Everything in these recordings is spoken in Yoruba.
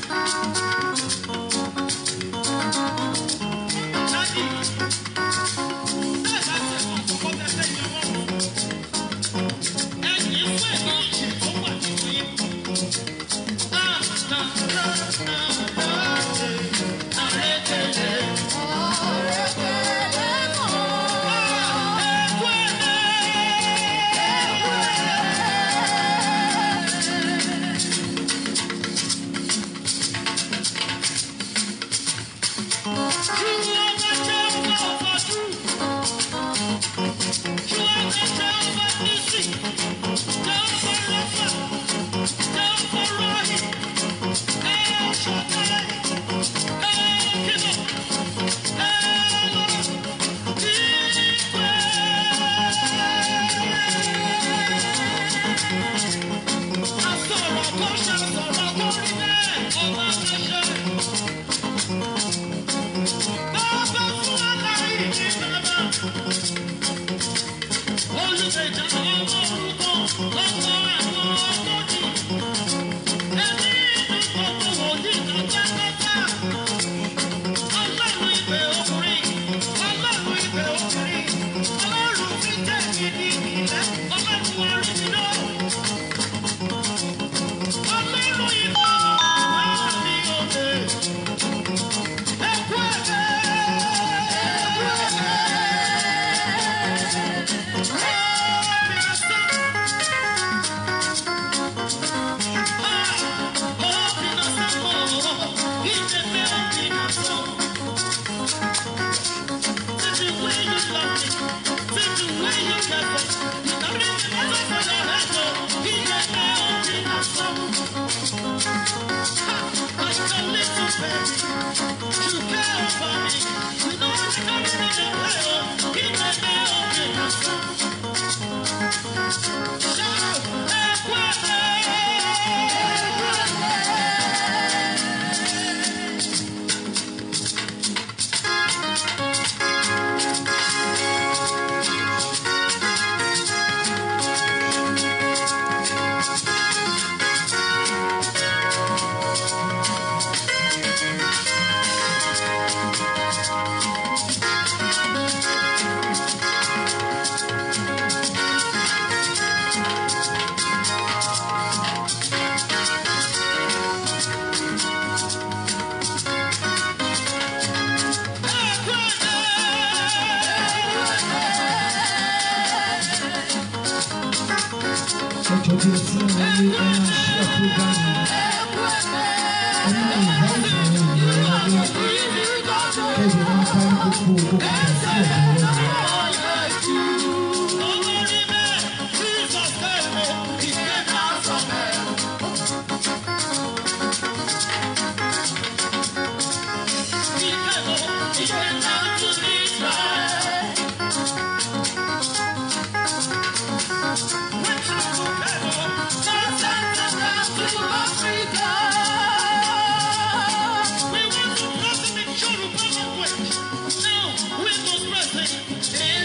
ẹjọ́ bí ẹ ti ń wọlé ẹ máa ṣí ẹ fúgàmù ẹ máa invite àwọn ènìyàn wọlé kẹ́jọ máa bá gbogbo gbogbo kan sí ọ̀dọ̀ wọn. We want to bless him in Yoruba language. Now, we must bless him in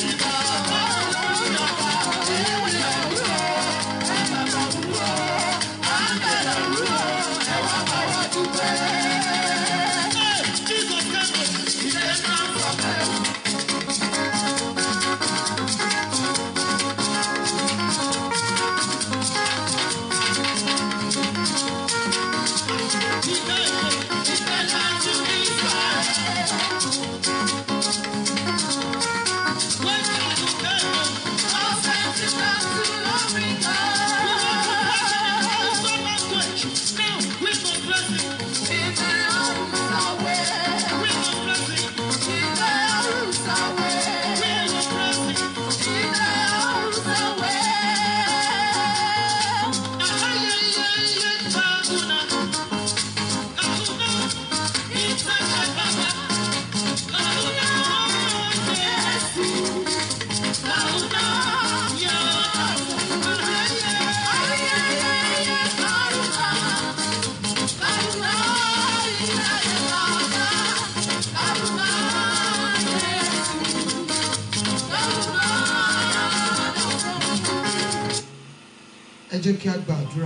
ẹ jẹ́ kí a gbàdúrà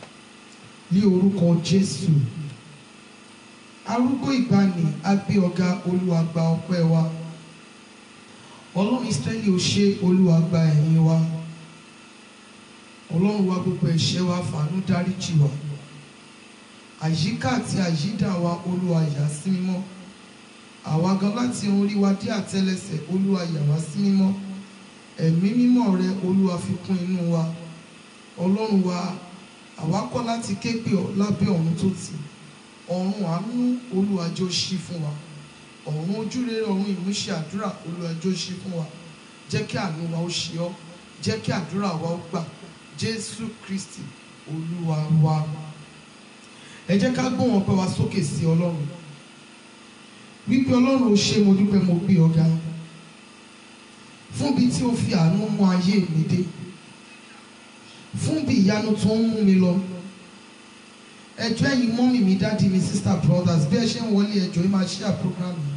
ní orúkọ Jésù arúgbó ìgbàanì agbé ọ̀gá Olúwa gba ọpẹ́ wa Ọlọ́run Ísírẹ́lì ò ṣe Olúwa gba ẹ̀yìn wa Ọlọ́run wa gbogbo ẹ̀ṣẹ̀ wa fàánú dáríjì wa àyíká àti àyídà wa Olúwa yà sí mímọ́ àwa gan láti orí wa dé àtẹ́lẹsẹ̀ Olúwa yà wá sí mímọ́ ẹ̀mí mímọ́ rẹ Olúwa fi kún inú wa ọlọ́run wa àwa kọ́ láti ké pè ọ́ lábẹ́ ọ̀run tó tì ọ̀run àánú olùwàjò ṣí fún wa ọ̀run ojúrere ọ̀run ìmúṣẹ àdúrà olùwàjò ṣí fún wa jẹ́ kí àánú wa ó ṣe ọ́ jẹ́ kí àdúrà wa ó gbà jésù kristi olúwa wa ẹ jẹ́ ká gbóhùn ọpẹ́ wa sókè sí ọlọ́run wípé ọlọ́run ó ṣe mo dúpẹ́ mo gbé ọ̀gá fún bí tí ó fi àánú mú ayé mi dé fún bí ìyanu tó ń mú mi lọ ẹjọ́ ẹ̀yin mọ́mì mi dáàdi mi sister brothers bí ẹ ṣe ń wọlé ẹjọ́ yìí máa share program yìí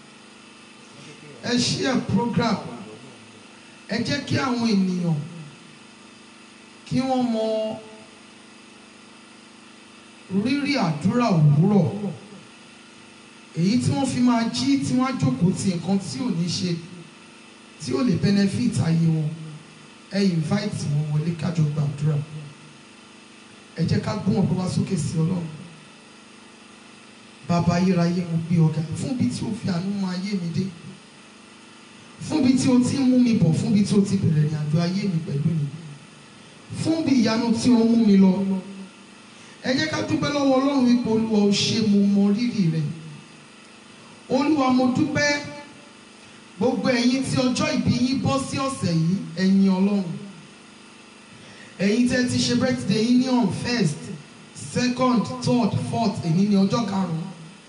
ẹ share program ẹ jẹ́ kí àwọn ènìyàn kí wọ́n mọ rírì àdúrà òwúrọ̀ èyí tí wọ́n fi máa jí tí wọ́n á jókòó ti nǹkan tí ò ní ṣe tí ò lè benefit ayé wọn ẹ invite wọn wọlé kájọ gbàdúrà ẹ jẹ́ ká gbóhùn ọpẹ́ wa sókè sí Ọlọ́run bàbá ayérayé mo gbé ọ̀gá fún bí tí o fi àánú mú ayé mi dé fún bí tí o ti ń mú mi bọ̀ fún bí tí o ti bẹ̀rẹ̀ ìrìn àjò ayé mi pẹ̀lú mi fún bí ìyanu tí o mú mi lọ ẹ jẹ́ ká dúpẹ́ lọ́wọ́ Ọlọ́run wípé Olúwa o ṣé mo mọ rírì rẹ̀ Olúwa mo dúpẹ́ gbogbo ẹ̀yin tí ọjọ́ ìbí yín bọ́ sí ọ̀sẹ̀ yìí ẹ̀yin Ọlọ́run ẹ̀yin tẹ́ ti ṣe birthday yín ní on first second third fourth èyí ní ọjọ́ karùn-ún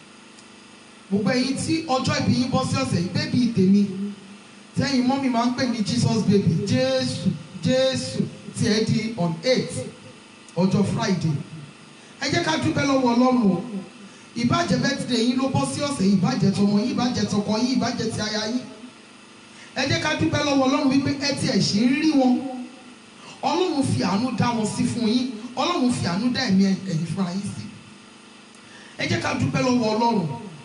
gbogbo ẹ̀yin tí ọjọ́ ìbí yín bọ́ sí ọ̀sẹ̀ yìí bébí tèmi tẹ́yìn mọ́mì máa ń pè ní Jesus baby Jésù Jésù tí ẹ di on eight ọjọ́ Friday ẹ jẹ́ ká dúpẹ́ lọ́wọ́ Ọlọ́run o ìbàjẹ́ birthday yín ló bọ́ sí ọ̀sẹ̀ yìí ìbàjẹ́ tọmọ yín ìbàjẹ́ tọkọ yín ìbàjẹ́ ti aya yín ẹ jẹ́ ká dúpẹ́ lọ́wọ́ Ọlọ́run wípé ẹ ti ẹ̀ ṣe ń rí wọn Ọlọ́run fi àánú dá wọn sí fún yín Ọlọ́run fi àánú dá ẹ̀mí ẹ̀yìn fúnra yín sí ẹ jẹ́ ká dúpẹ́ lọ́wọ́ Ọlọ́run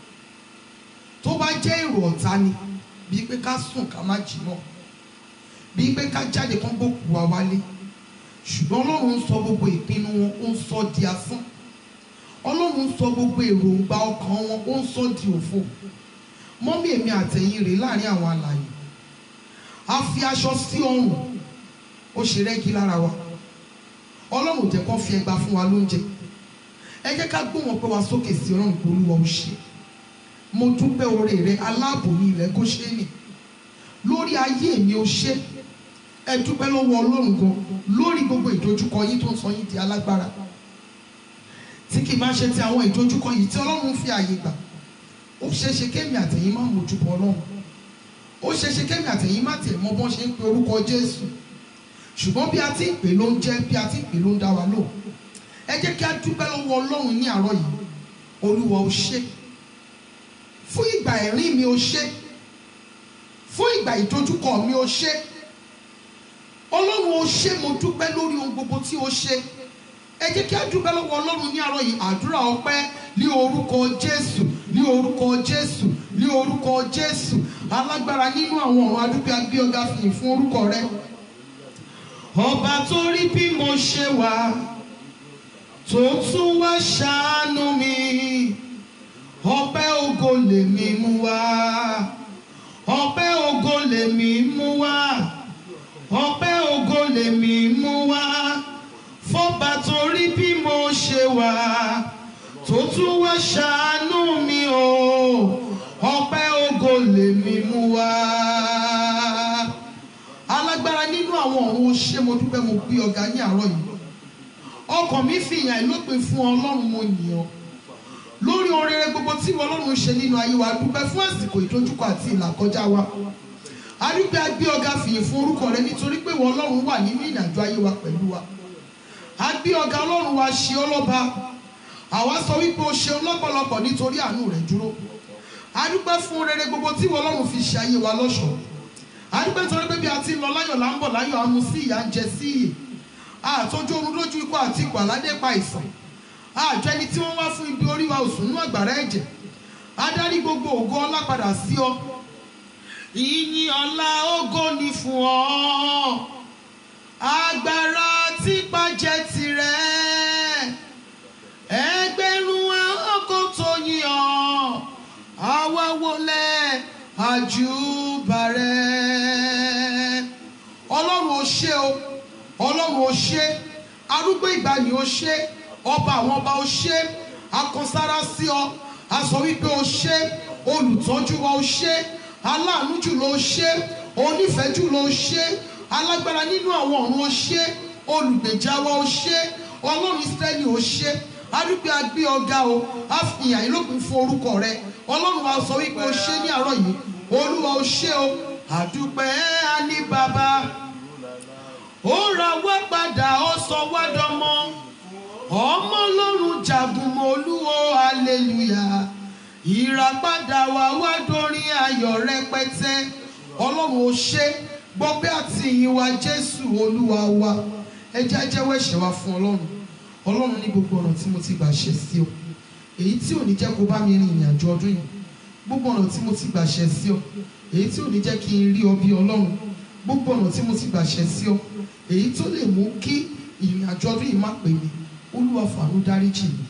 tó bá jẹ́ èrò ọ̀tá ni bíi pé ká sùn ká má jí náà bíi pé ká jáde kán gbókù wa wálé ṣùgbọ́n Ọlọ́run ń sọ gbogbo ìpinnu wọn ó ń sọ di asán Ọlọ́run ń sọ gbogbo èròǹgbà ọkàn wọn ó ń sọ di òfo mọ́mí èmi àtẹ̀yìn rèé láàrin àwọn alààyè a fi aṣọ sí ọrùn ó ṣe rẹ́gí lára wa Ọlọ́run ò jẹ́ kó fi ẹgba fún wa lóúnjẹ ẹ jẹ́ ká gbóhùn ọpẹ́ wa sókè sí Ọlọ́run pé Olúwa ó ṣe mo dúpẹ́ oore rẹ aláàbò ní ilẹ̀ Góṣẹ́nì lórí ayé mi ó ṣe ẹ dúpẹ́ lọ́wọ́ Ọlọ́run gan lórí gbogbo ìdojúkọ yín tó ń sọ yín di alágbára tí kì í bá ṣe ti àwọn ìdojúkọ yìí tí Ọlọ́run fi àyè gbà ó ṣeéṣe kémi àtẹ̀yìn má mójú bọ Ọlọ́run ó ṣeéṣe kémi àtẹ̀yìn má tiẹ̀ mọ bọ́n ṣe ń pe orúkọ Jésù ṣùgbọ́n bí a ti ń pè ló ń jẹ́ bí a ti ń pè ló ń dá wa lò ẹ jẹ́ kí a dúpẹ́ lọ́wọ́ Ọlọ́run ní àárọ̀ yìí Olúwa ó ṣe fún ìgbà ẹ̀rín mi ó ṣe fún ìgbà ìdojúkọ mi ó ṣe ọlọ́run ó ṣe mo dúpẹ́ lórí ohun gbogbo tí ó ṣe ẹ jẹ́ kí a dúpẹ́ lọ́wọ́ ọlọ́run ní àárọ̀ yìí àdúrà ọpẹ́ ní orúkọ jésù ní orúkọ jésù ní orúkọ jésù alágbára nínú àwọn ọ̀run adúpẹ́ agbé ọ̀gá fìyìn fún orúkọ rẹ ọba tó rí bí mo ṣe wà tó tún wá ṣàánú mi ọpẹ́ ògo lèmi mú wá ọpẹ́ ògo lèmi mú wá ọpẹ́ ògo lèmi mú wá fọba tó rí bí mo ṣe wà tó tún wá ṣàánú mi o ọpẹ́ ògo lèmi mú wá alágbára nínú àwọn ọ̀run ó ṣé mo dúpẹ́ mo gbé ọ̀gá ní àárọ̀ yìí ọkàn mi fi ìyàn ìlópin fún ọlọ́run mo yìn ọ́ lórí oríire gbogbo tí ìwọ ọlọ́run ṣe nínú ayé wa dúpẹ́ fún àsìkò ìdojúkọ àti ìlàkọjá wa adúpẹ́ agbé ọ̀gá fìyìn fún orúkọ rẹ nítorí pé ìwọ ọlọ́run wà nínú ìrìnàjò ayé wa pẹ̀lú wa agbé ọ̀gá ọlọ́run wa ṣe ọlọ́ba àwa sọ wípé o ṣeun lọ́pọ̀lọpọ̀ nítorí àánú rẹ dúró adúpẹ́ fún rere gbogbo tí ìwọ ọlọ́run fi ṣe ayé wa lọ́ṣọ̀ọ́ adúpẹ́ nítorí pé bí a ti ń lọ láyọ̀ là ń bọ̀ láyọ̀ àmú sí ìyà ń jẹ sí ìyè àtọ́jú orun lójú ikú àti ikú àládé pa ìsàn àjọ ẹni tí wọ́n wá fún ibi orí wa òsùn nínú àgbàrá ẹ̀jẹ̀ adarí gbogbo ògo ọlá padà sí ọ ìyìn ọlá ògo ni fún ọ agbára tí pàjẹ́ tirẹ̀ ẹgbẹ̀rún ọkọ̀ tó yìn ọ́ àwa wọlé àjùbà rẹ̀ ọlọ́run ó ṣé o ọlọ́run ó ṣé arúgbó ìgbàanì ó ṣé ọba àwọn ọba ó ṣé akọsára sí ọ a sọ wípé ó ṣé olùtọ́jú wa ó ṣé aláàánú jùlọ ó ṣé onífẹ̀ẹ́ jùlọ ó ṣé alágbára nínú àwọn ọ̀run ó ṣé olùgbèjà wa ó ṣé ọlọ́run Ísírẹ́lì ó ṣé adúpẹ́ agbé ọ̀gá o a fi ìyàn ìlópin fún orúkọ rẹ ọlọ́run wa sọ wípé ó ṣé ní àárọ̀ yìí olúwa ó ṣé o àdúpẹ́ á ní bàbá ó ra wá padà ó sọ wá dọmọ ọmọ ọlọ́run jagun mọ́ olúwo hallelujah ìràpadà wa wá dórin ayọ̀ rẹpẹtẹ ọlọ́run ó ṣé gbọ́pẹ́ àti ìyìn wa jésù olúwa wa ẹ jẹ́ á jẹ́wọ́ ẹ̀ṣẹ̀ wa fún ọlọ́run ọlọ́run ní gbogbo ọ̀nà tí mo ti gbà ṣẹ̀ sí ọ èyí tí ò ní jẹ́ kó bá mi rin ìrìn àjò ọdún yìí gbogbo ọ̀nà tí mo ti gbà ṣẹ̀ sí ọ èyí tí ò ní jẹ́ kí n rí ọ bí ọlọ́run gbogbo ọ̀nà tí mo ti gbà ṣẹ̀ sí ọ èyí tó lè mú kí ìrìn àjò ọdún yìí má pè mí olúwa fàánú dáríjì mi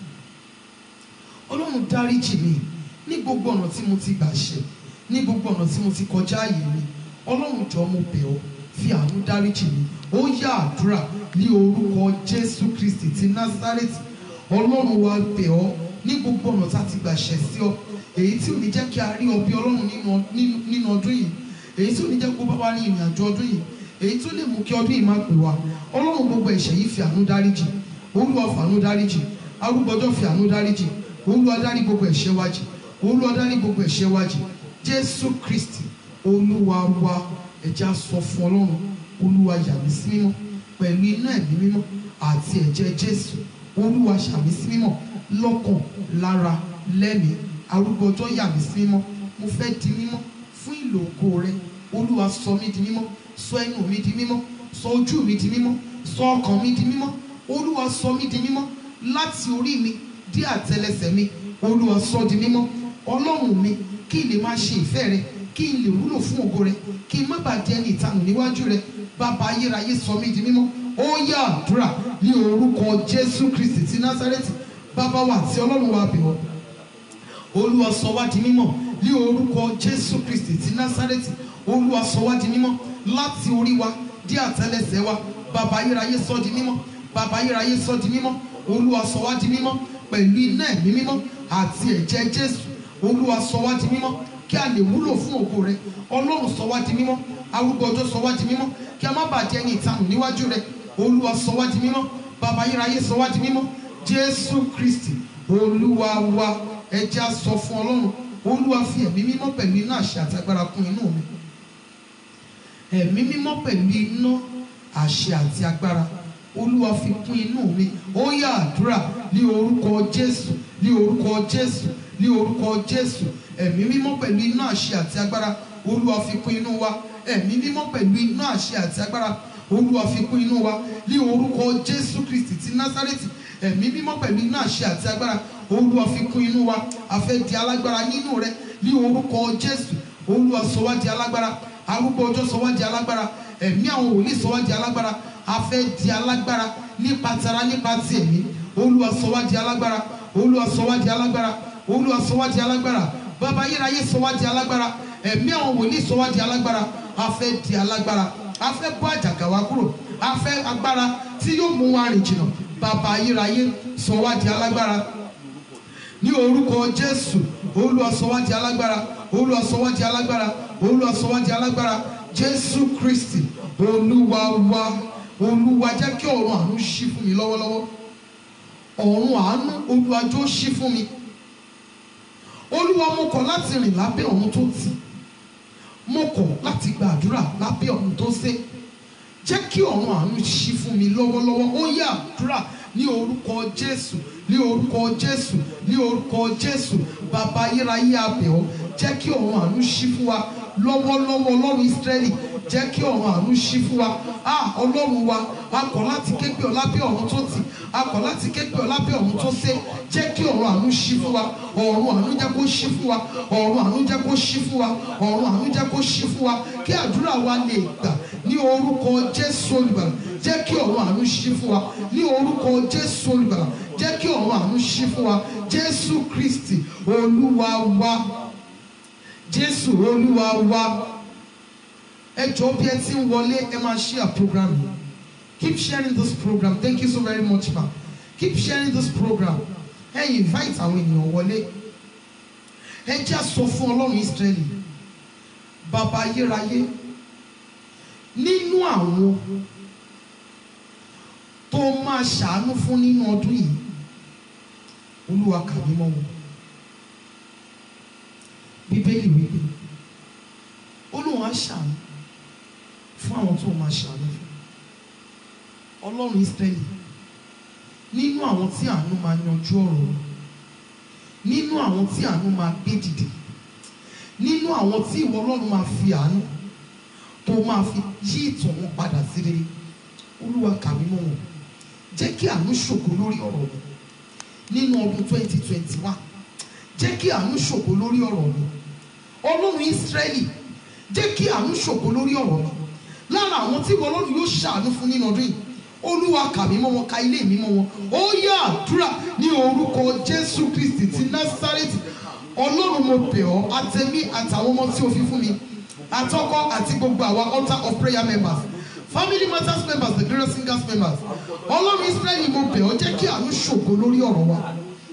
ọlọ́run dáríjì mi ní gbogbo ọ̀nà tí mo ti gbà ṣẹ̀ ní gbogbo ọ̀nà tí mo ti kọjá ààyè mi ọlọ́run jọ mo bẹ̀ ọ́ fi àánú dáríjì mi ó yá àdúrà ní orúkọ jésù kristi ti násárẹ́tì ọlọ́run wa bẹ̀ ọ́ ní gbogbo ọ̀nà tá a ti gbà ṣẹ̀ sí ọ èyí tí ò ní jẹ́ kí a rí ọ bí ọlọ́run nínú- nínú nínú ọdún yìí èyí tí ò ní jẹ́ kó bá wa ní ìrìn àjò ọdún yìí èyí tó lè mú kí ọdún yìí má pè wá ọlọ́run gbogbo ẹ̀ṣẹ̀ yìí fi àánú dáríjì olúwa fàánú dáríjì arúgbọ́jọ́ fi àánú dáríjì olúwa dárí gbogbo ẹ̀ṣẹ̀ wa jì olúwa dárí gbogbo ẹ̀ṣẹ̀ wa jì jésù kristi olúwa wa ẹ̀jẹ̀ á sọ fún ọlọ́run olúwa yà mí sí mímọ́ pẹ̀lú iná ẹ̀mí mímọ́ àti ẹ̀jẹ̀ jésù olúwa ṣà mí sí mímọ́ lọ́kàn lára lẹ́mìí arúgbọ́jọ́ yà mí sí mímọ́ mo fẹ́ di mímọ́ fún ìlò ògo rẹ olúwa sọ mí di mímọ́ sọ ẹnu mi di mímọ́ sọ ojú mi di mímọ́ sọ ọkàn mi di mímọ́ olúwa sọ mí di mímọ́ láti orí mi dé àtẹlẹsẹ̀ mi olúwa sọ di mímọ́ ọlọ́run mi kí n lè máa ṣe ìfẹ́ rẹ kí n lè wúlò fún ògo rẹ kí n má bàa di ẹni ìtanù níwájú rẹ bàbá ayérayé sọ mí di mímọ́ ó yá àdúrà ní orúkọ jésù kristi ti násárẹ́tì bàbá wa àti ọlọ́run wa bẹ̀ ọ́ olúwa sọ wá di mímọ́ ní orúkọ jésù kristi ti násárẹ́tì olúwa sọ wá di mímọ́ láti orí wa dé àtẹlẹsẹ̀ wa bàbá ayérayé sọ di mímọ́ bàbá ayérayé sọ di mímọ́ olúwa sọ wá di mímọ́ pẹ̀lú iná ẹ̀mí mímọ́ àti ẹ̀jẹ̀ jésù olúwa sọ wá di mímọ́ kí a lè wúlò fún ògo rẹ ọlọ́run sọ wá di mímọ́ arúgbó ọjọ́ sọ wá di mímọ́ kí a má bàa di ẹni ìtanù níwájú rẹ olúwa sọ wá di mímọ́ bàbá ayérayé sọ wá di mímọ́ jésù kristi olúwa wa ẹ jẹ́ á sọ fún ọlọ́run olúwa fi ẹ̀mí mímọ́ pẹ̀lú iná àṣẹ àti agbára kún inú mi ẹ̀mí mímọ́ pẹ̀lú iná àṣẹ àti agbára olúwa fi kún inú mi ó yá àdúrà ní orúkọ jésù ní orúkọ jésù ní orúkọ jésù ẹ̀mí mímọ́ pẹ̀lú iná àṣẹ àti agbára olúwa fi kún inú wa ẹ̀mí mímọ́ pẹ̀lú iná àṣẹ àti agbára olúwa fi kún inú wa ní orúkọ jésù kristi ti násárẹ́tì ẹ̀mí mímọ́ pẹ̀lú iná àṣẹ àti agbára olúwa fi kún inú wa a fẹ́ di alágbára nínú rẹ ní orúkọ jésù olúwa sọ wá di alágbára arúgbó ọjọ́ sọ wá di alágbára ẹ̀mí àwọn wòlíì sọ wá di alágbára a fẹ́ di alágbára nípa tara nípa ti ẹ̀mí olúwa sọ wá di alágbára olúwa sọ wá di alágbára olúwa sọ wá di alágbára bàbá ayérayé sọ wá di alágbára ẹ̀mí àwọn wòlíì sọ wá di alágbára a fẹ́ di alágbára a fẹ́ bọ́ àjàgà wa kúrò a fẹ́ agbára tí yóò mú wa rìn jìnnà bàbá ayérayé sọ wá di alágbára ní orúkọ jésù olúwa sọ wá di alágbára olúwa sọ wá di alágbára olúwa sọ wá di alágbára jésù kristi olúwa wa olúwa jẹ́ kí ọ̀run àánú ṣí fún mi lọ́wọ́lọ́wọ́ ọ̀run àánú olúwa jọ̀ọ́ ṣí fún mi olúwa mo kọ̀ láti rìn lábẹ́ ọ̀run tó tì mo kọ̀ láti gba àdúrà lábẹ́ ọ̀run tó sé jẹ́ kí ọ̀run àánú ṣí fún mi lọ́wọ́lọ́wọ́ ó yá àdúrà ní orúkọ jésù ní orúkọ jésù ní orúkọ jésù bàbá ayérayé abẹ̀ ọ́ jẹ́ kí ọ̀run àánú ṣí fún wa lọ́wọ́lọ́wọ́ ọlọ́run ìsírẹ́lì jẹ́ kí ọ̀run àánú ṣí fún wa ah ọlọ́run wa a kọ̀ láti ké pè ọ́ lábẹ́ ọ̀run tó tì a kọ̀ láti ké pè ọ́ lábẹ́ ọ̀run tó sé jẹ́ kí ọ̀run àánú ṣí fún wa ọ̀run àánú jẹ́ kó ṣí fún wa ọ̀run àánú jẹ́ kó ṣí fún wa ọ̀run àánú jẹ́ kó ṣí fún wa kí àdúrà wa lè gbà ní orúkọ jésù olùgbàlà jẹ́ kí ọ̀run àánú ṣí fún wa ní orúkọ jésù olùgbàlà jẹ́ kí ọ̀run àánú ṣí fún wa jésù kristi olúwa wa jésù olúwa wa ẹ jọ̀ọ́ bí ẹ ti ń wọlé ẹ máa share program yìí keep sharing this program thank you so very much ma keep sharing this program ẹ invite àwọn ènìyàn wọlé ẹ jẹ́ sọ fún ọlọ́run israẹli bàbá ayérayé nínú àwọn tó máa ṣàánú fún nínú ọdún yìí olúwa kà mí mọ́ wọn bíbélì wípé olúwa ṣàánú fún àwọn tó máa ṣàánú fún ọlọ́run israẹli nínú àwọn tí àánú máa yanjú ọ̀rọ̀ wọn nínú àwọn tí àánú máa gbé dìde nínú àwọn tí ìwọ ọlọ́run máa fi àánú tó máa fi yí ìtàn wọn padà sí rere olúwa kà mí mọ́ wọn jẹ́ kí àánú ṣògo lórí ọ̀rọ̀ mi nínú ọdún twenty twenty one jẹ́ kí àánú ṣògo lórí ọ̀rọ̀ mi ọlọ́run ìsírẹ́lì jẹ́ kí àánú ṣògo lórí ọ̀rọ̀ mi lára àwọn tí ìwọ ọlọ́run yóò ṣàánú fún nínú ọdún yìí olúwa kà mí mọ́ wọn ka ilé mi mọ́ wọn ó yá àdúrà ní orúkọ jésù kristi ti násárẹ́tì ọlọ́run mo bẹ̀ ọ́ àtẹ̀mí àtàwọn ọmọ tí o fi fún mi àtọkọ àti gbogbo àwa altar of prayer members family matters members the glorious singers members ọlọ́run israẹli mo bẹ̀ ọ́ jẹ́ kí àánú ṣògo lórí ọ̀rọ̀ wa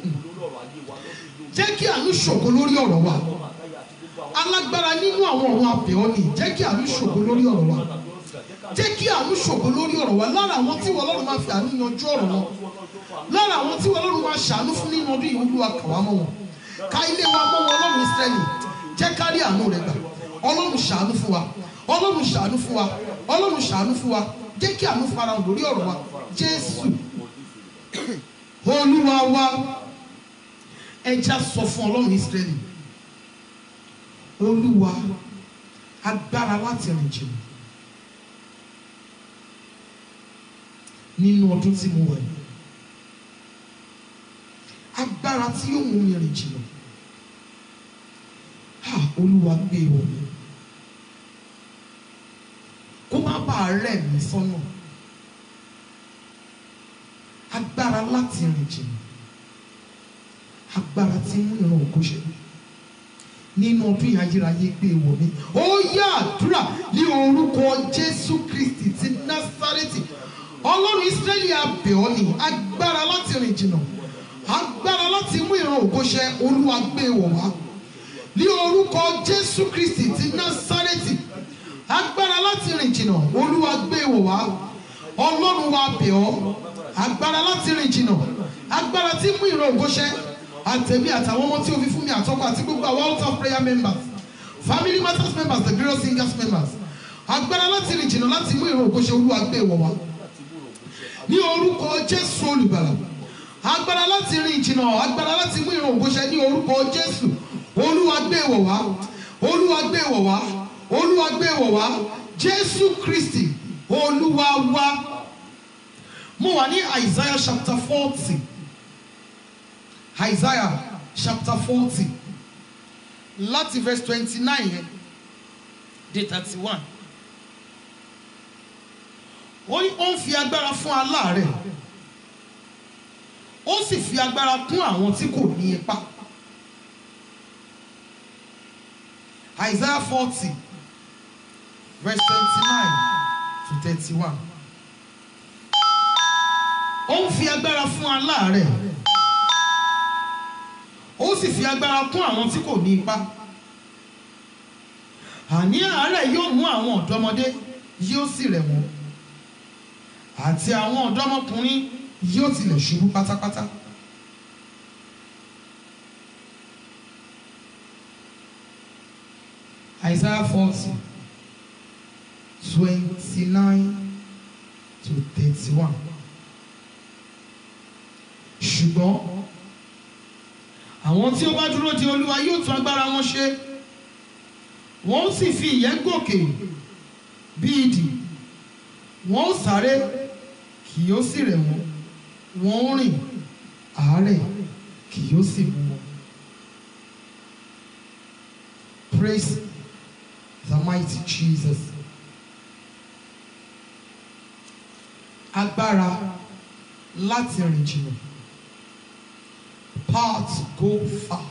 jẹ́ kí àánú ṣògo lórí ọ̀rọ̀ wa alágbára nínú àwọn ọ̀run abẹ̀ ọ́ ni jẹ́ kí àánú ṣògo lórí ọ̀rọ̀ wa jẹ́ kí àánú ṣògo lórí ọ̀rọ̀ wa lára àwọn tí wọ́n lọ́run máa fi àánú yanjú ọ̀rọ̀ wọn lára àwọn tí wọ́n lọ́run máa ṣàánú fún nínú ọdún yìí olúwa kà wá mọ́ wọn ká ilé wa mọ́ wọn ọlọ́run israẹli jẹ́ ká rí àánú rẹ gbà ọlọ́run ṣàánú fún wa ọlọ́run ṣàánú fún wa ọlọ́run ṣàánú fún wa jẹ́ kí àánú fara hàn lórí ọ̀rọ̀ wa jésù olúwa wa ẹja sọ fún ọlọ́run israẹli olúwa agbára láti rìn jìnnà nínú ọdún tí mo wà yìí agbára tí yóò mú mi rìn jìnnà ha olúwa gbé e wọ̀ mí kó má bàa rẹ̀ mí sọ́nà agbára láti rìn jìnnà agbára tí mú ìran ògo ṣe nínú ọdún yìí ayérayé gbé e wọ̀ mí ó yá àdúrà ní orúkọ jésù kristi ti násárẹ́tì ọlọ́run ìsírẹ́lì abẹ̀ ọ́ ni agbára láti rìn jìnnà agbára láti mú ìran ògo ṣẹ olúwa gbé e wọ̀ wá ní orúkọ jésù kristi ti násárẹ́tì agbára láti rìn jìnnà olúwa gbé e wọ̀ wá ọlọ́run wa bẹ̀ ọ́ agbára láti rìn jìnnà agbára tí mú ìran ògo ṣẹ àtẹ̀mí àtàwọn ọmọ tí o fi fún mi àtọ́kọ àti gbogbo àwọn out of prayer members family matters members the glorious singers members agbára láti rìn jìnnà láti mú ìran ògo ṣẹ olúwa gbé e wọ̀ wá ní orúkọ jésù olùgbàlà agbára láti rìn jìnnà agbára láti mú ìran ògo ṣẹ ní orúkọ jésù olúwa gbé wọ̀ wá olúwa gbé wọ̀ wá olúwa gbé wọ̀ wá jésù kristi olúwa wá mo wà ní isaiah chapter forty isaiah chapter forty láti verse twenty-nine yẹn dé thirty-one ó ní ó ń fi agbára fún aláàárẹ̀ ó sì fi agbára kún àwọn tí kò ní ipá isaiah forty verse twenty-nine to thirty-one ó ń fi agbára fún aláàárẹ̀ ó sì fi agbára kún àwọn tí kò ní ipá àní àárẹ̀ yóò mú àwọn ọ̀dọ́mọdé yóò sì rẹ̀ wọ́n àti àwọn ọ̀dọ́mọkùnrin yóò tilẹ̀ ṣubú pátápátá. Isaiah forty twenty-nine to thirty-one. ṣùgbọ́n àwọn tí ó bá dúró de olúwa yóò tún agbára wọn ṣe wọ́n ó sì fi ìyẹ́ gòkè bí idì wọ́n ó sáré kì yóò sì rẹ̀ wọ́n wọ́n ó rìn àárẹ̀ kì yóò sì mú wọn. Praise the mighty Jesus. Agbára láti rìn jìnnà. Power to go far.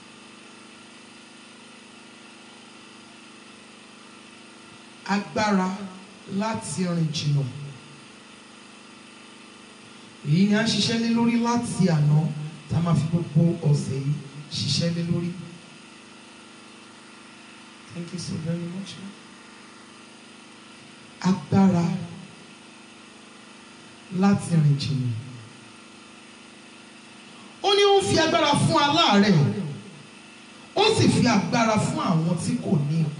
Agbára láti rìn jìnnà. Èyí ni a ń ṣiṣẹ́ lé lórí láti àná tá a máa fi gbogbo ọ̀sẹ̀ yìí ṣiṣẹ́ lé lórí. Thank you so very much. Agbára láti rìn jìnnà. Ó ní ó ń fi agbára fún aláàárẹ̀, ó sì fi agbára fún àwọn tí kò ní ipá.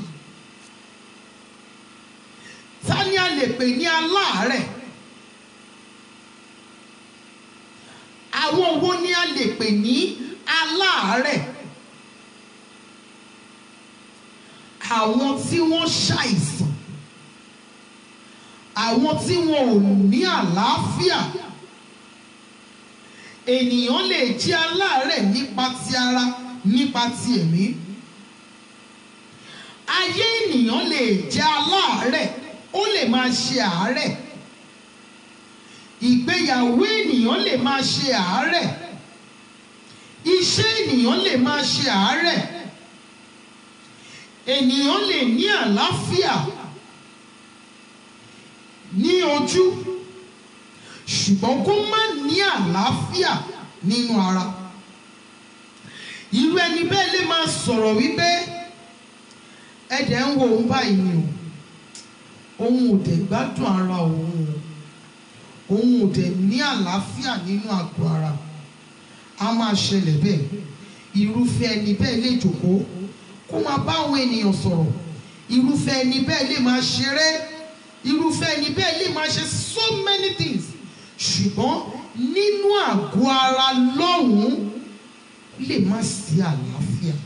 Ta ni a lè pè ní aláàárẹ̀? Àwọn wo ni a lè pè ní aláàárẹ̀? Àwọn tí wọ́n ṣàìsàn. Àwọn tí wọn ò ní àlàáfíà. Ènìyàn lè jẹ́ aláàárẹ̀ nípa ti ara nípa ti ẹ̀mí. Ayé ènìyàn lè jẹ́ aláàárẹ̀ ó lè máa ṣe àárẹ̀. Ìgbéyàwó ènìyàn lè máa ṣe àárẹ̀. Iṣẹ́ ènìyàn lè máa ṣe àárẹ̀. Ènìyàn lè ní àlàáfíà ní ojú ṣùgbọ́n kó má ní àlàáfíà nínú ara. Irú ẹni bẹ́ẹ̀ lè máa sọ̀rọ̀ wípé ẹ̀dẹ̀ ń wo òun báyìí ni o òun ò dẹ̀ gbádùn ara òun o òun ò dẹ̀ ní àlàáfíà nínú àgọ́ ara a máa ṣẹlẹ̀ bẹ́ẹ̀ irúfẹ́ ẹni bẹ́ẹ̀ lè jókòó kó máa bá àwọn ènìyàn sọ̀rọ̀ irúfẹ́ ẹni bẹ́ẹ̀ lè máa ṣeré irúfẹ́ ẹni bẹ́ẹ̀ lè máa ṣe so many things ṣùgbọ́n nínú àgọ́ ara lọ́hùn-ún lè má sí àlàáfíà.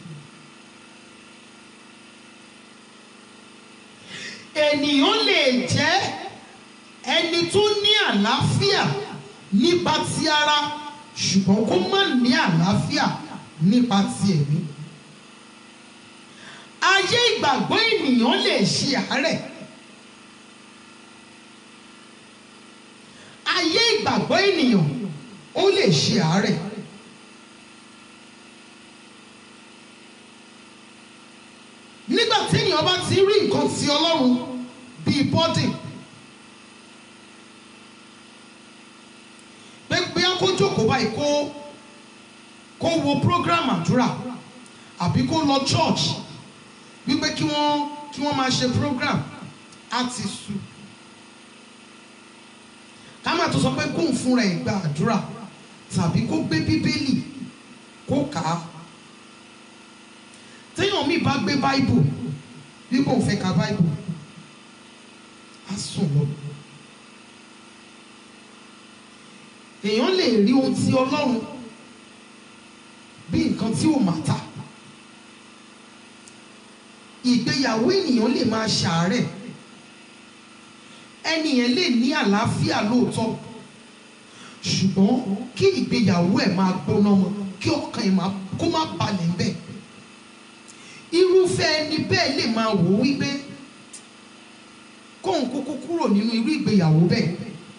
ènìyàn lè jẹ́ ẹni tó ní àlàáfíà nípa ti ara ṣùgbọ́n kó má ní àlàáfíà nípa ti ẹ̀mí. ayé ìgbàgbọ́ ènìyàn lè ṣe àárẹ̀. ayé ìgbàgbọ́ ènìyàn ó lè ṣe àárẹ̀. nígbà tí ènìyàn bá ti rí nǹkan ti ọlọ́run bíi bọ́dì pé pé kó jókòó báyìí kó kó wo program àdúrà àbí kó lọ church wípé kí wọ́n kí wọ́n máa ṣe program á ti sú ká má tó sọ pé kóun fúnra ẹ̀ gba àdúrà tàbí kó gbé bíbélì kó kà á téèyàn mi bá gbé báìbù bí kò fẹ́ ka báìbù á sùn lọ. èèyàn lè rí ohun tí ọlọ́run bí nǹkan tí ò mà ta ìgbéyàwó ènìyàn lè máa ṣàárẹ̀ ẹni yẹn lè ní àlàáfíà lóòótọ́ ṣùgbọ́n kí ìgbéyàwó ẹ̀ máa gbóná mọ́ kí ọkàn ẹ̀ máa kó má balẹ̀ bẹ́ẹ̀ irúfẹ́ ẹni bẹ́ẹ̀ lè máa wò ó wípé kóun kúkú kúrò nínú irú ìgbéyàwó bẹ́ẹ̀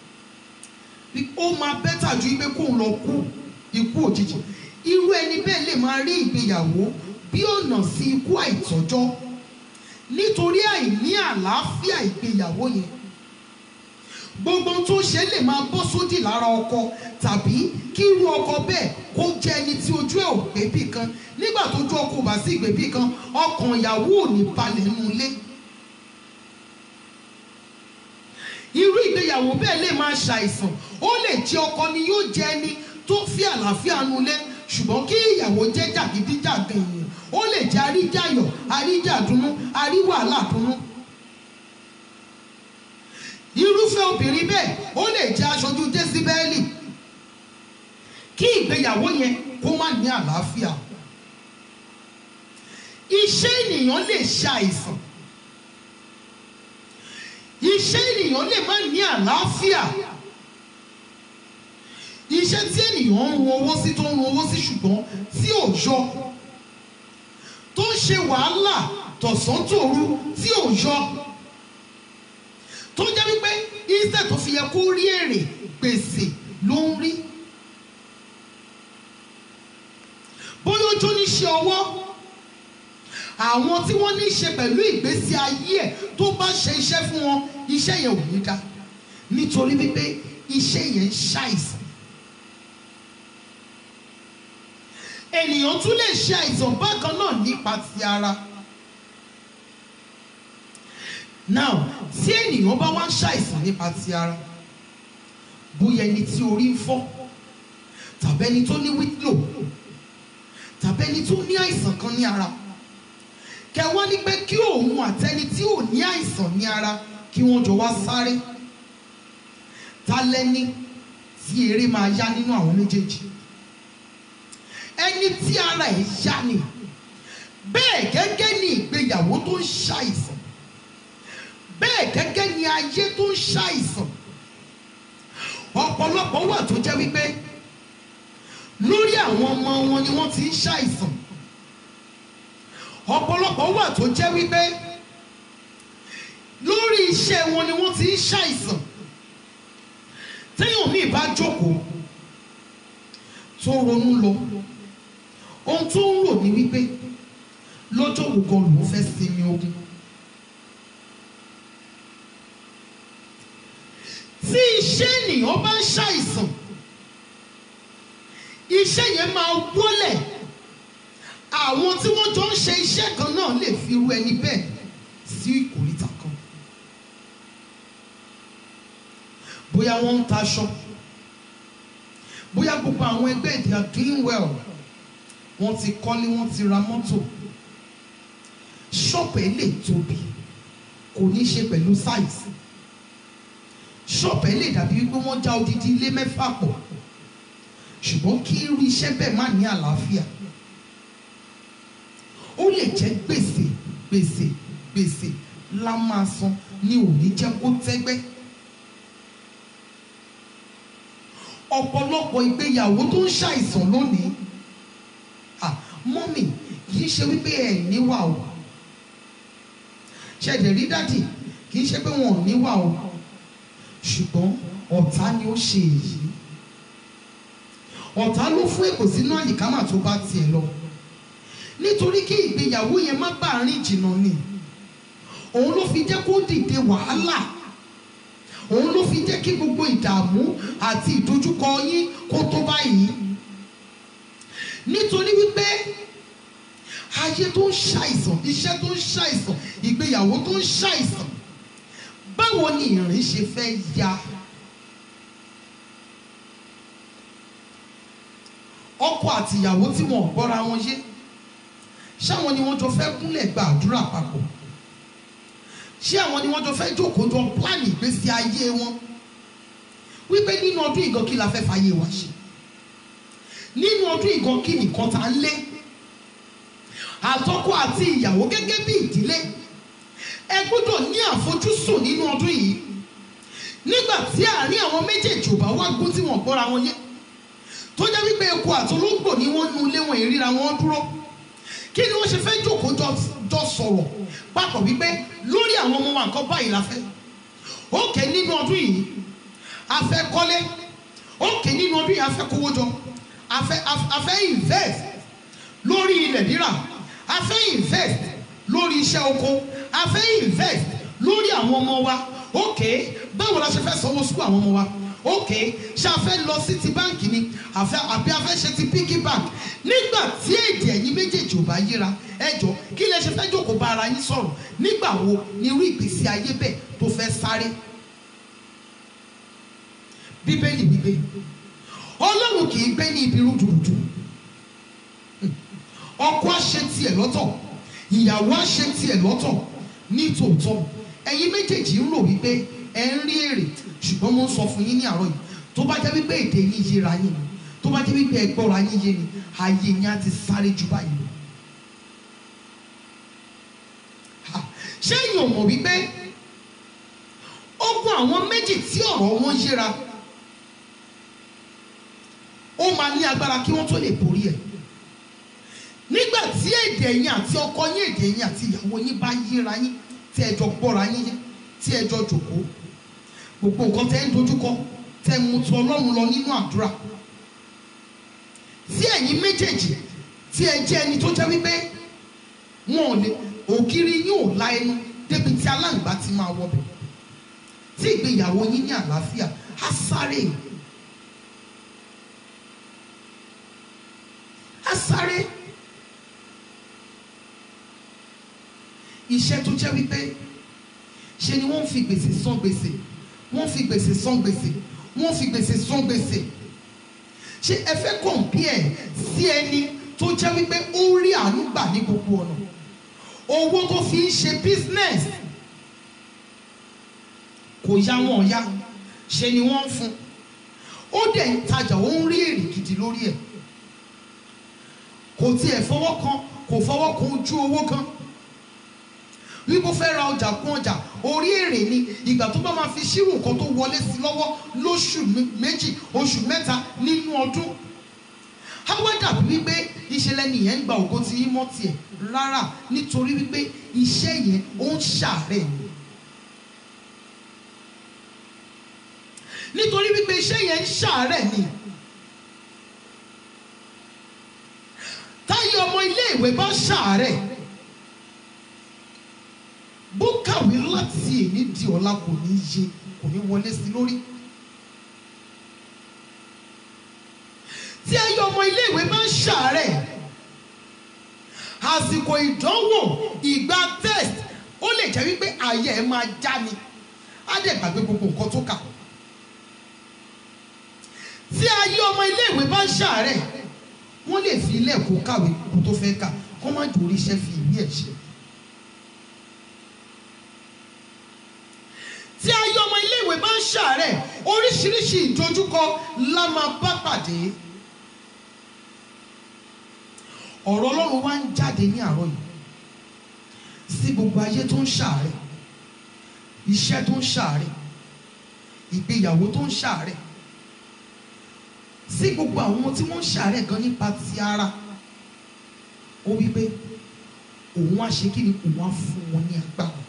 ó máa bẹ́tà ju wípé kóun lọ kú ikú òjijì irú ẹni bẹ́ẹ̀ lè máa rí ìgbéyàwó bí ọ̀nà sí ikú àìtọ́jọ́ nítorí àìní àlàáfíà ìgbéyàwó yẹn gbogbo tó ṣe lè máa bọ́ sódì lára ọkọ tàbí kí irú ọkọ bẹ́ẹ̀ kó jẹ́ ẹni tí ojú ẹ̀ ò gbé bì kan nígbà tó ojú ọkọ ò bá sí ìgbé bì kan ọkàn ìyàwó ò ní balẹ̀ nínú ilé. irú ìgbéyàwó bẹ́ẹ̀ lè máa ṣàìsàn ó lè jẹ́ ọkọ ni yóò jẹ́ ẹni tó fi àlàáfíà nulẹ̀ ṣùgbọ́n kí ìyàwó jẹ́ jàgídíjàgan èèyàn ó lè jẹ́ àríjàyọ̀ àríjàdùnnú àríwàhálàdùnnú irúfẹ́ obìnrin bẹ́ẹ̀ ó lè jẹ́ aṣojú jésíbẹ́ẹ̀lì kí ìgbéyàwó yẹn kó má ní àlàáfíà iṣẹ́ ènìyàn lè ṣàìsàn iṣẹ́ ènìyàn lè má ní àlàáfíà iṣẹ́ tí ènìyàn ń run owó sí tó ń run owó sí ṣùgbọ́n tí ò yọ tó ń ṣe wàhálà tọ̀sán tòru tí ò yọ tó jẹ́ wípé iṣẹ́ tó fi yẹ kó rí èrè gbèsè ló ń rí bóyá ojú níṣẹ́ ọwọ́ àwọn tí wọ́n ní í ṣe pẹ̀lú ìgbésí ayé ẹ̀ tó bá ṣe iṣẹ́ fún wọn iṣẹ́ yẹn ò ní dá nítorí wípé iṣẹ́ yẹn ń ṣàìsàn ènìyàn tún lè ṣe àìsàn bákan náà nípa ti ara now tí ènìyàn bá wá ń ṣàìsàn nípa ti ara bóyá ẹni tí orí ń fọ́ tàbí ẹni tó ní wíńdò tàbí ẹni tó ní àìsàn kan ní ara kẹwàá ní pé kí òun àtẹni tí ò ní àìsàn ní ara kí wọ́n jọ wá sáré ta lẹ́ni tí eré máa yá nínú àwọn méjèèjì ẹni tí ara ẹ̀ yá ni bẹ́ẹ̀ gẹ́gẹ́ ni ìgbéyàwó tó ń ṣàìsàn bẹ́ẹ̀ gẹ́gẹ́ ni ayé tó ń ṣàìsàn ọ̀pọ̀lọpọ̀ wà tó jẹ́ wípé lórí àwọn ọmọ wọn ni wọ́n ti ń ṣàìsàn ọ̀pọ̀lọpọ̀ wà tó jẹ́ wípé lórí iṣẹ́ wọn ni wọ́n ti ń ṣàìsàn téèyàn míì bá jókòó tó ronú lọ ohun tó ń rò ní wípé lọ́jọ́ wo gan lòún fẹ́ sinmi ogun. tí iṣẹ́ ènìyàn bá ń ṣàìsàn iṣẹ́ yẹn máa wọlẹ̀ àwọn tí wọ́n jọ ń ṣe iṣẹ́ kan náà lè fi irú ẹni bẹ́ẹ̀ sí ìkòríta kan bóyá wọ́n ń taṣọ bóyá gbogbo àwọn ẹgbẹ́ they are doing well wọ́n ti kọ́lé wọ́n ti ra mọ́tò ṣọ́ọ̀pù ẹ̀ lè tóbi kò ní í ṣe pẹ̀lú size ṣọ́ọ̀bù ẹ̀ lè dàbí wípé wọ́n já odidi ilé mẹ́fà pọ̀ ṣùgbọ́n kí irú iṣẹ́ bẹ́ẹ̀ má ní àlàáfíà ó lè jẹ́ gbèsè gbèsè gbèsè la máa san ní òní jẹ́ kó tẹ́gbẹ́ ọ̀pọ̀lọpọ̀ ìgbéyàwó tó ń ṣàìsàn lónìí ah mọ́mì kì í ṣe wípé ẹ̀ níwà o ṣẹ̀dẹ̀ rí dádì kì í ṣe pé wọn ò níwà o ṣùgbọ́n ọ̀tá ni ó ṣe èyí ọ̀tá ló fún èkó sínú àyíkámà tó bá tiẹ̀ lọ nítorí kí ìgbéyàwó yẹn má bàa rìn jìnnà ni òun ló fi jẹ́ kó dìde wàhálà òun ló fi jẹ́ kí gbogbo ìdààmú àti ìdojúkọ yín kó tó báyìí nítorí wípé ayé tó ń ṣàìsàn iṣẹ́ tó ń ṣàìsàn ìgbéyàwó tó ń ṣàìsàn báwo ni ìrìn ṣe fẹ́ ya ọkọ àti ìyàwó tí wọn ò gbọ́ra wọn yé ṣáwọn ni wọ́n jọ fẹ́ kúnlẹ̀ gba àdúrà papọ̀ ṣé àwọn ni wọ́n jọ fẹ́ jókòó jọ pílánì ìgbésí ayé wọn wípé nínú ọdún ìgan kí la fẹ́ fàyè wa ṣe nínú ọdún ìgan kí nìkan tá ń lé àtọkọ àti ìyàwó gẹ́gẹ́ bí ìdílé ẹ gbọ́dọ̀ ní àfojúsùn nínú ọdún yìí nígbà tí àárín àwọn méjèèjì ò bá wá gún tí wọ́n gbọ́ra wọn yé tó jẹ́ wípé eku àtolóńgbò ni wọ́n nu ilé wọn ìríra wọn dúró kí ni wọ́n ṣe fẹ́ jókòó jọ jọ sọ̀rọ̀ papọ̀ wípé lórí àwọn ọmọ wa nǹkan báyìí la fẹ́ òkè nínú ọdún yìí a fẹ́ kọ́lé òkè nínú ọdún yìí a fẹ́ kówó jọ a fẹ́ a fẹ́ invest lórí ilẹ̀ rírà a fẹ́ invest lórí iṣẹ́ oko a fẹ́ invest lórí àwọn ọmọ wa òkè báwo la ṣe fẹ́ sanwó sukú àwọn ọmọ wa ok ṣe a fẹ́ lọ sí ti báǹkì ni àfẹ́ àbí a fẹ́ ṣe ti piggy bank nígbà tí èdè ẹ̀yin méjèèjì ò bá yíra ẹ jọ kí lẹ ṣe fẹ́ jókòó bá ara yín sọ̀rọ̀ nígbà wo ni irú ìgbésí ayé bẹ́ẹ̀ tó fẹ́ sáré bíbélì wípé ọlọ́run kì í gbé ní ibi rúdurùdu ọkọ á ṣe tiẹ̀ lọ́tọ̀ ìyàwó á ṣe tiẹ̀ lọ́tọ̀ ní tòótọ́ ẹ̀yin méjèèjì ń rò wípé ẹ ń rí èrè ṣùgbọ́n mo ń sọ fún yín ní àárọ̀ yìí tó bá jẹ́ wípé èdè yín yéra yín ni tó bá jẹ́ wípé ẹ gbọ́ra yín yé ni ayé yín á ti sáré jù báyìí lọ. Ha, ṣé èèyàn mọ̀ wípé ogun àwọn méjì tí ọ̀rọ̀ wọn yéra ó máa ní agbára kí wọ́n tó lè borí ẹ̀ nígbà tí èdè yín àti ọkọ yín èdè yín àti ìyàwó yín bá yéra yín tí ẹ jọ gbọ́ra yín yé tí ẹ jọ jòkó gbogbo nǹkan tẹ́ ń dojúkọ tẹ́ ń mutu ọlọ́run lọ nínú àdúrà tí ẹ̀yin méjèèjì tí ẹ jẹ́ ẹni tó jẹ́ wípé wọn ò lè ògiri yín ò la ẹnu débi tí aláǹgbá ti máa wọbẹ̀ tí ìgbéyàwó yín ní àlàáfíà á sáré á sáré iṣẹ́ tó jẹ́ wípé ṣe ni wọ́n fi gbèsè san gbèsè wọ́n fi gbèsè san gbèsè wọ́n fi gbèsè san gbèsè ṣé ẹ fẹ́ compare sí ẹni tó jẹ́ wípé ó rí àánú gbà ní gbogbo ọ̀nà owó tó fi ń ṣe business kò yá wọn yá ṣe ni wọ́n ń fún ó dẹ̀ ń tajà ó ń rí èrè gidi lórí ẹ̀ kò tiẹ̀ fọwọ́ kan kò fọwọ́ kan ojú owó kan wípé fẹ́ ra ọjà kún ọjà orí èrè ni ìgbà tó bá máa fi ṣírò nǹkan tó wọlé sí lọ́wọ́ lóṣù méjì oṣù mẹ́ta nínú ọdún àwọn dàbí wípé ìṣẹ̀lẹ̀ nìyẹn ń gba ògo tí yín mọ́ tiẹ̀ rárá nítorí wípé iṣẹ́ yẹn ó ń ṣàárẹ̀ ni nítorí wípé iṣẹ́ yẹn ń ṣàárẹ̀ ni táyé ọmọ ilé ìwé bá ṣàárẹ̀ bó kàwé láti èní di ọ̀la kò ní yé kò ní wọlé sí lórí. tí ayé ọmọ iléèwé máa ń ṣàárẹ̀ àsìkò ìdánwò ìgbà test ó lè jẹ́ wípé ààyè ẹ̀ máa já ni á dẹ̀ gbàgbé gbogbo nǹkan tó kà. tí ayé ọmọ iléèwé bá ń ṣàárẹ̀ wọ́n lè fi ilé ẹ̀kọ́ kàwé kó tó fẹ́ kà kó má jò oríṣẹ́ fi ìwé ẹ̀ ṣe. tí ayé ọmọ iléèwé bá ń ṣàárẹ̀ oríṣiríṣi ìdojúkọ la máa bá pàdé ọ̀rọ̀ ọlọ́run wá ń jáde ní àárọ̀ yìí sí gbogbo ayé tó ń ṣàárẹ̀ iṣẹ́ tó ń ṣàárẹ̀ ìgbéyàwó tó ń ṣàárẹ̀ sí gbogbo àwọn tí wọ́n ń ṣàárẹ̀ gan nípa ti ara ó wí pé òun á ṣe kí ni òun á fún wọn ní agbára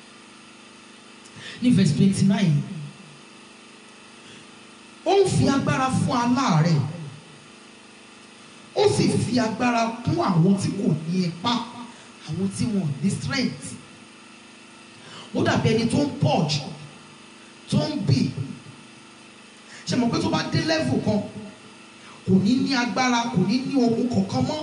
ní verse twenty nine ó ń fi agbára fún aláàárẹ̀ ó sì fi agbára kún àwọn tí kò ní ipá àwọn tí wọn ò ní strength ó dàbí ẹni tó ń purge tó ń bì ṣe mọ̀ pé tó bá dé level kan kò ní ní agbára kò ní ní okun kankan mọ́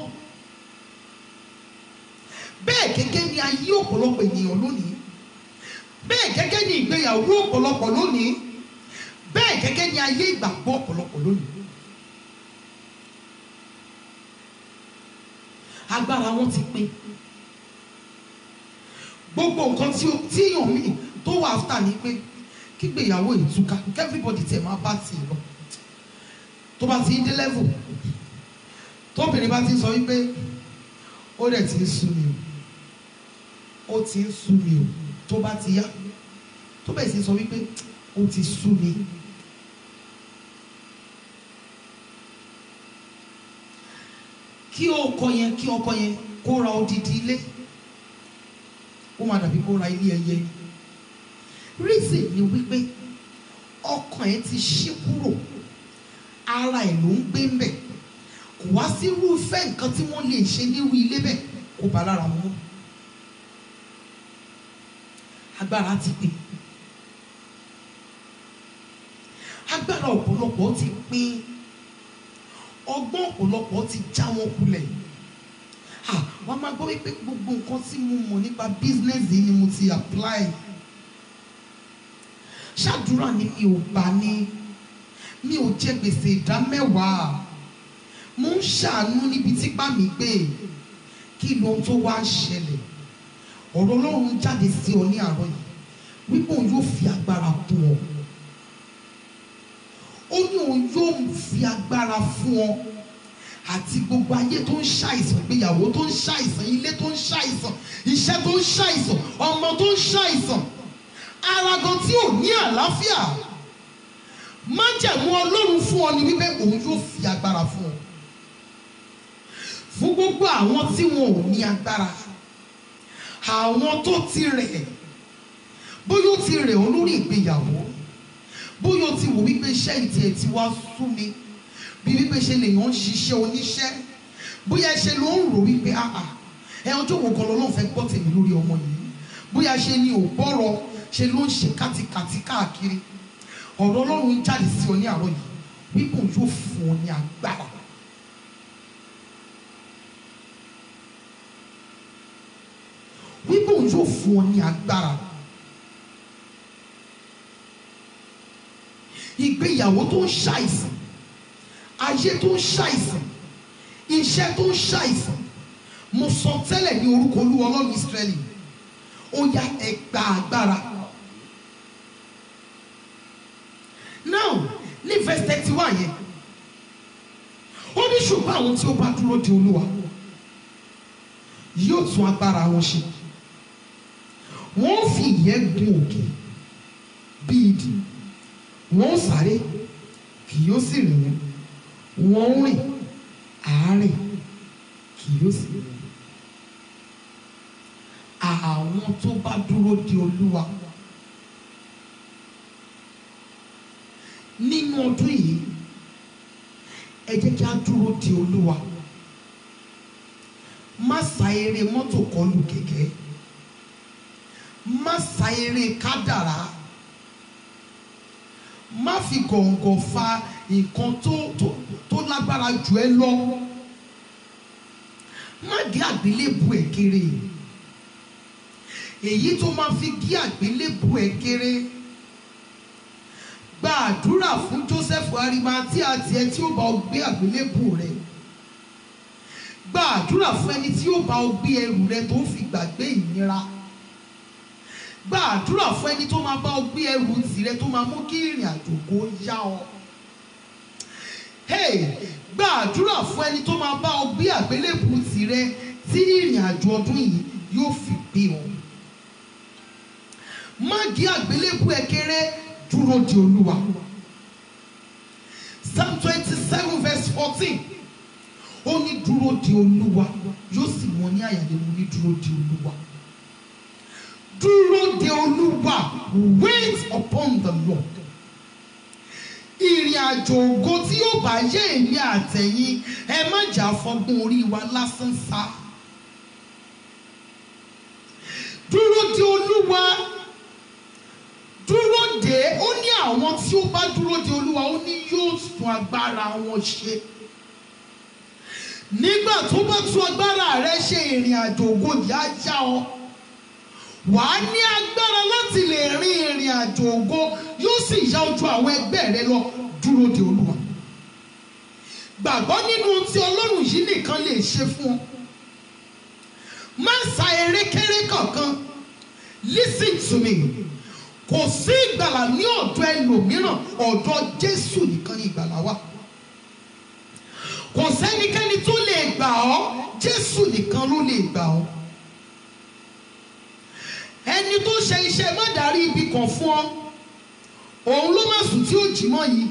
bẹ́ẹ̀ gẹ́gẹ́ ni ayé ọ̀pọ̀lọpọ̀ ènìyàn lónìí bẹ́ẹ̀ gẹ́gẹ́ ni ìgbéyàwó ọ̀pọ̀lọpọ̀ lónìí bẹ́ẹ̀ gẹ́gẹ́ ni ayé ìgbàgbọ́ ọ̀pọ̀lọpọ̀ lónìí. agbára wọn ti pín gbogbo nǹkan tí ó tí èèyàn míì tó wà áfítà ni pé kígbéyàwó ìtúká everybody tẹ̀ máa bá tiẹ̀ lọ tó bá ti dé level tóbìnrin bá ti sọ wípé ó dẹ̀ ti ń sú mi o ó ti ń sú mi o tó bá ti yá tó bẹ̀ sí sọ wípé ó ti sú mi. kí ọkọ yẹn kí ọkọ yẹn kó ra odidi ilé ó máa dàbí kó ra ilé ẹyẹ reason ni wípé ọkàn ẹ ti ṣí kúrò ara ẹ ló ń gbé ń bẹ̀ kò wá sí irúfẹ́ nǹkan tí wọ́n lè ṣe nírú ilé bẹ́ẹ̀ kó bá lára mu agbára ti pè agbára ọ̀pọ̀lọpọ̀ ti pín ọgbọ́n ọ̀pọ̀lọpọ̀ ti já wọn kulẹ̀ ah wọ́n máa gbọ́ wípé gbogbo nǹkan tí mo mọ̀ nípa business yìí ni mo ti apply ṣàdúrà ni mi ò bá ní mi ò jẹ gbèsè ìdá mẹ́wàá mo ń ṣàánú níbi tí bá mi gbé kí ló tó wá ṣẹlẹ̀ ọ̀rọ̀ Ọlọ́run jáde sí ọ ní àárọ̀ yìí wípé òun yóò fi agbára kún ọ ó ní òun yóò fi agbára fún ọ àti gbogbo ayé tó ń ṣàìsàn ìgbéyàwó tó ń ṣàìsàn ilé tó ń ṣàìsàn iṣẹ́ tó ń ṣàìsàn ọmọ tó ń ṣàìsàn ara gan tí ò ní àlàáfíà májẹ̀mú Ọlọ́run fún ọ ni wípé òun yóò fi agbára fún ọ fún gbogbo àwọn tí wọn ò ní agbára àwọn tó ti rẹ̀ bóyá ó ti rẹ̀ ọ́ lórí ìgbéyàwó bóyá o ti wò wípé iṣẹ́ ìtì ẹ̀ ti wá sú mi bí wípé ṣe lèèyàn ń ṣiṣẹ́ oníṣẹ́ bóyá ṣe ló ń rò wípé àà ẹ ọjọ́ wo kan lọ́lọ́run fẹ́ gbọ́ tèmi lórí ọmọ yìí bóyá ṣe ni ò gbọ́rọ̀ ṣe ló ń ṣe kátikàti káàkiri ọ̀rọ̀ ọlọ́run ń jáde sí ọ ní àárọ̀ yìí wípé òun yóò fún ọ ní agbára. wípé òun yóò fún ọ ní agbára. ìgbéyàwó tó ń ṣàìsàn ayé tó ń ṣàìsàn iṣẹ́ tó ń ṣàìsàn mo sọ tẹ́lẹ̀ ní orúkọ olúwa ọlọ́run ìsírẹ́lì ó yá ẹ gba agbára. now ní verse thirty one yẹn ó ní ṣùgbọ́n àwọn tí ó bá dúró de olúwa yóò tún agbára wọn ṣe wọ́n fi ìyẹ́ gun òkè bí idì wọ́n sáré kì yóò sì rìn wọ́n wọ́n rìn àárẹ̀ kì yóò sì rìn àwọn tó bá dúró de olúwa nínú ọdún yìí ẹ jẹ́ kí a dúró de olúwa má sa eré mọ́tò kọlù kẹ̀kẹ́ má sa eré kádàrá má fi gọ̀ǹgọ̀ fa nǹkan tó tó tó lágbára jù ẹ lọ má gé àgbélébù ẹ kéré èyí tó máa fi gé àgbélébù ẹ kéré gba àdúrà fún Joseph Arimathea àti ẹ tí ó bá ọ gbé àgbélébù rẹ gba àdúrà fún ẹni tí ó bá ọ gbé ẹrù rẹ tó fi gbàgbé ìnira gba àdúrà fún ẹni tó máa bá ọ gbé ẹrù tirẹ̀ tó máa mú kí ìrìn àjò kó yá ọ. Hey, gba àdúrà fún ẹni tó máa bá ọ gbé àgbélébù tirẹ̀ tí ìrìn àjò ọdún yìí yóò fi gbé ọ. Má gé àgbélébù ẹ kéré dúró de Olúwa. Psalm twenty seven verse fourteen ó ní dúró de Olúwa yóò sì mọ ní àyàlẹ́ mo ní dúró de Olúwa dúró de olúwa wait upon the lord ìrìn àjò ògo tí yóò bá yé èmi àtẹ̀yìn ẹ má jà fọgbọ́n orí wa lásán sá dúró de olúwa dúró de ó ní àwọn tí ó bá dúró de olúwa ó ní yóò tún agbára wọn ṣe nígbà tó bá tún agbára rẹ ṣe ìrìn àjò ògo yìí á yá ọ wàá ní agbára láti lè rin ìrìn àjò ògo yóò sì yá ojú àwọn ẹgbẹ́ rẹ lọ dúró de olúwa gbàgbọ́ nínú ohun tí ọlọ́run yìí nìkan lè ṣe fún ọ má sa erékeré kankan listen to me kò sí ìgbàlà ní ọ̀dọ̀ ẹlòmíràn ọ̀dọ̀ jésù nìkan ní ìgbàlà wà kò sẹ́nikẹ́ni tó lè gbà ọ́ Jésù nìkan ló lè gbà ọ́ ẹni tó ṣe iṣẹ́ má darí ibi kan fún ọ òun ló má sùn tí ó jí mọ́ yìí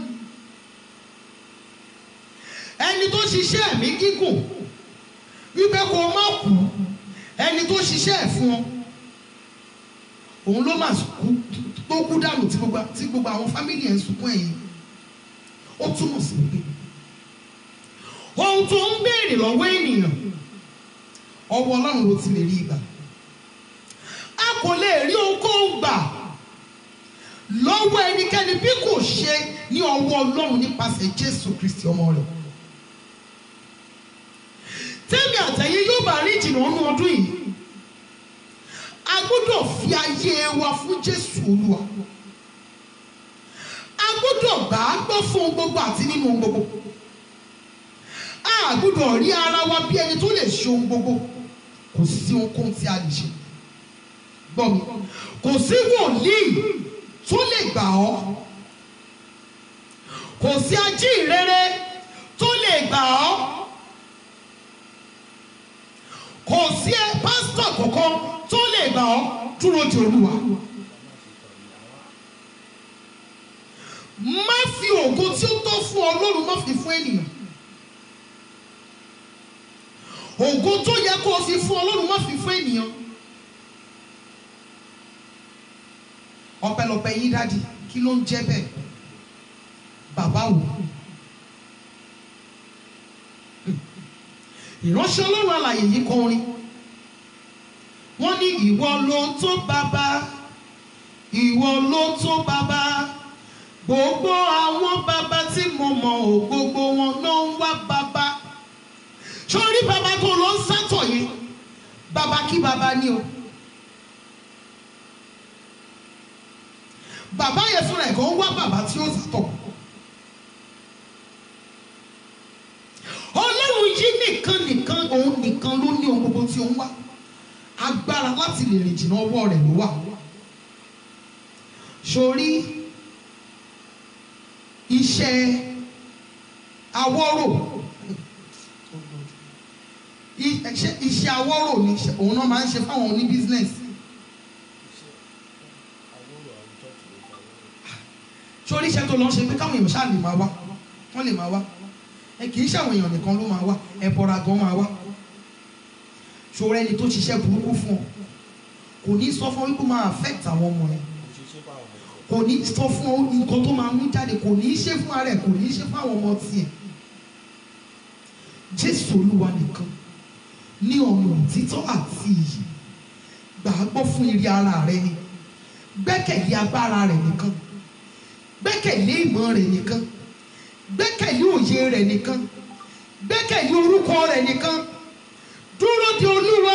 ẹni tó ṣiṣẹ́ ẹ̀mí gígùn wípé kó o má kú ẹni tó ṣiṣẹ́ ẹ̀ fún ọ òun ló má kú tó kú dànù tí gbogbo tí gbogbo àwọn fámìlì ẹ̀ ń sunkún ẹ̀yìn ó túmọ̀ sí wípé ohun tó ń béèrè lọ́wọ́ ènìyàn ọwọ́ ọlọ́run ló ti lè rí ìgbà a kò lè rí ohunkóhun gbà lọ́wọ́ ẹnikẹ́ni bí kò ṣe ní ọwọ́ ọlọ́run nípasẹ̀ jésù kristi ọmọ rẹ̀ tẹ́mi àtẹ̀yìn yóò bá rí ìjìnà ọ̀nù ọdún yìí a gbọ́dọ̀ fi ayé wa fún jésù olúwa a gbọ́dọ̀ gbà á gbọ́ fún ohun gbogbo àti nínú ohun gbogbo a gbọ́dọ̀ rí ara wa bí ẹni tó lè ṣe ohun gbogbo kò sí ohunkóhun tí a lè ṣe gbọ́ mi kò sí wòlíì tó lè gbà ọ́ kò sí ajíhìnrere tó lè gbà ọ́ kò sí ẹ pásítọ̀ kankan tó lè gbà ọ́ dúró de olúwa. má fi ògo tí ó tọ́ fún ọlọ́run má fi fún ènìyàn. ògo tó yẹ kó o fi fún ọlọ́run má fi fún ènìyàn. ọpẹ́lọpẹ́ yín dádì kí ló ń jẹ́ bẹ́ẹ̀ bàbá wò ìránṣẹ́ ọlọ́run alàyè yìí kọ orin wọ́n ní ìwọ ló tó bàbá ìwọ ló tó bàbá gbogbo àwọn bàbá tí mo mọ̀ ò gbogbo wọn ló ń wá bàbá sórí bàbá tó lọ ń sátọ̀ yẹn bàbá kí bàbá ní o. bàbá yẹn fúnra ẹ̀ kàn ń wá bàbá tí ó sàtọ̀. ọlọ́run yìí nìkan nìkan òun nìkan ló ní ohun gbogbo tí ó ń wá agbára láti lè rìn jìnnà ọwọ́ rẹ̀ ló wà. sórí iṣẹ́ awọ́rò iṣẹ́ awọ́rò ni òun náà máa ń ṣe fáwọn oní bísínẹ́sì. sórí iṣẹ́ tó lọ ṣe pé káwọn èèyàn ṣáà lè máa wá wọ́n lè máa wá ẹ kì í ṣàwọn èèyàn nìkan ló máa wá ẹ bọra gan máa wá ṣòro ẹni tó ṣiṣẹ́ burúkú fún ọ kò ní sọ fún ọ wípé máa affect àwọn ọmọ rẹ kò ní sọ fún ọ nǹkan tó máa mú jáde kò ní í ṣe fún ara ẹ kò ní í ṣe fún àwọn ọmọ tiẹ̀ Jésù Olúwa nìkan ní ọ̀nà òtítọ́ àti iyì gbàgbọ́ fún ire ara rẹ ni gbẹ́kẹ̀lé agbára rẹ nìkan gbẹ́kẹ̀lé ìmọ̀ rẹ̀ nìkan gbẹ́kẹ̀lé òye rẹ̀ nìkan gbẹ́kẹ̀lé orúkọ rẹ̀ nìkan dúró de olúwa.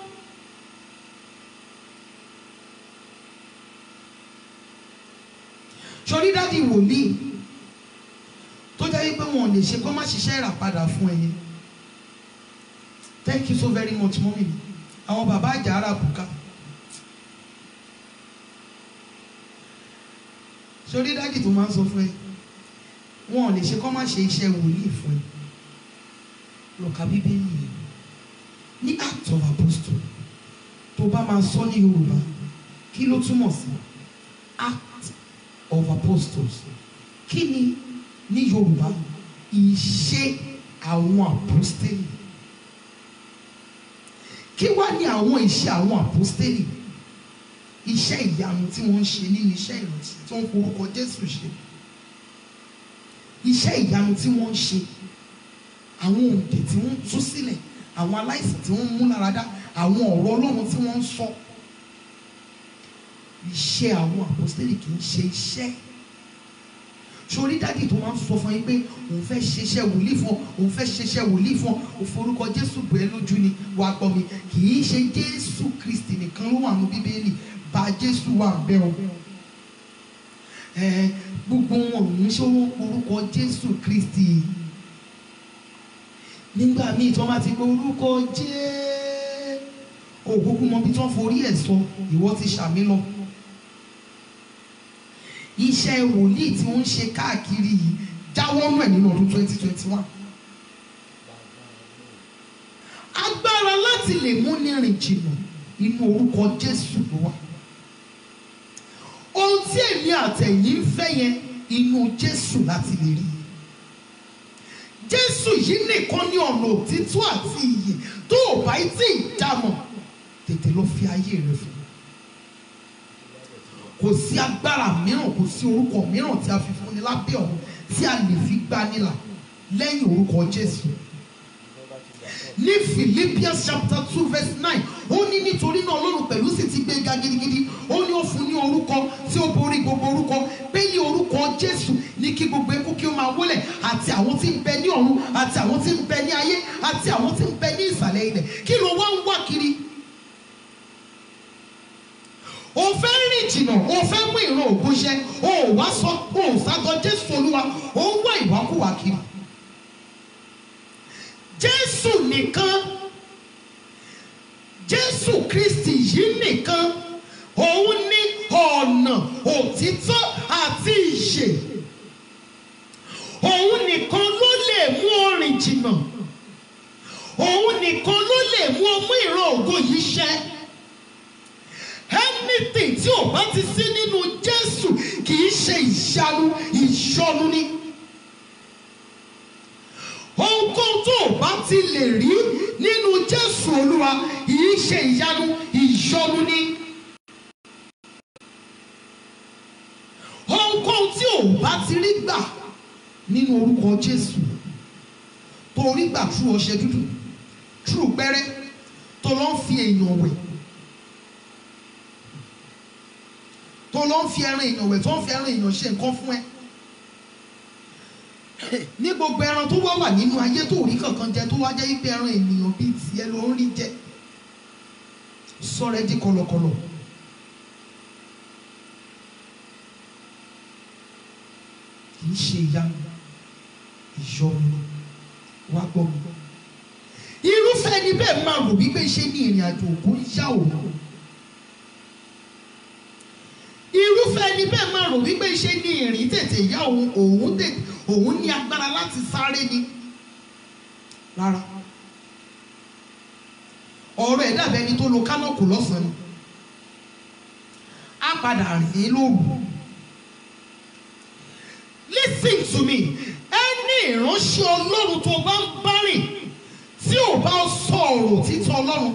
sọrí dádì wòlíì tó jẹ́ pé wọn ò lè ṣe kó má ṣiṣẹ́ ìràpadà fún ẹ̀yin thank you so very much mọ́mí mi àwọn bàbá àjà ara bùkà. sórí dájì tó máa ń sọ fún ẹ wọn ò lè ṣe kọ́ má ṣe iṣẹ́ wòlíì fún ẹ lọ́ka bíbélì yẹn ní act of apostle tó bá máa sọ ní yorùbá kí ló túmọ̀ sí act of apostles kí ni ní yorùbá ìṣe àwọn apostoli kí wá ní àwọn ìṣe àwọn apostoli iṣẹ́ ìyanu tí wọ́n ń ṣe nínú iṣẹ́ ìrántí tí wọ́n ń forúkọ Jésù ṣe iṣẹ́ ìyanu tí wọ́n ń ṣe àwọn òǹdè tí wọ́n ń tú sílẹ̀ àwọn aláìsàn tí wọ́n ń mú láradá àwọn ọ̀rọ̀ Ọlọ́run tí wọ́n ń sọ iṣẹ́ àwọn àpọ́sítélì kì í ṣe iṣẹ́ sórí dádì tó máa ń sọ fún yín pé òun fẹ́ ṣiṣẹ́ wòlíì fún ọ òun fẹ́ ṣiṣẹ́ wòlíì fún ọ òforúkọ Jésù bẹ́ẹ̀ lójú ni wàá gbọ́ mi kì í ṣe Jésù Kristi nìkan ló wà ní Bíbélì bá Jésù wà bẹ́ẹ̀ o ẹ gbogbo wọn ò ní ṣe wọn orúkọ Jésù Kristi nígbà míì tí wọ́n bá ti gbọ́ orúkọ jẹ́ òkúkú mọ bí tí wọ́n forí ẹ̀ sọ ìwọ ti ṣàmì lọ iṣẹ́ wòlíì tí wọ́n ń ṣe káàkiri yìí jáwọ́ nù ẹ̀ nínú ọdún twenty twenty one a láti lè mú ní rìn jìnnà inú orúkọ Jésù ló wà ohun tí èmi àtẹ̀yìn ń fẹ́ yẹn inú Jésù láti lè rí Jésù yìí nìkan ní ọ̀nà òtítọ́ àti ìyè tó o bá tí ì dámọ̀ tètè lọ fi ayé rẹ fún kò sí agbára mìíràn kò sí orúkọ mìíràn tí a fi fúnni lábẹ́ ọ̀run tí a lè fi gbanilà lẹ́yìn orúkọ Jésù ní Philippians chapter two verse nine ó ní nítorí náà Ọlọ́run pẹ̀lú sì ti gbé ga gidigidi ó ní ó fún ní orúkọ tí ó borí gbogbo orúkọ pé ní orúkọ Jésù ní kí gbogbo eku kí ó máa wólẹ̀ àti àwọn tí ń bẹ ní ọ̀run àti àwọn tí ń bẹ ní ayé àti àwọn tí ń bẹ ní ìsàlẹ̀ ilẹ̀ kí ló wá ń wá kiri o fẹ́ rìn jìnnà o fẹ́ mú ìran ògùn ṣẹ o ò wá sọ o ò ságọ Jésù Olúwa o ń wá ìwákùwà kiri Jésù nìkan Jésù Kristi yìí nìkan òun ní ọ̀nà òtítọ́ àti ìyè òun nìkan ló lè mú ọ rìn jìnnà òun nìkan ló lè mú ọ mú ìran ògo yìí ṣẹ anything tí ò bá ti sí nínú Jésù kì í ṣe ìyanu ìyọnu ni ohunkóhun tó o bá ti lè rí nínú Jésù Olúwa yìí ṣe ìyanu ìyọnu ni ohunkóhun tí o bá ti rí gbà nínú orúkọ Jésù tó rí gbà tú ọṣẹ dúdú tú gbẹ́rẹ́ tó lọ ń fi èèyàn wẹ̀ tó lọ ń fi ẹran èèyàn wẹ̀ tó ń fi ẹran èèyàn ṣe nǹkan fún ẹ ní gbogbo ẹran tó wá wà nínú ayé tó rí kankan jẹ tó wá jẹ́ wípé ẹran ènìyàn bíi tiẹ̀ ló ń rí jẹ sọ̀rọ̀ ẹ di kọ̀lọ̀kọ̀lọ̀ kì í ṣe ìyanu ìyọnu wá gbọ́ mi irúfẹ́ ẹni bẹ́ẹ̀ máa rò wípé ṣé ní ìrìn àjò òkú ń yá òun irúfẹ́ ẹni bẹ́ẹ̀ máa rò wípé ṣé ní ìrìn tètè yá òun òun tètè òun ní agbára láti sáré ni rárá ọ̀rọ̀ ẹ̀ dàbí ẹni tó lo kánọ̀kù lọ́sàn-án ni á padà rìn lóru listen to me ẹni ìránṣẹ́ ọlọ́run tó bá ń bá rìn tí ò bá sọ ọ̀rọ̀ títọ́ ọlọ́run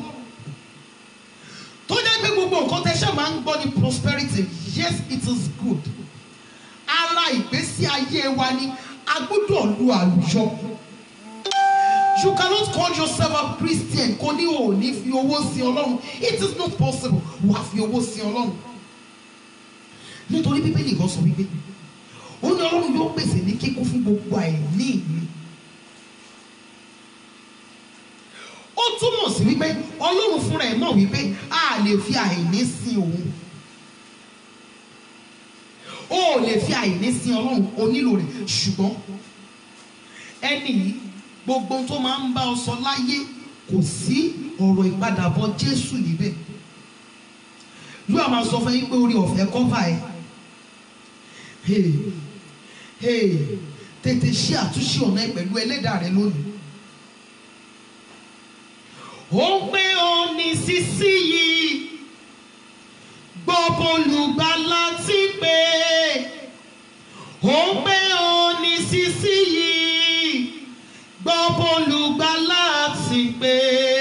tó jẹ́ pé gbogbo nǹkan tẹ́ ṣe máa ń gbọ́ ní prosperity yes it is good ara ìgbésí ayé wa ni a gbọ́dọ̀ lu àlùyọ you cannot call yourself a Christian kò ní o ní fi owó sí ọlọ́run it is not possible wà á fi owó sí ọlọ́run nítorí bíbélì kan sọ wípé ó ní ọlọ́run yóò pèsè ní kíkún fún gbogbo àìní mi ó túmọ̀ sí wípé ọlọ́run fúnra ẹ̀ mọ̀ wípé a lè fi àìní sí òun o ò lè fi àìní sí ọlọ́run o nílò rẹ̀ ṣùgbọ́n ẹni yìí gbogbo tó máa ń bá ọ sọ láyé kò sí ọ̀rọ̀ ìpadàbọ̀ Jésù níbẹ̀ yóò máa sọ fún yín pé orí ọ̀fẹ́ kọ́fà ẹ̀ hey hey tètè ṣe àtúnṣe ọ̀nà ẹ̀ pẹ̀lú ẹlẹ́dàá rẹ lónìí ó ń pé ó ní sísí yìí gbọ́ bólúgbàlà ti pé ó ń pé ó ní sísí yìí gbọ́ bólúgbàlà ti pé.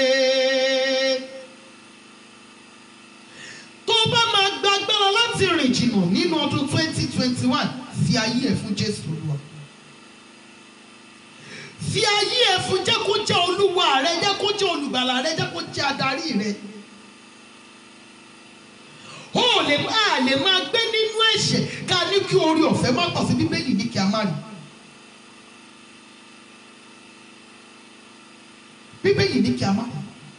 tó bá máa gbàgbára láti rìn jìnnà nínú ọdún twenty twenty one fi ayé ẹ̀ fún Jésù Olúwa fi ayé ẹ̀ fún jẹ́ kó jẹ́ olúwa rẹ jẹ́ kó jẹ́ olùgbàlà rẹ jẹ́ kó jẹ́ adarí rẹ o lè a lè máa gbé nínú ẹ̀ṣẹ̀ ká ní kí orí ọ̀fẹ́ má pọ̀ sí bíbélì ní kí a má rí bíbélì ní kí a má rí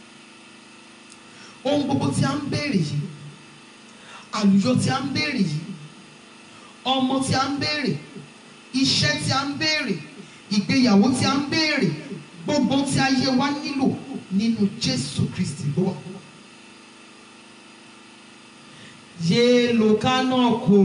ohun gbogbo tí a ń béèrè yìí àlùyọ tí a ń béèrè yìí ọmọ tí a ń béèrè iṣẹ́ tí a ń béèrè ìgbéyàwó tí a ń béèrè gbogbo tí ayé wa nílò nínú Jésù Kristi ló wà. yéé lo kánọ̀kù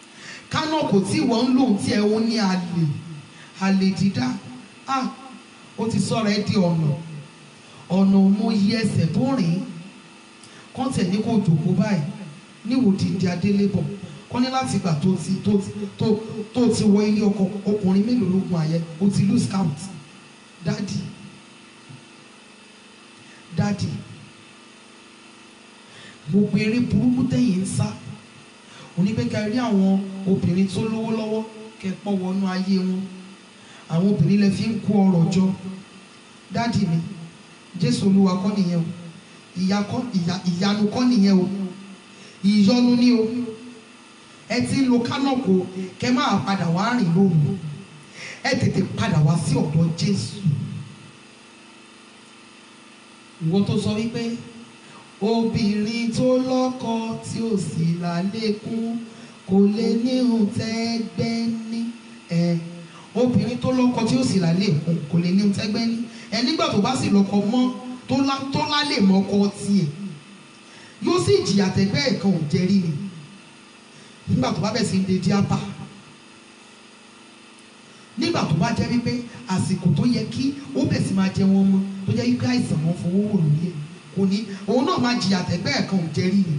kánọ̀kù tí wọ́n ń lò tí ẹ̀ ń ní àlè àlè dídá ah ó ti sọ̀rọ̀ ẹ di ọ̀nà ọ̀nà mo yí ẹsẹ̀ tó rìn kọ́ńtẹ̀ ní kò jòkó báyìí níwò dídí adélébọ̀ kọ́ ní láti gbà tó ti tó ti tó tó ti wọ ilé ọkọ ọkùnrin mélòó lógun àyẹ ó ti lose count dádì dádì gbogbo eré burúkú tẹ̀yìn ń sá onígbẹ́ka rí àwọn obìnrin tó lówó lọ́wọ́ kẹ́pọ̀ wọnú ayé wọn àwọn obìnrin lè fi ń kó ọrọ̀ jọ dádì mi jésù olúwa kọ́ nìyẹn o ìyá kọ́ ìyá ìyanu kọ́ nìyẹn o ìyọnu ni o ẹ ti ń lo kánọ̀kù kẹ máa padà wá rìn lóru ẹ tètè padà wá sí ọ̀dọ̀ jésù ìwọ tó sọ wípé obìnrin tó lọ́kọ tí ò sì lálékún kò lè níhun tẹ́gbẹ́ ní ẹ obìnrin tó lọ́kọ tí ò sì lálékún kò lè níhun tẹ́gbẹ́ ní ẹ nígbà tó bá sì lọ́kọ mọ́ tó lá tó lálé mọ́kọ tiẹ̀ yóò sì jìyà tẹ́gbẹ́ ẹ̀kan ò jẹ́rí ni nígbà tó bá bẹ̀ sí ń de díápà nígbà tó bá jẹ́ wípé àsìkò tó yẹ kí ó bẹ̀ sí máa jẹ wọn mọ́ tó jẹ́ wípé àìsàn wọn fowó wò lórí ẹ̀ kò ní òun náà máa jìyà tẹ́gbẹ́ ẹ̀kan ò jẹ́rí ni.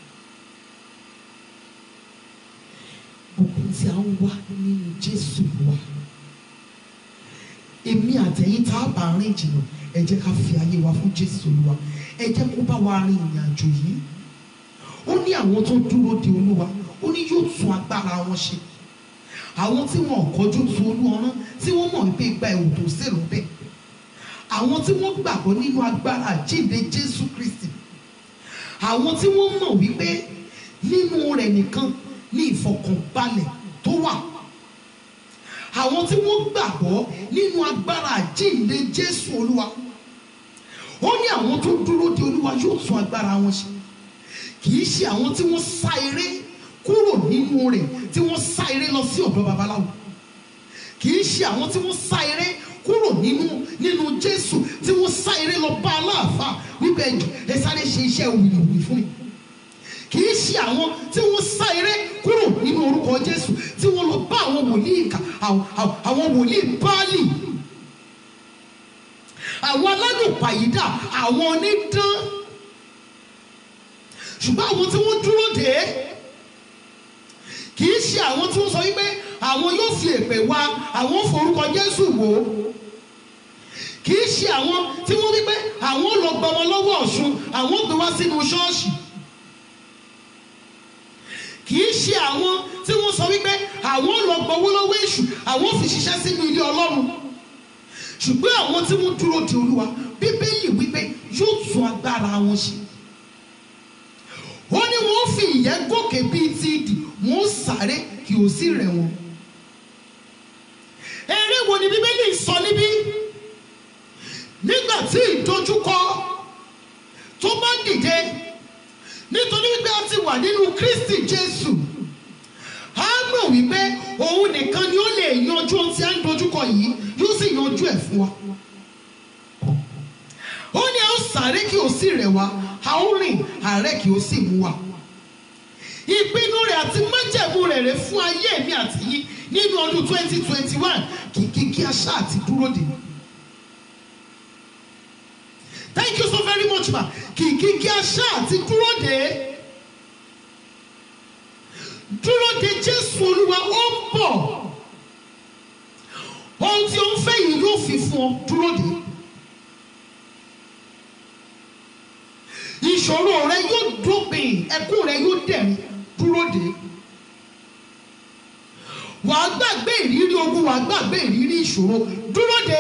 gbogbo tí a ń wá nínú Jésù wa èmi àtẹ̀yìn tá a bá rìn jìnnà ẹ jẹ́ ká fi ayé wa fún Jésù Olúwa ẹ jẹ́ kó bá wa rin ìrìn àjò yìí ó ní àwọn tó dúró de Olúwa ó ní yóò tún agbára wọn ṣe àwọn tí wọn ò kọjú tu Olúwa tí wọ́n mọ̀ wípé gba ẹ̀wò tó sèrò bẹ́ẹ̀ àwọn tí wọ́n gbàgbọ́ nínú agbára àjíǹde Jésù Kristi àwọn tí wọ́n mọ̀ wípé nínú rẹ̀ nìkan ní ìfọkànbalẹ̀ tó wà àwọn tí wọ́n gbàgbọ́ nínú agbára àjíǹde Jésù Olúwa ó ní àwọn tó dúró de Olúwa yóò tún agbára wọn ṣe kì í ṣe àwọn tí wọ́n sá eré kúrò nínú rẹ̀ tí wọ́n sá eré lọ sí ọ̀dọ̀ babaláwo kì í ṣe àwọn tí wọ́n sá eré kúrò nínú nínú Jésù tí wọ́n sá eré lọ bá aláàfáà wípé ẹ sáré ṣe iṣẹ́ wìlìwìlì fún mi kì í ṣe àwọn tí wọ́n sá eré kúrò nínú orúkọ Jésù tí wọ́n lọ bá àwọn wòlíì kà àwọn wòlíì Báálì àwọn alálùpàyídà àwọn onídán ṣùgbọ́n àwọn tí wọ́n dúró dé kì í ṣe àwọn tí wọ́n sọ wípé àwọn yóò fi èpè wá àwọn forúkọ Jésù wò ó kì í ṣe àwọn tí wọ́n wípé àwọn lọ gbọmọ lọ́wọ́ Ọ̀ṣun àwọn gbé wá sínú ṣọ́ọ̀ṣì kì í ṣe àwọn tí wọ́n sọ wípé àwọn lọ gbowó lọ́wọ́ èṣù àwọn fi ṣiṣẹ́ sínú ilé Ọlọ́run ṣùgbọ́n àwọn tí wọ́n dúró de Olúwa Bíbélì wípé yóò tún agbára wọn ṣe ó ní wọ́n fi ìyẹ́ gòkè bíi ti ìdì wọ́n sáré kí ó sì rẹ̀ wọ́n. eré wo ni bíbélì sọ níbí nígbà tí ìdojúkọ tó bá dìde nítorí wípé a ti wà nínú Kristi Jésù a mọ̀ wípé òun nìkan ni ó lè yanjú ohun tí a ń dojúkọ yìí yóò sì yanjú ẹ̀ fún wa. ó ní a ó sáré kí ó sì rẹ̀ wá a ó rìn àárẹ̀ kí ó sì mú wa. ìpinnu rẹ̀ àti májẹ̀mú rẹ̀ rẹ̀ fún ayé mi àti yín nínú ọdún twenty twenty one kìkì kí a ṣáà ti dúró dè. thank you so very much ma kìkì kí a ṣáà ti dúró dè. dúró de Jésù Olúwa ó ń bọ̀ ohun tí ó ń fẹ́ yìí yóò fi fún ọ dúró dè. ìṣòro rẹ yóò dópin ẹkún rẹ yóò dẹ̀rín dúró dé wàá gbàgbé ìrírí ogun wàá gbàgbé ìrírí ìṣòro dúró dé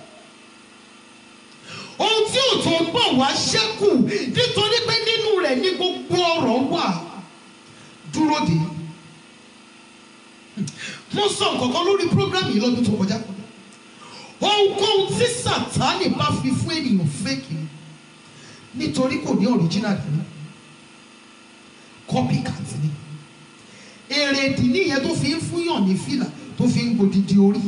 ohun tí ò tó ń bọ̀ wá ṣẹ́kù nítorí pé nínú rẹ̀ ní gbogbo ọ̀rọ̀ wà dúró dé mo sọ nǹkan kan lórí program yìí lọ́dún tó kọjá ohunkóhun tí Sátánì bá fi fún ènìyàn fẹ́ẹ̀kì ni nítorí kò ní original dání copycat ni èrèdì nìyẹn tó fi ń fúnyàn ní fìlà tó fi ń gbòdìdì orí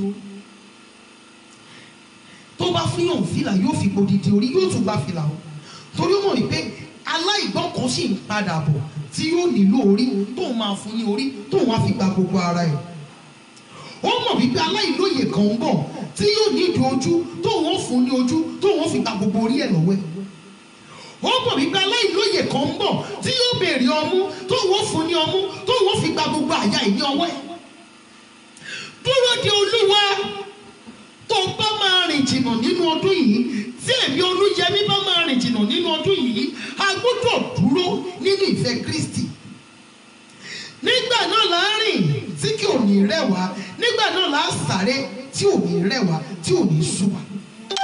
tó bá fúnyàn fìlà yóò fi gbòdìdì orí yóò tún gba fìlà o torí ó mọ̀ wípé aláìgbọ́n kan sì ń padà bọ̀ tí yóò nílò orí tóun máa fún ní orí tóun á fi gba gbogbo ara ẹ̀ ó mọ̀ wípé aláìlóye kan ń bọ̀ tí yóò ní ìdí ojú tó wọ́n fún ní ojú tó wọ́n fi gba gbogbo orí ẹ̀ lọ́wọ́ ẹ̀ ó mọ̀ wípé aláìlóye kan ń bọ̀ tí yóò béèrè ọmú tó wọ́n fún ní ọmú tó wọ́n fi gba gbogbo àyà ẹ̀ ní ọwọ́ ẹ̀ dúró de olúwa tó bá máa rìn jìnnà nínú ọdún yìí tí èmi olúyẹmí bá máa rìn jìnnà nínú ọdún yìí a gbọ́dọ̀ dúró nínú ìfẹ́ kristi nígbà náà là á rìn tí kì ò ní rẹ̀ wá nígbà náà là á sáré tí ò ní rẹ̀ wá tí ò ní sú wa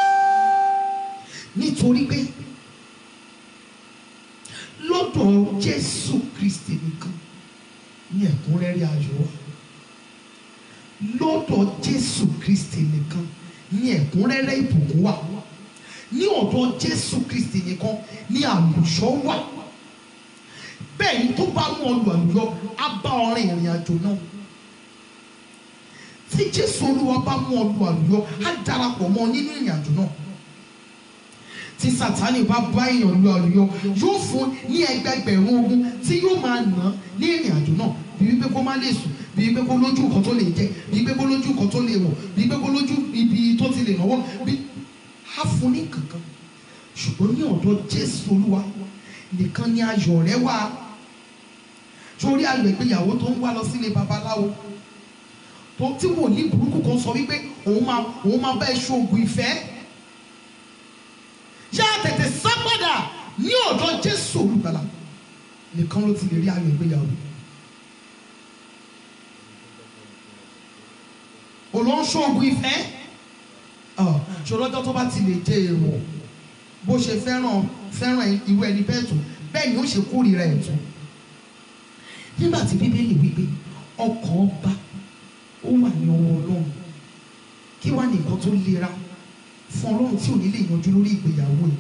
nítorí pé lọ́dọ̀ jésù kristi nìkan ní ẹ̀kúnrẹ́rẹ́ ayọ̀ wa lọ́dọ̀ jésù kristi nìkan ní ẹ̀kúnrẹ́rẹ́ ìbùkún wà ní ọ̀dọ̀ jésù kristi nìkan ní àlùṣọ́ wà bẹ́ẹ̀ ni tó bá mú ọlù àlùyọ á bá ọrin ìrìn àjò náà tí jésù olúwa bá mú ọlù àlùyọ á darapọ̀ mọ́ nínú ìrìn àjò náà tí sátani bá bá èèyàn lu àlùyọ yóò fún ní ẹgbẹgbẹ̀rún ogun tí yóò máa nà án ní ìrìn àjò náà bí wípé kó má lè sùn bí wípé kó lójú nǹkan tó lè jẹ bí wípé kó lójú nǹkan tó lè wọ̀ bí wípé kó lójú ibi tó ti lè náwó bí á fún ní kankan ṣùgbọ́n ní ọ̀dọ̀ jésù olúwa nìkan ni ayọ̀ rẹ wà sórí ayọ̀ ìgbéyàwó tó ń wá lọ sílé babaláwo tó tí wòlíì burúkú kan sọ wípé òun máa òun máa bá ẹ ṣoògùn ìfẹ́ yá tètè sá padà ní ọ̀dọ̀ jésù olùgbàlà nìkan ló ti lè rí ayọ̀ ìgbéyàwó olóńṣoògùn ìfẹ́ ṣòlọ́jọ́ tó bá ti lè jẹ èrò bó ṣe fẹ́ràn fẹ́ràn irú ẹni bẹ́ẹ̀ tó bẹ́ẹ̀ ni ó ṣe kórìíra ẹ̀ tó nígbà tí bíbélì wípé ọkàn ọba ó wà ní ọwọ́ ọlọ́run kí wá ní nǹkan tó lera fún ọlọ́run tí ò ní lè yanjú lórí ìgbéyàwó ẹ̀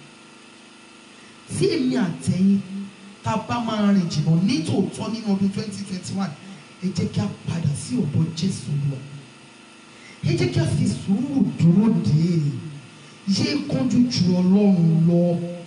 tí èmi àtẹ̀yìn tá a bá máa rìn jìnnà nítòótọ́ nínú ọdún twenty twenty one ẹ jẹ́ kí a padà sí ọ̀dọ̀ jésù lọ ẹ jẹ́ kí a fi sùúrù dúró dè é yé kánjú ju ọlọ́run lọ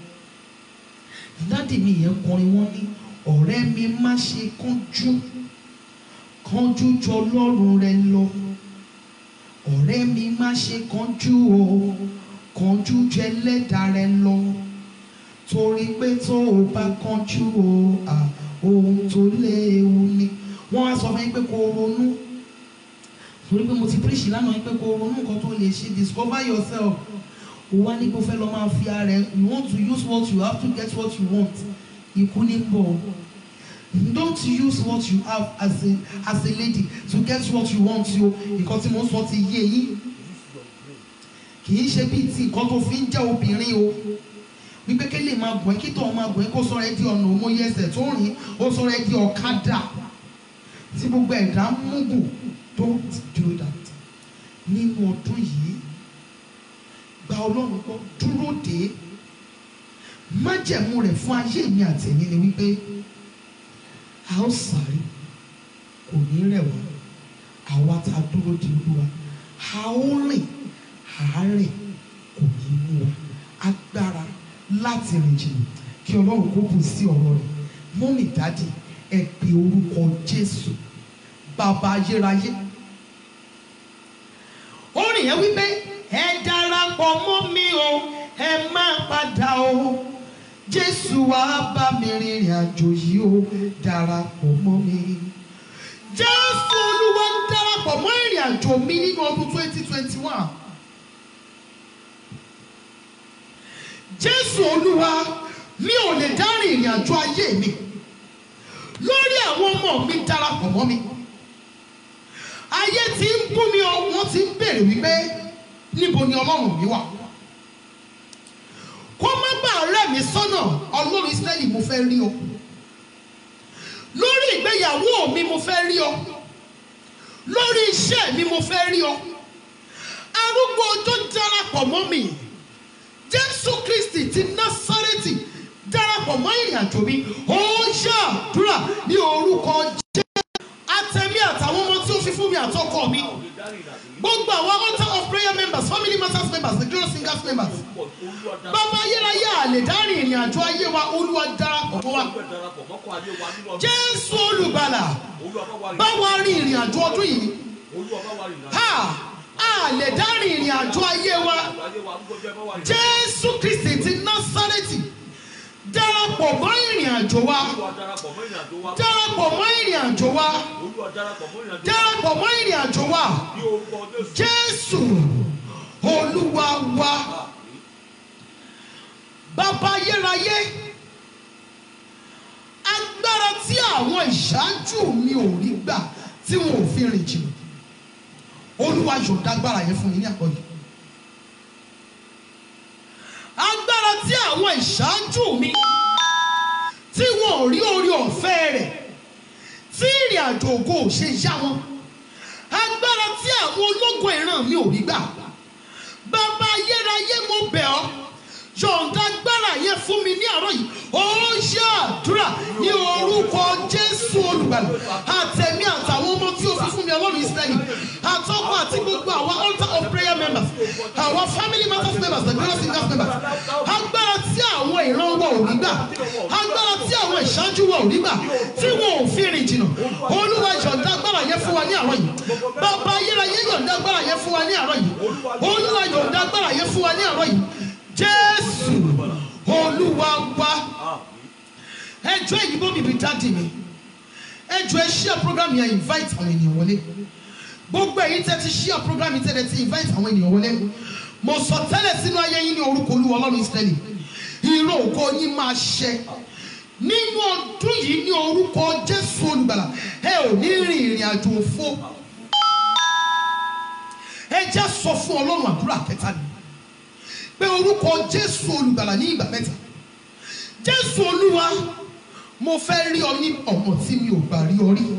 dádì mi yẹn kọrin wọ́n ní ọ̀rẹ́ mi má ṣe kánjú kánjú ju ọlọ́run rẹ lọ ọ̀rẹ́ mi má ṣe kánjú o kánjú ju ẹlẹ́dàá rẹ lọ torí pé tó o bá kánjú o à ohun tó léwu ni wọ́n á sọ fún yín pé kó o ronú torí pé mo ti píríṣì lánàá yín pé kó o ronú nǹkan tó lè ṣe discover yourself o wá ní kó fẹ́ lọ máa fi ara ẹ you want to use what you have to get what you want ikú ní bọ̀ don't use what you have as a as a lady to get what you want o nǹkan tí mo ń sọ ti yé yín kì í ṣe bíi ti nǹkan tó fi ń jẹ́ obìnrin o wípé kí lè máa gùn ẹ́ kí tó máa gùn ẹ́ kó sọ̀rọ̀ ẹ́ di ọ̀nà òmòye ẹsẹ̀ tó rìn ó sọ̀rọ̀ ẹ́ di ọ̀kadà tí gbogbo ẹ̀dá ń múgùn don't do that nínú ọdún yìí gba ọlọ́run gbọ́ dúró dé májẹ̀mú rẹ̀ fún ayé mi àtẹ̀yìn ni wípé a ó sáré kò ní rẹ̀ wá àwa tá a dúró di olúwa a ó rìn àárẹ̀ kò ní mú wa agbára láti rìn jìnnà kí ọlọ́run kó bù sí ọ̀rọ̀ rẹ̀ mọ́mì dádì ẹ pe orúkọ jésù bàbá ayérayé orin yẹn wípé ẹ darapọ̀ mọ́ mi o ẹ má padà o jésù wá bá mi rìnrìn àjò yìí o darapọ̀ mọ́ mi jésù olúwa ń darapọ̀ mọ́ ìrìn àjò mi nínú ọdún twenty twenty one jésù olúwa mi ò lè dá rìnrìn àjò ayé mi lórí àwọn ọmọ mi darapọ̀ mọ́ mi ayé tí ń bú mi ọ wọ́n ti ń béèrè wípé níbo ni ọlọ́run mi wà kó má bàa rẹ̀ mí sọ́nà ọlọ́run Ísírẹ́lì mo fẹ́ rí ọ lórí ìgbéyàwó mi mo fẹ́ rí ọ lórí iṣẹ́ mi mo fẹ́ rí ọ arúgbó ọjọ́ darapọ̀ mọ́ mi Jésù Kristi ti Násárẹ́tì darapọ̀ mọ́ ìrìn àjò mi ó ṣàdúrà ní orúkọ Jésù àtẹ̀mí àtàwọn ọmọ tí ó fi fún mi àtọkọ mi gbogbo àwọn altar of prayer members family matters members the glorious singers members bàbá ayérayé àlè dárìn ìrìn àjò ayé wa olúwa darapọ̀ mọ́ wa jésù olùgbàlà bá wa rin ìrìn àjò ọdún yìí ha a lè dárin ìrìn àjò ayé wa jésù kristi ti násárẹ́tì darapọ̀ mọ́ ìrìn àjò wa darapọ̀ mọ́ ìrìn àjò wa darapọ̀ mọ́ ìrìn àjò wa jésù olúwa wa bàbá ayérayé agbára tí àwọn ìṣáájú mi ò rí gbà tí wọn ò fi rìn jìnnà olúwa yọ̀ǹda agbára yẹn fún mi ní àkọ́yé agbára tí àwọn ìṣáájú mi tí wọn ò rí orí ọ̀fẹ́ rẹ̀ tí ìrìn àjò ògo ò ṣe yá wọn agbára tí àwọn ológun ìran mi ò rí gbà bàbá ayérayé mo bẹ̀ ọ́ yọ̀ǹda agbára yẹn fún mi ní àárọ̀ yìí ó ṣe àdúrà ní orúkọ jésù olùgbàlà àtẹ̀mí àtàwọn ọmọ tí ó fi fún mi ọlọ́run ìsírẹ́lì àtọ́kọ̀ àti gbogbo àwọn altar of prayer members àwọn family matters members the glorious singers members agbára tí àwọn ìran wọn ò rí gbà agbára tí àwọn ìṣáájú wọn ò rí gbà tí wọn ò fi rìn jìnnà olúwa yọ̀ǹda agbára yẹn fún wa ní àárọ̀ yìí bàbá ayérayé yọ̀ǹda agbára yẹn fún wa ní àárọ̀ yìí olúwa yọ̀ǹda agbára yẹn fún wa ní àárọ̀ yìí jésù olúwa wa ẹjọ́ ìdìbò mi bí dáàdì mi ẹjọ́ ẹ ṣíà program yẹn invite àwọn ènìyàn wọlé gbogbo èyí tẹ́ ti ṣíà program yìí tẹ́ ti invite àwọn ènìyàn wọlé mo sọ tẹ́lẹ̀ sínú ayé yín ní orúkọ olúwa ọlọ́run ìsírẹ́lì ìró ògo yín máa ṣẹ nínú ọdún yìí ní orúkọ jésù olùgbàlà ẹ ò ní rìn ìrìn àjò òfo ẹ jẹ́ sọ fún ọlọ́run àdúrà kẹta ni pé orúkọ jésù olùgbàlà ní ìgbà mẹ́ta jésù olúwa mo fẹ́ rí ọ ní ọ̀nà tí mi ò gbà rí ọ rí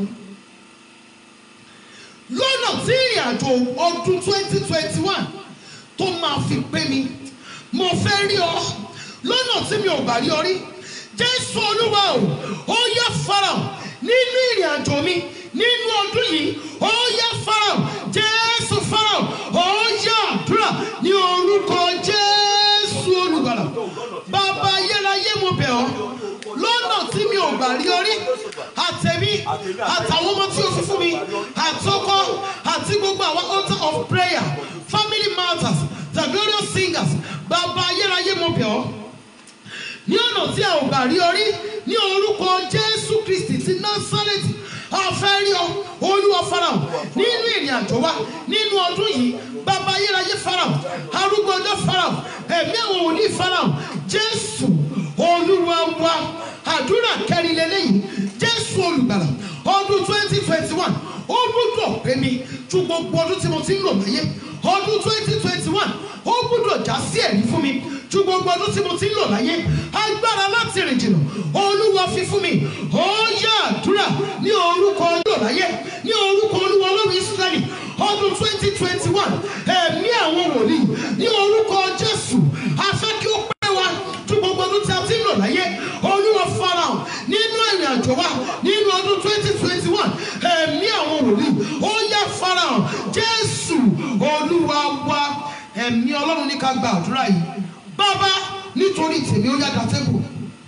lọ́nà tí ìrìn àjò ọdún twenty twenty one tó máa fi pé mi mo fẹ́ rí ọ lọ́nà tí mi ò gbà rí ọ rí jésù olúwa o ó yá farahàn nínú ìrìn àjò mi nínú ọdún yìí ó yá farahàn jésù farahàn ó yá àdúrà ní orúkọ jésù olùgbàlà bàbá ayérayé mo bẹ̀ ọ́ lọ́nà tí mi ò gbà rí ọ rí àtẹ̀mí àtàwọn ọmọ tí o fi fún mi àtọkọ àti gbogbo àwọn altar of prayer family matters the glorious singers bàbá ayérayé mo bẹ̀ ọ́ ní ọ̀nà tí a ò gbà rí ọ rí ní orúkọ jésù kristi ti násárẹ́tì a fẹ́ rí ọ olúwa farahàn nínú ìrìn àjò wa nínú ọdún yìí bàbá ayérayé farahàn arúgbó ọjọ́ farahàn ẹ̀mí àwọn òní farahàn jésù olúwa wa àdúrà kẹrin lélẹ́yìn jésù olùgbàlà ọdún twenty twenty one ó gbúdọ̀ pé mi ju gbogbo ọdún tí mo ti ń lò láyé ọdún twenty twenty one ó gbúdọ̀ já sí ẹ̀rí fún mi ju gbogbo ọdún tí mo ti ń lò láyé agbára láti rìn jìnnà olúwa fi fún mi ó yá àdúrà ní orúkọ ọjọ́ láyé ní orúkọ olúwa ọlọ́run israẹli ọdún twenty twenty one ẹ̀mí àwọn wòlíì ní orúkọ jésù afẹ́ kí ó pẹ́ wa ju gbogbo ọdún tí a ti ń lò láyé olúwa farahàn nínú ìrìn àjò wa nínú ọdún twenty twenty one ẹ̀mí àwọn wòlíì ó yá farahàn jésù olúwa wa ẹ̀mí ọlọ́run ní ká gba àdúrà yìí bàbá nítorí tèmi ó yá da tébù.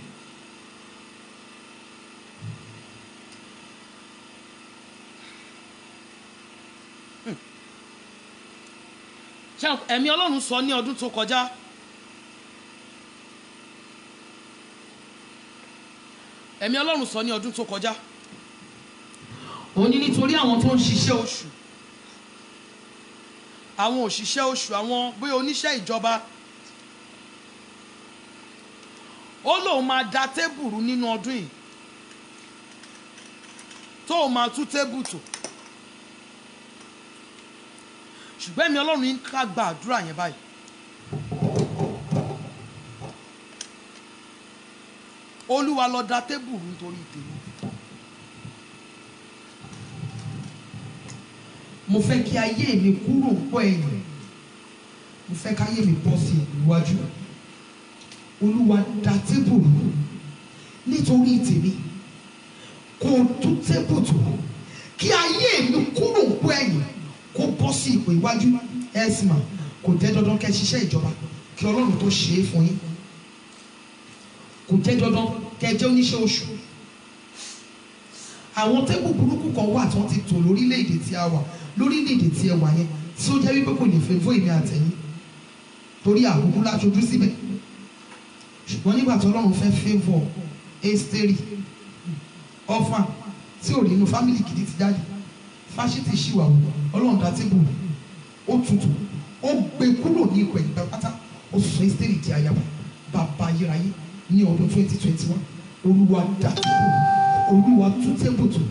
ṣé ẹ̀mí ọlọ́run sọ ní ọdún tó kọjá ẹ̀mí ọlọ́run sọ ní ọdún tó kọjá ó ní nítorí àwọn tó ń ṣiṣẹ́ oṣù àwọn òṣìṣẹ́ oṣù àwọn bóyá oníṣẹ́ ìjọba ó lóun máa da tébùrù nínú ọdún yìí tóun máa tú tébù tò ṣùgbọ́n ẹ̀mí ọlọ́run yín ká gba àdúrà yẹn báyìí. olúwa lọ da tébùrù nítorí tèmi. mo fẹ́ kí ayé mi kúrò pọ̀ ẹ̀yìn mo fẹ́ kí ayé mi bọ́ sí iwájú olúwa da tébùrù nítorí tèmi kò tú tébù tó kí ayé mi kúrò pọ̀ ẹ̀yìn kó bọ́ sí ipò iwájú ẹ̀sìnmà kò jẹ́ dandan kẹ́ ẹ ṣiṣẹ́ ìjọba kí ọlọ́run tó ṣe é fún yín kò jẹ́ dandan kẹ́ ẹ jẹ́ oníṣẹ́ oṣù àwọn tébù burúkú kan wà tí wọ́n ti tò lórílẹ̀‐èdè tí a wà lórílẹ̀‐èdè tí ẹ wà yẹn tí ó jẹ́ wípé kò lè fẹ́ fún èmi àtẹ̀yìn torí àkókò láṣojú síbẹ̀ ṣùgbọ́n nígbà tí ọlọ́run fẹ́ favour Ẹ́sítérì ọ̀fà tí ò rí inú fámìlì gidi ti jáde fásitì ṣìwàwù ọlọ́run dá tébù ó tutù ó gbé kúrò ní ipò ẹ̀yìn pátá ó sọ Ẹ́sítérì di ayaba bàbá ayérayé ní ọdún twenty twenty one olúwa dá tébù olúwa tún tébù tó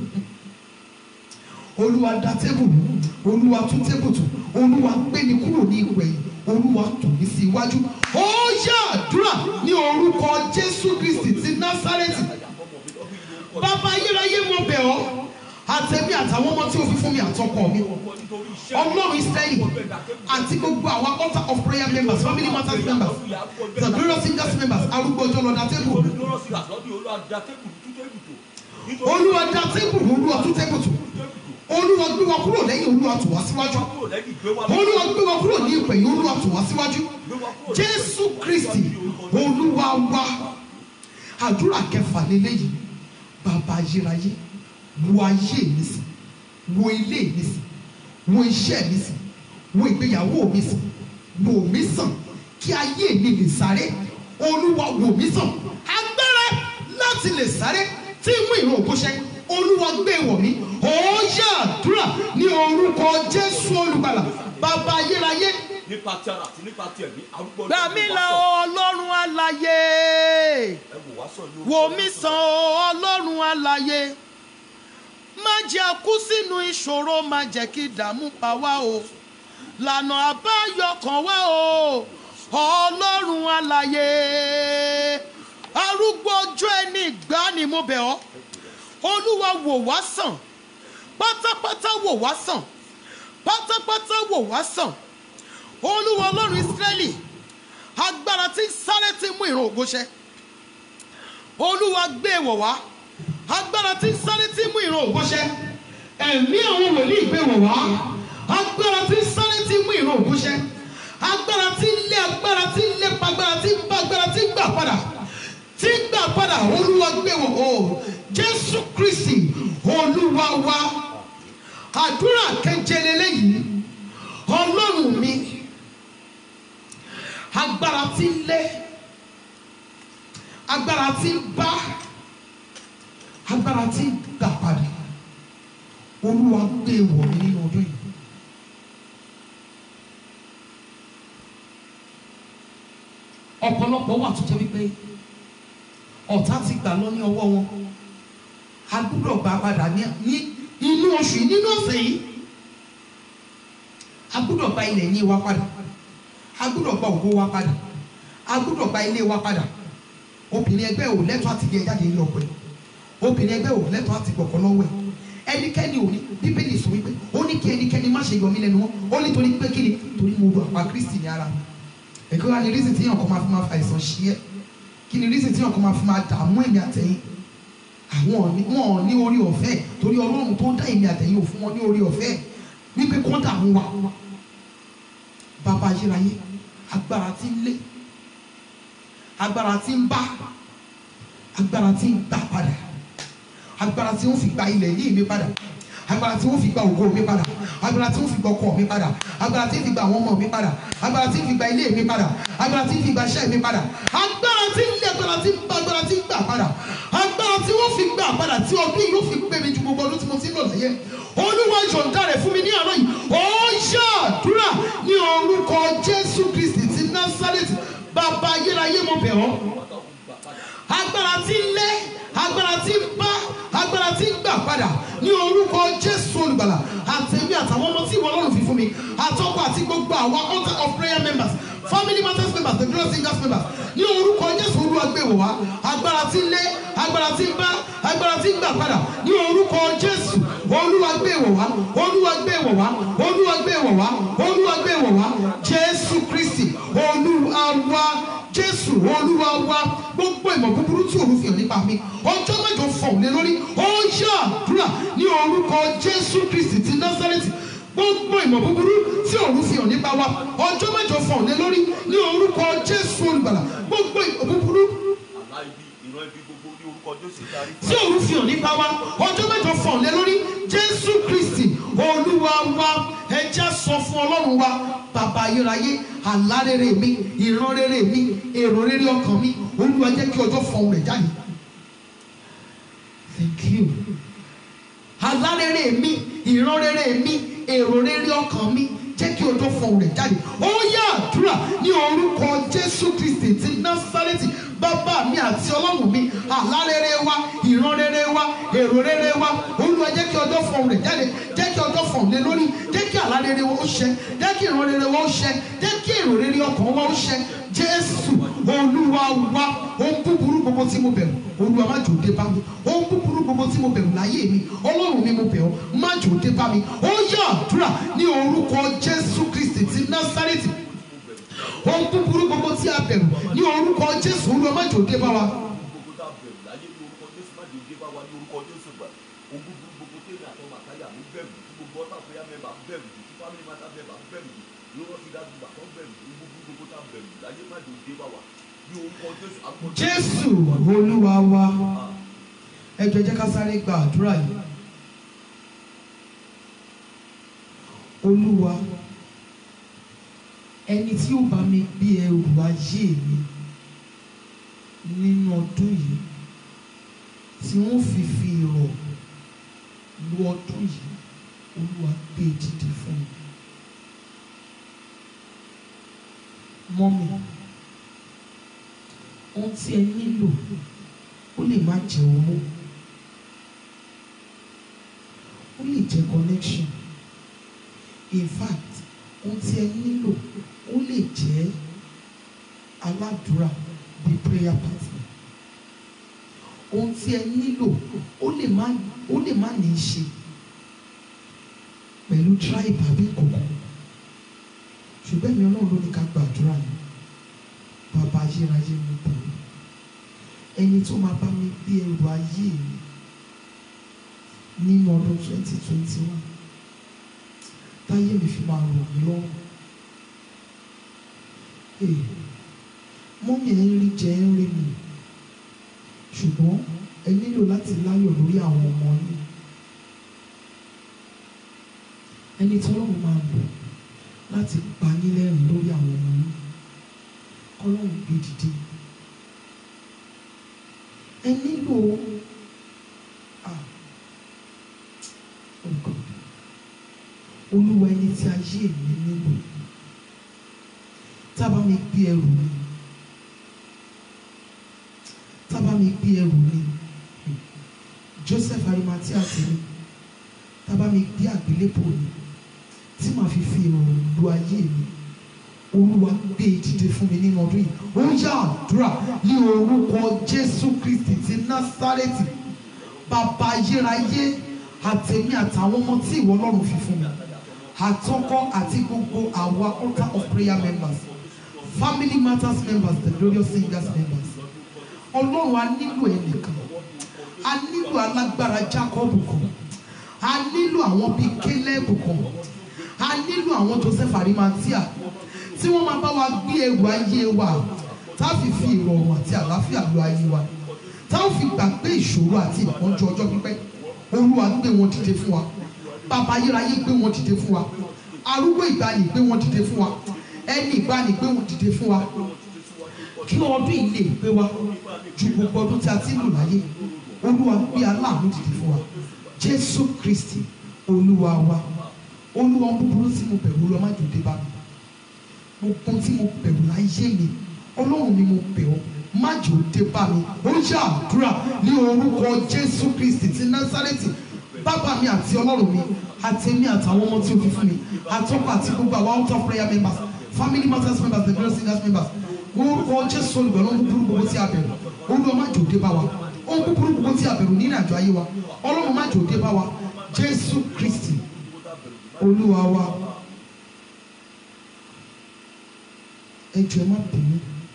olúwa dá tébù olúwa tún tébù tó olúwa gbé mi kúrò ní ipò ẹ̀yìn olúwa tò mí sí iwájú ó yá àdúrà ní orúkọ jésù kristi ti násárẹ́tì bàbá ayérayé mo bẹ̀ ọ́ àtẹ̀mí àtàwọn ọmọ tí o fi fún mi àtọkọ mi ọlọ́run israẹli àti gbogbo àwọn altar of prayer members family matters members the glorious singers members arúgbó ọjọ́ lọ́dà tébù olúwa dá tébù olúwa tún tébù tù olúwa gbé wa kúrò lẹ́yìn olúwa tù wá síwájú olúwa gbé wa kúrò ní ìpè yìí olúwa tù wá síwájú jésù kristi olúwa wa àdúrà kẹfà lélẹ́yìí bàbá ayérayé wo ayé mi sí wo ilé mi sí wo iṣẹ́ mi sí wo ìgbéyàwó mi sí wò mí sàn kí ayé mi lè sáré olúwa wò mí sàn agbára láti lè sáré tí mú ìran òkú ṣẹ olúwa gbé wọ̀ mí ó yá àdúrà ní orúkọ jésù olùgbàlà bàbá ayérayé nípa ti ara àti nípa ti ẹ̀mí arúgbó ọjọ́ gbà mí ìlú là wa sọ. ọlọ́run alààyè ẹ wò wá sọ ní orúkọ wò mí Jésù. sàn ọlọ́run alààyè má jẹ́ kú sínú ìṣòro má jẹ́ kí ìdààmú pa wá o lànà àbáyọ kan wá o ọlọ́run alààyè arúgbó ọjọ́ ẹni ìgbà ni mo bẹ̀ ọ́ olúwa wò wá sàn pátápátá wò wá sàn pátápátá wò wá sàn olúwa ọlọ́run ìsírẹ́lì agbára tí ń sáré tí ń mú ìran ògo ṣẹ olúwa gbé wọ̀ wá agbára tí ń sáré tí ń mú ìran ògo ṣẹ ẹ̀mí àwọn wòlíì gbé wọ̀ wá agbára tí ń sáré tí ń mú ìran ògo ṣẹ agbára tí ń lé agbára tí ń lépa agbára tí ń bá agbára tí ń gbà padà tí ń gbà padà olúwa gbé wọ̀ o jésù kristi olúwa wa àdúrà keje lélẹ́yìí ọlọ́run mi agbára tí ń lé agbára tí ń bá agbára tí ń gbà padà olúwa gbé wọ̀ mí nínú ọdún yìí. ọ̀pọ̀lọpọ̀ wà tó jẹ́ wípé ọ̀tá ti gbà lọ ní ọwọ́ wọn a gbúdọ̀ gbà padà ní ní inú oṣù yìí nínú ọ̀sẹ̀ yìí a gbúdọ̀ gba ilẹ̀ ní wa padà a gbúdọ̀ gba ògo wa padà a gbúdọ̀ gba ilé wa padà obìnrin ẹgbẹ́ ò lẹ́tọ̀ọ́ àti gbé ẹ jáde ní ọkọ ẹ̀ obìnrin ẹgbẹ́ ò lẹ́tọ̀ọ́ àti gbọ̀kọ́ lọ́wọ́ ẹ̀ ẹnikẹ́ni ò ní bíbélì sọ wípé ó ní kí ẹnikẹ́ni má ṣe yọ mí lẹ́nu wọn ó ní torí pé kí ni torí mo ru àpá kristi ní ara mi èkó wa ni rísì tí yàn kọ́ máa fi máa fa àìsàn ṣí ẹ́ kí ni rísì tí yàn kọ́ máa fi máa dààmú èmi àtẹ̀yìn àwọn ò ní- wọn ò ní orí ọ̀fẹ́ torí ọlọ́run tó ń dá èmi àtẹ̀yìn ò fún wọn ní orí ọ̀fẹ́ wípé kọ́ dààmú wa bàbá ayérayé agbára tí ń lé agbára tí ń bá agbára tí ń gbà padà agbára tí ó fi gba ilẹ̀ yìí mi padà agbára tí ó fi gba ògo mi padà agbára tí ó fi gba ọkọ mi padà agbára tí ó fi gba àwọn ọmọ mi padà agbára tí ó fi gba ilé mi padà agbára tí ó fi gba iṣẹ́ mi padà agbára tí ń lé agbára tí ń bá agbára tí ń gbà padà agbára tí wọ́n fi gbà padà tí ọdún yìí yóò fi pé mi ju gbogbo ọdún tí mo ti ń lò láyé olúwa yọ̀ǹda rẹ̀ fún mi ní àárọ̀ yìí ó yá àdúrà ní orúkọ jésù kristi ti násárẹ́tì bàbá ayérayé mo bẹ̀ ọ́ agbára tí ń lé agbára tí ń bá agbára tí ń gbà padà ní orúkọ jésù olùgbàlà àtẹ̀mí àtàwọn ọmọ tí ìwọ ọlọ́run fi fún mi àtọ́kọ àti gbogbo àwọn altar of prayer members family matters members the glorious singers members ní orúkọ jésù olúwa gbé wò wá agbára tí ń lé agbára tí ń bá agbára tí ń gbà padà ní orúkọ jésù olúwa gbé wò wá olúwa gbé wò wá olúwa gbé wò wá olúwa gbé wò wá jésù kristi olúwa wá jésù olúwa wa gbogbo ìmọ̀ búburú tí òun fi hàn nípa mi ọjọ́ mẹ́jọ fọ̀hún lé lórí ó yá àdúrà ní orúkọ jésù kristi ti násárẹ́tì gbogbo ìmọ̀ búburú tí òun fi hàn nípa wa ọjọ́ mẹ́jọ fọ̀hún lé lórí ní orúkọ jésù olùgbàlà gbogbo ìmọ̀ búburú àlá ibi ìran ibi gbogbo ní orúkọ Jésù darí tí òun fi hàn nípa wa ọjọ́ mẹ́jọ fọ̀hún lé lórí jésù kristi olúwa wa ẹ jẹ́ sọ fún ọlọ́run wa bàbá ayérayé àlá rere mi ìran rere mi èrò rere ọkàn mi olúwa jẹ́ kí ọjọ́ fọhùn rẹ̀ jáde thank you àlá rere mi ìran rere mi èrò rere ọkàn mi jẹ́ kí ọjọ́ fọhùn rẹ̀ jáde ó yá àdúrà ní orúkọ jésù kristi ti násárẹ́tì bàbá mi àti ọlọ́run mi àlá rere wa ìran rere wa èrò rere wa olúwa jẹ́ kí ọjọ́ fọhùn rẹ̀ jáde jẹ́ kí ọjọ́ fọhùn lé lórí jẹ́ kí àlá rere wa ó ṣẹ jẹ́ kí ìran rere wa ó ṣẹ jẹ́ kí èrò rere ọkàn wa ó ṣẹ jésù olúwa wa ohun búburú gbogbo tí mo bẹ̀rù olúwa má jò dé bá mi ohun búburú gbogbo tí mo bẹ̀rù láyé mi ọlọ́run mi mo bẹ̀ ọ́ má jò dé bá mi ó yá àdúrà ní orúkọ jésù kristi ti násárẹ́tì ohun búburú gbogbo tí a bẹ̀rù ní orúkọ jésù olúwa má jò dé bá wa. gbogbo tá a bẹ̀rù láyé ní orúkọ jésù má dé dé bá wa ní orúkọ jésù gbà ogun gbogbo tẹ́lẹ̀ àtọmọ àtàyà mi bẹ̀rù tí gbogbo ọ̀tá àpẹyà mẹ́ba bẹ̀rù tí family matter mẹ́ba bẹ̀rù tí lọ́wọ́ fi dájú gbà tó bẹ̀rù tí gbogbo gbogbo tá a bẹ̀rù láyé má dé dé bá wa ní orúkọ jésù àgbọ̀ jésù olúwa wa ẹ jọ̀ọ́ ẹ jẹ́ ká sáré gba àdúrà yìí olúwa ẹni tí ó bá mi gbé ẹrù ayé mi nínú ọdún yìí tí wọ́n fi fi rọ̀ lu ọdún yìí olúwa gbé e dìde fún mi mọ́mi ohun tí ẹ nílò ó lè má jẹ owó ó lè jẹ connection in fact ohun tí ẹ nílò ó lè jẹ aládùúrà bíi prayer partner ohun tí ẹ nílò ó lè má ó lè má ní í ṣe pẹ̀lú tribe àbí kòkó ṣùgbọ́n èmi ọlọ́run ló ní ká gbàdúrà ni bàbá ayérayé mi bọ̀ ẹni tó máa bá mi gbé ẹrù ayé mi nínú ọdún twenty twenty one táyé mi fi máa rọ̀ mí lọ́rùn ee mọ́mí ẹ̀ ń rí jẹ ẹ̀ ń rí mi ṣùgbọ́n ẹ nílò láti láyọ̀ lórí àwọn ọmọ yín ẹni tí ọlọ́run máa lò láti pa yín lẹ́rìn lórí àwọn ọmọ yín kọ́lọ́run gbé dìde ẹ nílò ah oh God olúwa ẹni tí ayé mi nílò tábà mi gbé ẹrù mi tábà mi gbé ẹrù mi Joseph Arimathea tèmi tábà mi gbé àgbélébò mi tí màá fi fi ìrọ̀rùn lu ayé mi olúwa gbé e dìde fún mi nínú ọdún yìí ó yá àdúrà ní orúkọ jésù kristi ti násárẹ́tì bàbá ayérayé àtẹ̀mí àtàwọn ọmọ tí ìwọ ọlọ́run fi fún mi àtọkọ àti gbogbo àwa altar of prayer members family matters members the glorious singers members ọlọ́run a nílò ẹnìkan a nílò alágbára jacob kan a nílò àwọn bíi caleb kan a nílò àwọn joseph arimathea tí wọ́n máa bá wa gbé ẹrù ayé wa tá a fi fi ìrọ̀rùn àti àlàáfíà lo ayé wa tá a fi gbàgbé ìṣòro àti ìpọ́njú ọjọ́ pípẹ́ olúwa gbé wọn dìde fún wa bàbá ayérayé gbé wọn dìde fún wa arúgbó ìgbàanì gbé wọn dìde fún wa ẹni ìgbàanì gbé wọn dìde fún wa kí ọdún yìí lè gbé wa ju gbogbo ọdún tí a ti ń lò láyé olúwa gbé aláàánú dìde fún wa jésù kristi olúwa wa olúwa búburú tí mo bẹ̀rù olúwa má jòdè bá mi gbogbo tí mo bẹ̀rù láyé mi ọlọ́run mi mo bẹ̀ ọ́ má jòdè bá mi ó yá àdúrà ní orúkọ jésù kristi ti násárẹ́tì bàbá mi àti ọlọ́run mi àti èmi àtàwọn ọmọ tí o fi fún mi àtọ́kọ̀ àti gbogbo àwọn out of prayer members family matters members the girl singers members orúkọ jésù olùgbọ̀n ló ń búburú gbogbo tí a bẹ̀rù olúwa má jòdè bá wa ohun búburú gbogbo tí a bẹ̀rù nínú àjọ ayé wa ọlọ́run má jòdè bá wa jésù kristi olúwa wa ẹ jọ̀ọ́ ẹ má bínú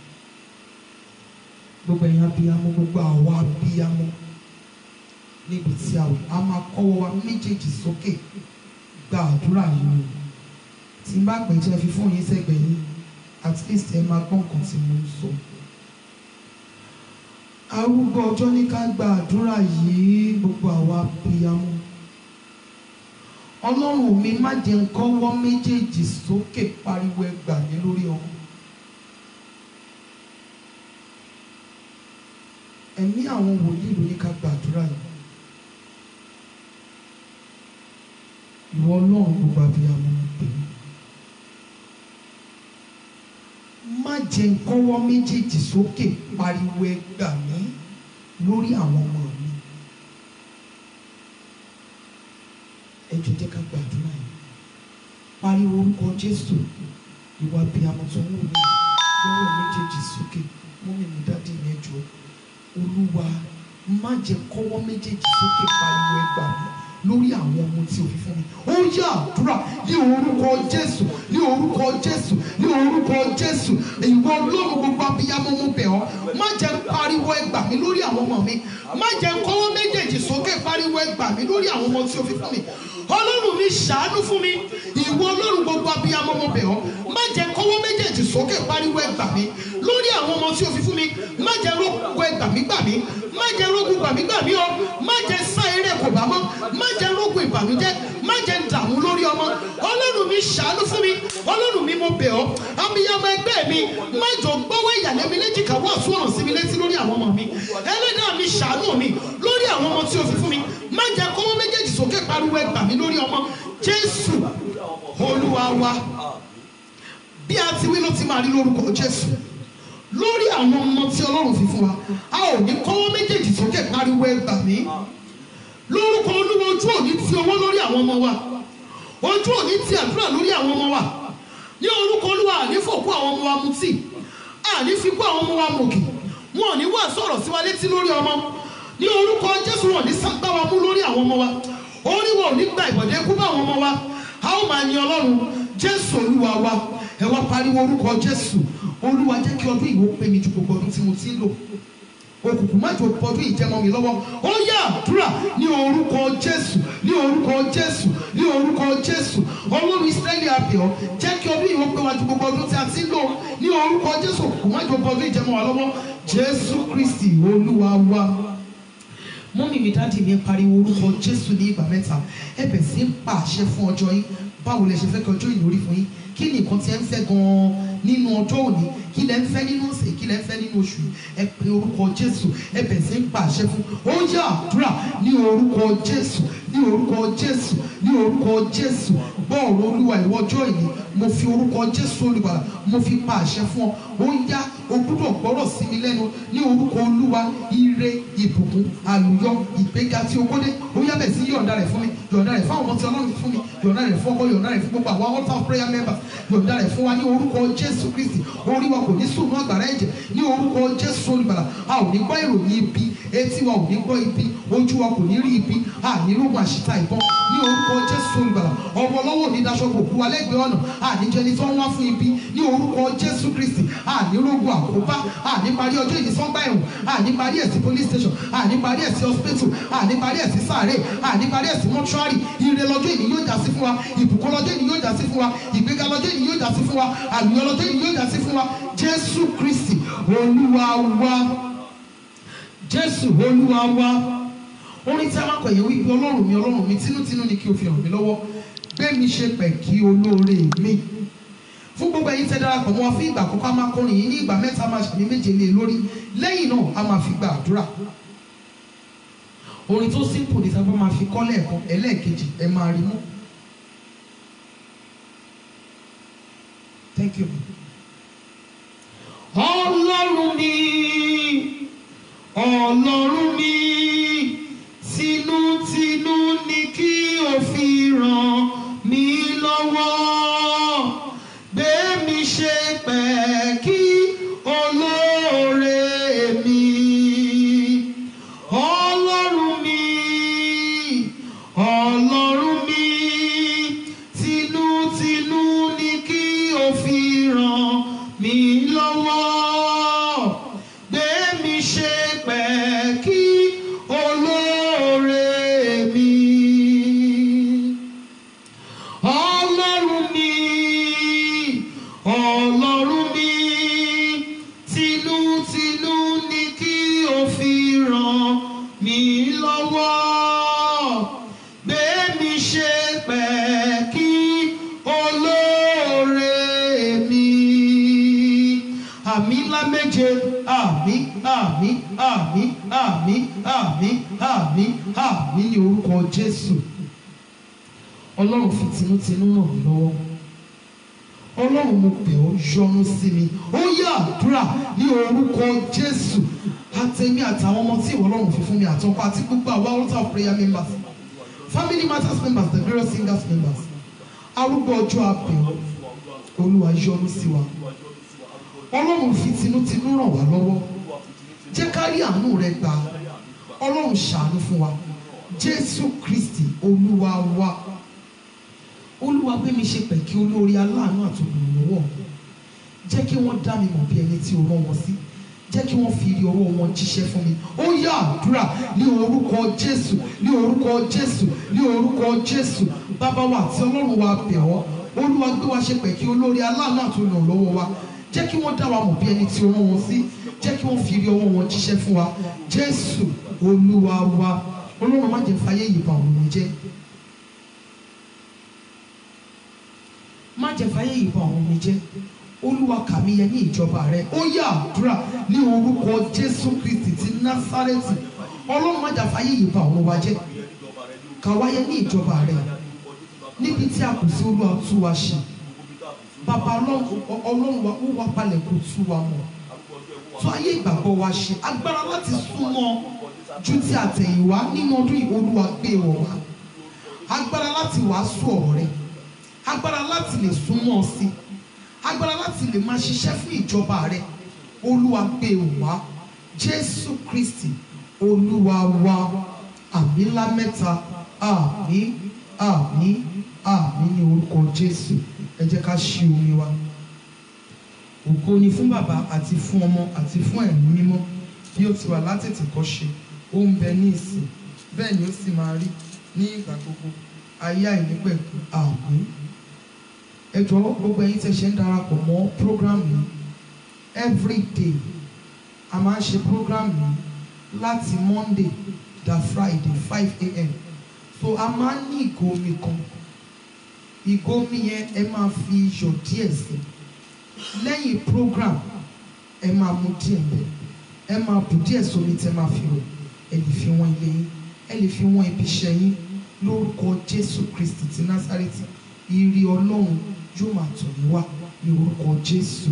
gbogbo ẹ̀yin abiyamọ gbogbo àwa abiyamọ níbi tí a wò a máa kọ́wọ́ wa méjèèjì sókè gba àdúrà yìí o tí n bá pè jẹ́ fi fún yín sẹ́gbẹ̀ẹ́ yín at least ẹ máa gbọ́ nǹkan tí mo ń sọ. arúgbó ọjọ́ ní ká gba àdúrà yìí gbogbo àwa abiyamọ ọlọ́run mi má jẹ́ ń kọ́wọ́ méjèèjì sókè pariwo ẹgbà mi lórí ọmọ. ẹ̀mí àwọn wòlíì ló ní ká gbàdúrà yìí. ìwọ ọlọ́run gbogbo abiyamọ mo pè é. má jẹ́ ń kọ́wọ́ méjèèjì sókè pariwo ẹgbà mi lórí àwọn ọmọ mi. ẹ jọ̀ọ́ jẹ́ ká gbàdúrà yìí pariwo orúkọ jésù ìwà abiyamọ tó ń wù mí lọ́wọ́ méjèèjì sókè mọ́mí mi dádì mi ẹ jọ̀ọ́ olúwa má jẹ́ kọ́wọ́ méjèèjì sókè pariwo ẹgbà mi lórí àwọn ọmọ tí o fi fún mi ó yá àdúrà ní orúkọ jésù ní orúkọ jésù ní orúkọ jésù ìwọ ọlọ́run gbogbo abiyamọ mo bẹ̀ ọ́ má jẹ́ pariwo ẹgbà mi lórí àwọn ọmọ mi má jẹ́ kọ́wọ́ méjèèjì sókè pariwo ẹgbà mi lórí àwọn ọmọ tí o fi fún mi ọlọ́run mi ṣàánú fún mi ìwọ ọlọ́run gbogbo abiyamọ mo bẹ̀ ọ́ má jẹ́ kọ́wọ́ méjèèjì sókè pariwo ẹgbà mi lórí àwọn ọmọ tí o fi fún mi má jẹ́ rógbó ẹgbà mi gbà mí má jẹ́ rógbó gbà mí gbà mí o má jẹ́ sá eré kò bá mọ́ má jẹ́ rógbó ìbànújẹ́ má jẹ́ dààmú lórí ọmọ ọlọ́run mi ṣàánú fún mi ọlọ́run mi mo bẹ̀ ọ́ abiyamọ ẹgbẹ́ mi má jọ gbọ́wọ́ ìyàlẹ́ mi léjìká wọ́n sún ọ̀rọ̀ sí mi létí lórí àwọn ọmọ mi ẹlẹ́dàá mi ṣàánú mi lórí àwọn ọmọ tí o fi fún mi má jẹ́ kọ́wọ́ méjèèjì sókè pariwo ẹgbà mi lórí ọmọ jésù olúwa wa bí a ti wí ló ti máa rí lórúkọ jésù lórí àwọn ọmọ tí ọlọ́run fi fún wa a ò ní kọ́wọ́ méjèèjì sókè pariwo ẹgbà mi lórúkọ olúwa ojú òní ti owó lórí àwọn ọmọ wa ojú òní ti àdúrà lórí àwọn ọmọ wa ní orúkọ olúwa àní fòkú àwọn ọmọ wa mutí àní fikú àwọn ọmọ wa mòkè wọn ò ní wá sọ̀rọ̀ sí wa létí lórí ọmọ ní orúkọ jésù wọn ò ní sábà wa mú lórí àwọn ọmọ wa orí wọn ò ní gba ìbọ̀dé kú bá àwọn ọmọ wa a ó máa yin ọlọ́run jésù olúwa wa ẹ wá pariwo orúkọ jésù olúwa jẹ́ kí ọdún ìwò pé mi ju gbogbo ọdún tí mo ti ń lò òkùnkùn má jò pọdún ìjẹmọ mi lọ́wọ́ ó yá àdúrà ní orúkọ jésù ní orúkọ jésù ní orúkọ jésù ọlọ́run ìsírẹ́lì àbẹ̀ọ́ jẹ́ kí ọdún ìwò pé wa ju gbogbo ọdún tí a ti ń lò ní orúkọ jésù òkùnkùn má jò pọdún ìjẹmọ wa lọ́wọ́ jésù kristi olúwa wa mọ́mí mi dáàdì mi pariwo orúkọ jésù ní ìgbà mẹ́ta ẹ bẹ̀ sí ń pa àṣẹ fún ọjọ́ yín báwo lẹ ṣe fẹ́ kí ọjọ́ yìí lórí fún yín kí ni nǹkan tí ẹ ń fẹ́ gan-an nínú ọjọ́ òní kí lẹ ń fẹ́ nínú ọ̀sẹ̀ kí lẹ ń fẹ́ nínú oṣù yìí ẹ pe orúkọ jésù ẹ bẹ̀ sí ń pa àṣẹ fún ó yá àdúrà ní orúkọ jésù ní orúkọ jésù ní orúkọ jésù gbọ́ ọ̀rọ̀ olúwa ìwọ ọjọ́ yìí mo fi orúkọ jésù olùgbàlà mo fi pa àṣẹ fún ọ ó yá o gbúdọ̀ gbọ́rọ̀ sí mi lẹ́nu ní orúkọ olúwa ire ìbùkún àlùyọ ìgbéga tí o kódé ó yá bẹ̀ sí yọ̀ǹda rẹ̀ fún mi yọ̀ǹda rẹ̀ fún àwọn ọmọ tí ọlọ́run fún mi yọ̀ǹda rẹ̀ fún ọkọ yọ̀ǹda rẹ̀ fún gbogbo àwọn altar of prayer members yọ̀ǹda rẹ̀ fún wa ní orúkọ jésù kristi orí wa kò ní sùnú àgbàrá ẹ̀jẹ̀ ní orúkọ jésù olùgbàlà a ò ní gbọ́ ìròyìn ibi etí wa ò ní gbọ́ ibi ojú wa kò ní rí ibi a ní rògbò àṣìta ìbọn ní orúkọ jésù olùgbàlà ọwọ́ ọlọ́wọ́ ní daṣọ kò kú wa lẹ́gbẹ̀ẹ́ ọ̀nà àníjẹni tó ń wá fún ibi ní orúkọ jésù kristi àní rògbò àkóbá àní parí ọjọ́ ìní sọ́gbà ẹ̀wọ̀n àní parí ẹ̀ sí police station àní parí ẹ̀ sí hospital àní parí ẹ̀ sí sàárè àní parí ẹ̀ sí mọ́ṣúárì ire lọ́jọ́ ìní yóò já sí fún wa ìbùkún lọ́jọ́ ìní yóò já sí fún wa ìgbéga lọ́jọ́ ìní yóò já sí fún wa àlùyọ lọ́jọ́ ìní yóò já sí fún wa jésù kristi olúwa wa jésù olúwa wa orin tí a máa kọ̀ yẹn wípé ọlọ́run mi ọlọ́run mi tinútinú ni kí o fi ràn mí lọ́wọ́ gbé mi ṣe pẹ̀kí olóore mi fún gbogbo ẹ̀yin tẹ́ darapọ̀ mọ́ wa fún ìgbà àkọ́kọ́ a máa kọrin yìí ní ìgbà mẹ́ta máa ṣàmì méje lé lórí lẹ́yìn náà a máa fi gba àdúrà orin tó simple ní sábà máa fi kọ́ lẹ́ẹ̀kan ẹlẹ́ẹ̀kejì ẹ máa rí mú. Thank you. Ọlọ́run mi, Ọlọ́run mi, tinútinú ni kí o fi ràn mí lọ́wọ́. Gbé mi ṣe pẹ̀kí olóore mi. Ọlọ́run mi, Ọlọ́run mi, tinútinú ni kí o fi ràn mí lọ́wọ́. Gbé mi ṣe pẹ̀kí méje àmín àmín àmín àmín àmín àmín àmín ní orúkọ jésù ọlọ́run fi tinútinú ràn mí lọ́wọ́ ọlọ́run mo bẹ̀ ọ́ yọ́nú sí mi ó yá àdúrà ní orúkọ jésù àtẹ̀mí àtàwọn ọmọ tí ìwọ ọlọ́run fi fún mi àtọkọ àti gbogbo àwọn altar of prayer members family matters members the glorious singers members arúgbó ọjọ́ abẹ̀ ọ́ olúwa yọ́nú sí wa ọlọ́run fi tinútinú ràn wá lọ́wọ́ jẹ́ ká rí àánú rẹ gbà ọlọ́run ṣàánú fún wa jésù kristi olúwa wa olúwa gbé mi ṣe pẹ̀kí olórí aláàánú àtòlùmọ̀wọ́ jẹ́ kí wọ́n dá mi mọ̀ bí ẹni tí o rán wọn sí jẹ́ kí wọ́n fi rí ọwọ́ wọn jíṣẹ́ fún mi ó yá àdúrà ní orúkọ jésù ní orúkọ jésù ní orúkọ jésù bàbá wa àti ọlọ́run wa bẹ̀ ọ́ olúwa gbé wa ṣe pẹ̀kí olórí aláàánú àtòlùmọ̀wọ́ wa jẹ́ kí wọ́n dá wa mọ̀ bí ẹni tí o rán wọn sí jẹ́ kí wọ́n fi rí ọwọ́ wọn jíṣẹ́ fún wa jésù olúwa wa ọlọ́run má jẹ́ fàyè yìí bà òun jẹ́ má jẹ́ fàyè yìí bà òun jẹ́ olúwa kà mí yẹ ní ìjọba rẹ ó yá àdúrà ní orúkọ jésù kristi ti násárẹ́tì ọlọ́run má jẹ́ fàyè yìí bà òun wa jẹ́ kà wá yẹ ní ìjọba rẹ níbi tí a kù sí olúwa tú wa ṣe bàbá ọlọ́run ọlọ́run wa ó wá palẹ̀ kó tú wa mọ̀ tó ayé ìgbàgbọ́ wa ṣe agbára láti súnmọ́ ju ti àtẹ̀yìnwá nínú ọdún yìí olúwa gbé wọ̀ wá agbára láti wàásù ọ̀rọ̀ rẹ agbára láti lè súnmọ́ ọ sí agbára láti lè máa ṣiṣẹ́ fún ìjọba rẹ olúwa gbé wọ̀ wá jésù kristi olúwa wa àmì ńlá mẹ́ta àmì àmì àmì ní orúkọ jésù ẹ jẹ́ ká ṣí omi wa ògo ni fún bàbá àti fún ọmọ àti fún ẹ̀mí mímọ́ bí ó ti wà látètè kọ́ ṣe ó ń bẹ ní ìsìn bẹ́ẹ̀ ni ó sì máa rí ní ìgbà gbogbo ayé àìnípẹ̀kun àmín ẹ jọ̀wọ́ gbogbo ẹ̀yin tẹ́ ṣe ń darapọ̀ mọ́ program yìí every day a máa ń ṣe program yìí láti monday da friday five a.m. so a máa ń ní ìgò omi kan ìgò omi yẹn ẹ máa fi iyọ̀ díẹ̀ sí lẹ́yìn program ẹ máa mu díẹ̀ bẹ́ẹ̀ ẹ máa bù díẹ̀ sómi tẹ́ máa fi wẹ̀ ẹ lè fi wọ́n ilé yín ẹ lè fi wọ́n ibi iṣẹ́ yín lórúkọ jésù kristi ti násárẹ́tì ìrì ọlọ́run yóò máa tọ̀ yín wá ní orúkọ jésù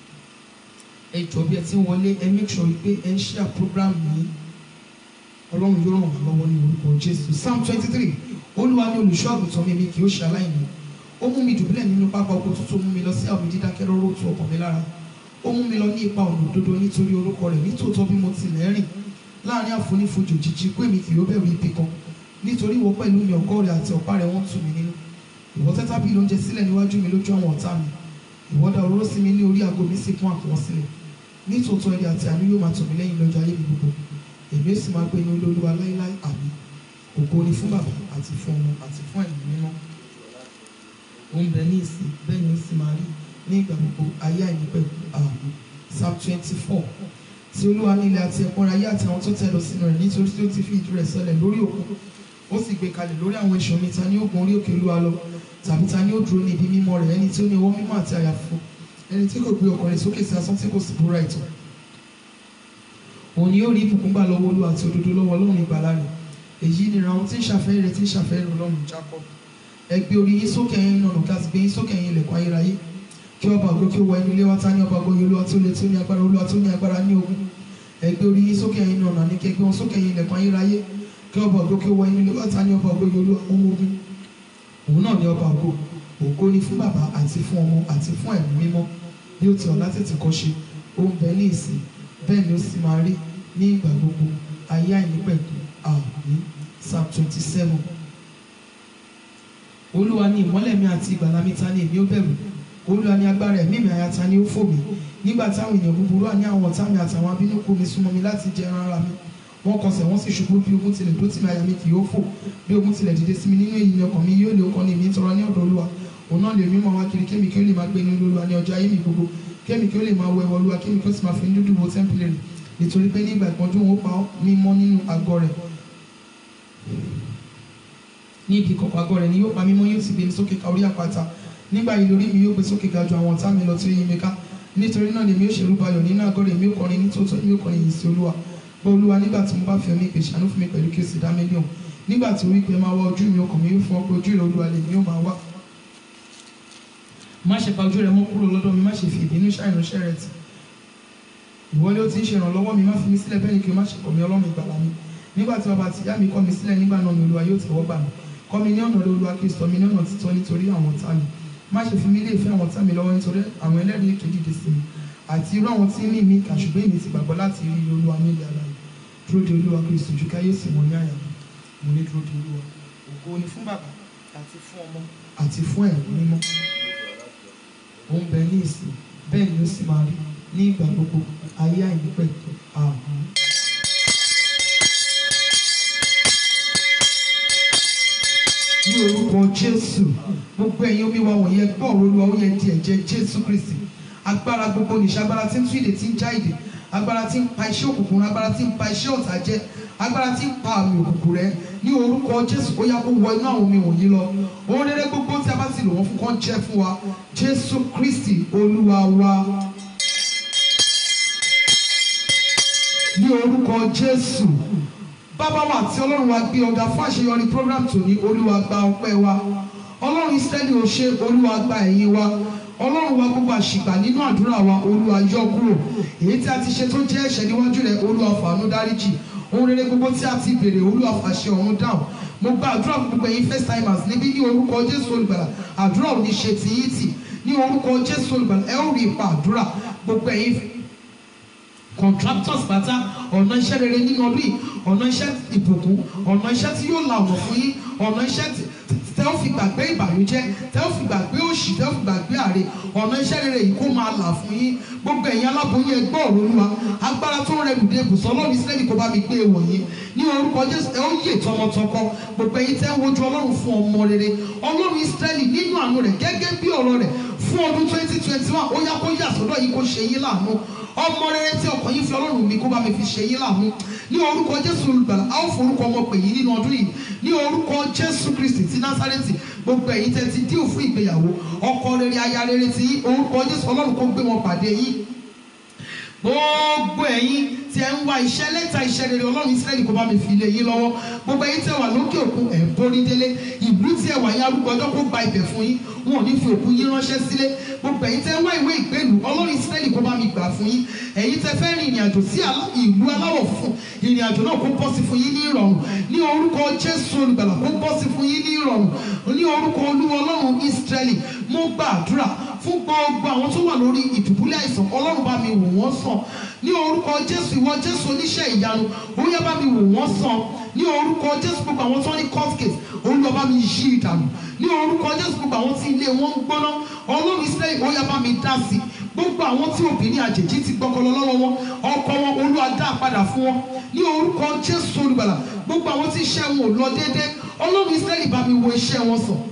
ẹ jọ̀ọ́ bí ẹ ti ń wọlé ẹ make sure pé ẹ ń share program yìí ọlọ́run yóò ràn wá lọ́wọ́ ní orúkọ jésù psalm twenty three olúwa ní olùṣọ́ àgùntàn mi mi kì í ṣe aláìní ó mú mi dùbúlẹ̀ nínú pápá oko tútù ó mú mi lọ sí àwọn dídákẹ́ rọ́rọ́ tó ọkàn mi lára ó mú mi lọ ní ipa ọ̀nà òdodo nítorí orúkọ rẹ̀ nítòótọ́ bí mo tilẹ̀ rìn láàrin àfonífojì òjijì pé mi kì yóò bẹ̀rù ibi kan nítorí ìwọ pẹ̀lú mi ọ̀gọ́ rẹ̀ àti ọ̀pá rẹ̀ wọ́n tù mí nínú ìwọ tẹ́ tábìlì oúnjẹ sílẹ̀ níwájú mi lójú àwọn ọ̀tá mi ìwọ dá òróró sí mi ní orí aago mi sì kún àpò sílẹ̀ nítòótọ́ ẹ̀rí àti àánú yóò máa tọ̀ mí lẹ́yìn lọ́jọ́ ayé mi gbogbo èmi ó sì máa gbé inú ilé olúwa láíláí àmín ògo ni fún bàbá àti fún ọmọ àti fún ẹ̀mí mímọ́ ó ń bẹ ní ìsìn bẹ́ẹ̀ ni ó sì máa rí ní ìgbà gbogbo ayé àìnípẹ̀kù àmín psalm twenty four tí olúwa ní ilẹ̀ àti ẹ̀kún ayé àti àwọn tó tẹ̀ lọ sínú rẹ̀ nítorí tí ó ti fi ìdí rẹ̀ sọlẹ̀ lórí òkun ó sì gbé kalẹ̀ lórí àwọn iṣan mi ta ni ó gun orí òkè olúwa lọ tàbí ta ni ó dúró ní ibi mímọ́ rẹ̀ ẹni tí ó ní ọwọ́ mímọ́ àti àyà funfun ẹni tí kò gbé ọkàn rẹ̀ sókè sí asán tí kò sì búra ìtàn òun ni yóò rí ìbùkún gbà lọ́wọ́ olúwa àti òdodo lọ́wọ́ ọlọ́run ìgbàlà rẹ̀ èyí ni àwọn tí ń ṣàfẹ́ rẹ̀ tí ń ṣàfẹ́ rẹ̀ ọlọ́run Jákọ́bù ẹ gbé orí yín sókè ẹ̀yin nànà kí a sì gbé yín sókè ẹ̀yin ilẹ̀kùn ayérayé kí ọba ògo kí ó wọ inú ilé wa ta ní ọba ògo yìí olúwa tó le tó ní agbára olúwa tó ní agbára ní ogun ẹ gbé orí yín sókè ẹ̀yin nànà ní kí ẹ gbé wọn sókè ẹ̀yin ilẹ̀kùn ayérayé kí ọba ògo kí ó wọ inú ilé wa ta ní ọba ògo yìí olúwa ọmọ ogun òun náà ní ọba ògo ògo ni fún bàbá àti fún ọmọ àti fún ẹ̀mí mímọ́ bí ó ti ọ̀la tètè kọ́ ṣe ó ń bẹ ní ìsìn bẹ́ẹ̀ ni ó sì máa rí ní ìgbà gbogbo ayé àìnípẹ̀kun àmín psalm twenty seven olúwa ni ìmọ́lẹ̀ mi àti ìgbàlà mi ta ni èmi ó bẹ̀rù olúwa ni agbára ẹ̀mí mi àyà ta ni ó fò mí nígbà táwọn èèyàn búburú àní àwọn ọ̀tá mi àtàwọn abínúkú mi súnmọ́ mi láti jẹ ẹran ara mi wọ́n kọsẹ̀ wọ́n sì ṣubú bí ogun tilẹ̀ dó tì mí àyà mi kì yóò fò bí ogun tilẹ̀ dìde sí mi nínú èyí ni ọkàn mi yóò lè ọkàn ní èmi tọrọ ní ọ̀dọ̀ olúwa òun náà lè mímọ́ wá kiri kémi kí ó lè máa gbé nínú olúwa ní ọjọ́ ayé mi gbogbo kémi kí ó lè máa wọ ẹwọ olúwa kémi kí ó sì máa fi ní dúdú wo tẹ́ḿpìlì rẹ̀ nítorí pé ní ìgbà ìpọ́njú òun ó pa mímọ́ nínú àgọ́ rẹ̀ ní ibi ìkọ̀kọ̀ àgọ́ rẹ̀ ni yóò pa mímọ́ yóò sì gbé mi sókè ka orí àpáta nígbà yìí lórí mi yóò gbé sókè ga ju àwọn ọ̀tá mi lọ tí ó yí mi ká nítorí náà ni èmi ó ṣe rúbọ ayọ̀ nínú àgọ́ rẹ̀ èmi ó kọrin ní tòótọ́ èmi ó kọrin yìí sí olúwa bọ́ olúwa nígbà tí mo bá fi ọ ní ìpè ṣàánú fún mi pẹ̀lú kí o sì dá mi lóhùn nígbà tí orí pé máa wá ojú mi ọkàn mi yóò fún ọ pé ojú rẹ olúwa lèmi ó máa wá má ṣe pa ojú rẹ mọ́ kúrò lọ́dọ̀ mi má ṣe fi ìbínú ṣàìránṣẹ́ rẹ tì ìwọ ni ó ti ń ṣe ìrànlọ́wọ́ mi má fi mí sílẹ̀ bẹ́ẹ̀ ni kí o má ṣe kọ̀ mí ọlọ́run ìgbàlà mi nígbà tí bàbá àti ìyá mi kọ̀ mí sílẹ̀ nígbà náà ni olúwa yóò tẹ̀wọ́ gbà mí kọ́ mi ní ọ̀nà rẹ olúwa kí o sọ mi ní ọ̀nà títọ́ nítorí àwọn ọ̀tá mi má ṣe fi mí lé ìfẹ́ àwọn ọ̀tá mi lọ́wọ́ nítorí àwọn ẹlẹ́rìí èké dìde sí mi àti irú àwọn tí ń ní mi kà ṣùgbọ́n èmi ti gbàgbọ́ láti rí olúwa ní ilẹ̀ ara yìí dúró de olúwa kí o sì jù káyé sì mọ ní àyà mi mo ní dúró de olúwa ògo ni fún bàbá àti fún ọmọ àti fún ẹ̀mí mímọ́ ó ń bẹ ní ìsìn bẹ́ẹ̀ ni ó sì máa rí ní ìgbà gbogbo ayé àìnípẹ̀ àmín. ní orúkọ jésù gbogbo ẹ̀yin omi wa wọ̀nyẹn gbọ́ ọ̀rọ̀ olúwa ó yẹ di ẹ̀jẹ̀ jésù kristi agbára gbogbo nìṣẹ́ agbára tí ń tú ìdè tí ń já ìdè agbára tí ń pa iṣẹ́ òkùnkùn agbára tí ń pa iṣẹ́ ọ̀tá jẹ́ agbára tí ń pa àmì òkùnkùn rẹ ní orúkọ jésù ó yá kó wọ inú àwọn omi wọ̀nyí lọ ohun rere gbogbo tí a bá ti lò wọ́n fún kán jẹ́ fún wa jésù kristi olúwa wa. ní orúkọ jésù bàbá wa àti ọlọ́run wa gbé ọ̀gá fún àṣeyọrí program tòní olúwa gba ọpẹ́ wa ọlọ́run israẹli ò ṣe olúwa gba ẹ̀yìn wa ọlọ́run wa gbogbo àṣìgbà nínú àdúrà wa olúwa yọ kúrò èyí tí a ti ṣe tó jẹ́ ẹ̀ṣẹ̀ níwájú rẹ̀ olúwa fàánú dáríjì ohun rere gbogbo tí a ti béèrè olúwa fàṣẹ ọ̀run dáhùn mo gba àdúrà fún gbogbo ẹ̀yin first timers níbí ní orúkọ jésù olùgbàlà àdúrà ò ní ṣe tìyí tì ní orúkọ jésù olùgbàlà ẹ ó rí ipa àdúrà gbogbo ẹ̀yin contractors pátá ọ̀nà iṣẹ́ rere nínú ọdún yìí ọ̀nà iṣẹ́ ìbùkún ọ̀nà iṣẹ́ tí yóò la ọ̀nà fún yín ọ̀nà iṣẹ́ tí tẹ́ ó fi gbàgbé ìbànújẹ́ tẹ́ ó fi gbàgbé òṣì tẹ́ ó fi gbàgbé àrè ọ̀nà iṣẹ́ rere yìí kó máa là fún yín gbogbo ẹ̀yin aláboyún ẹgbẹ́ ọ̀rọ̀ olúwa agbára tó ń rẹ̀lùdé ibùsọ̀ ọlọ́run ìsírẹ́lì kó bá mi gbé e wọ̀nyí ní orúkọ jésù ẹ ó yè tọmọtọkọ gbogbo ẹ̀yin tẹ́ ń wojú ọlọ́run fún ọmọ rere ọlọ́run ìsírẹ́lì nínú àánú rẹ̀ gẹ́gẹ́ bí ọ̀rọ̀ rẹ̀ fún ọdún twenty twenty one ó yá kó yà sọ́dọ̀ yìí kó ṣe yín láàánú ọmọ rere tí ọkàn yín fi ọlọ́run mi kó bá mi fi ṣe yín láàánú ní orúkọ jésù olùgbàlà a ó forúkọ ọmọ pè yín nínú ọdún yìí ní orúkọ jésù kristi ti násárẹ́tì gbogbo ẹ̀yin tẹ́ ti díò fún ìgbéyàwó ọkọ rere aya rere ti yín orúkọ jésù ọlọ́run kó gbé wọn pàdé yín gbogbo ẹ̀yin tí ẹ ń wá iṣẹ́ lẹ́tà iṣẹ́ rere ọlọ́run ìsírẹ́lì kó bá mi fi lé yín lọ́wọ́ gbogbo ẹ̀yin tí ẹ wà lókè òkun ẹ̀ ń borí délé ìlú tí ẹ wà yín arúgbó ọjọ́ kó gba ibẹ̀ fún yín wọn ò ní fi òkú yín ránṣẹ́ sílé gbogbo ẹ̀yin tẹ́ ń wá ìwé ìgbélú ọlọ́run ìsírẹ́lì kó bá mi gbà fún yín ẹ̀yin tẹ́ fẹ́ rin ìrìn àjò sí ìlú aláwọ̀ funfun ìrìn àjò náà kó bọ́ sí fún yín ní ìrọ̀rùn ní orúkọ jésù olùgbàlà kó bọ́ sí fún yín ní ìrọ̀rùn ní orúkọ olúwa ọlọ́run ìsírẹ́lì mo gba àdúrà fún gbogbo àwọn tó wà lórí ìdùbúlẹ̀ àìsàn ọlọ́run bá mi wò wọ́n sàn ní orúkọ jésù ìwọ jésù oníṣẹ́ ìyanu ó yá bá mi wò wọ́n sàn ní orúkọ jésù gbogbo àwọn tó ní court case olúwa bá mi yí ìdànù ní orúkọ jésù gbogbo àwọn tí ilé wọn ń gbóná ọlọ́run ìsírẹ́lì ó yá bá mi dá sí gbogbo àwọn tí obìnrin àjèjì ti gbọ́kọlọ lọ́wọ́ wọn ọkọ wọn olúwa dá padà fún wọn ní orúkọ jésù olùgbàlà gbogbo àwọn tí iṣẹ́ wọn ò lọ déédéé ọlọ́run ìsírẹ́lì bá mi wo iṣẹ́ wọn sàn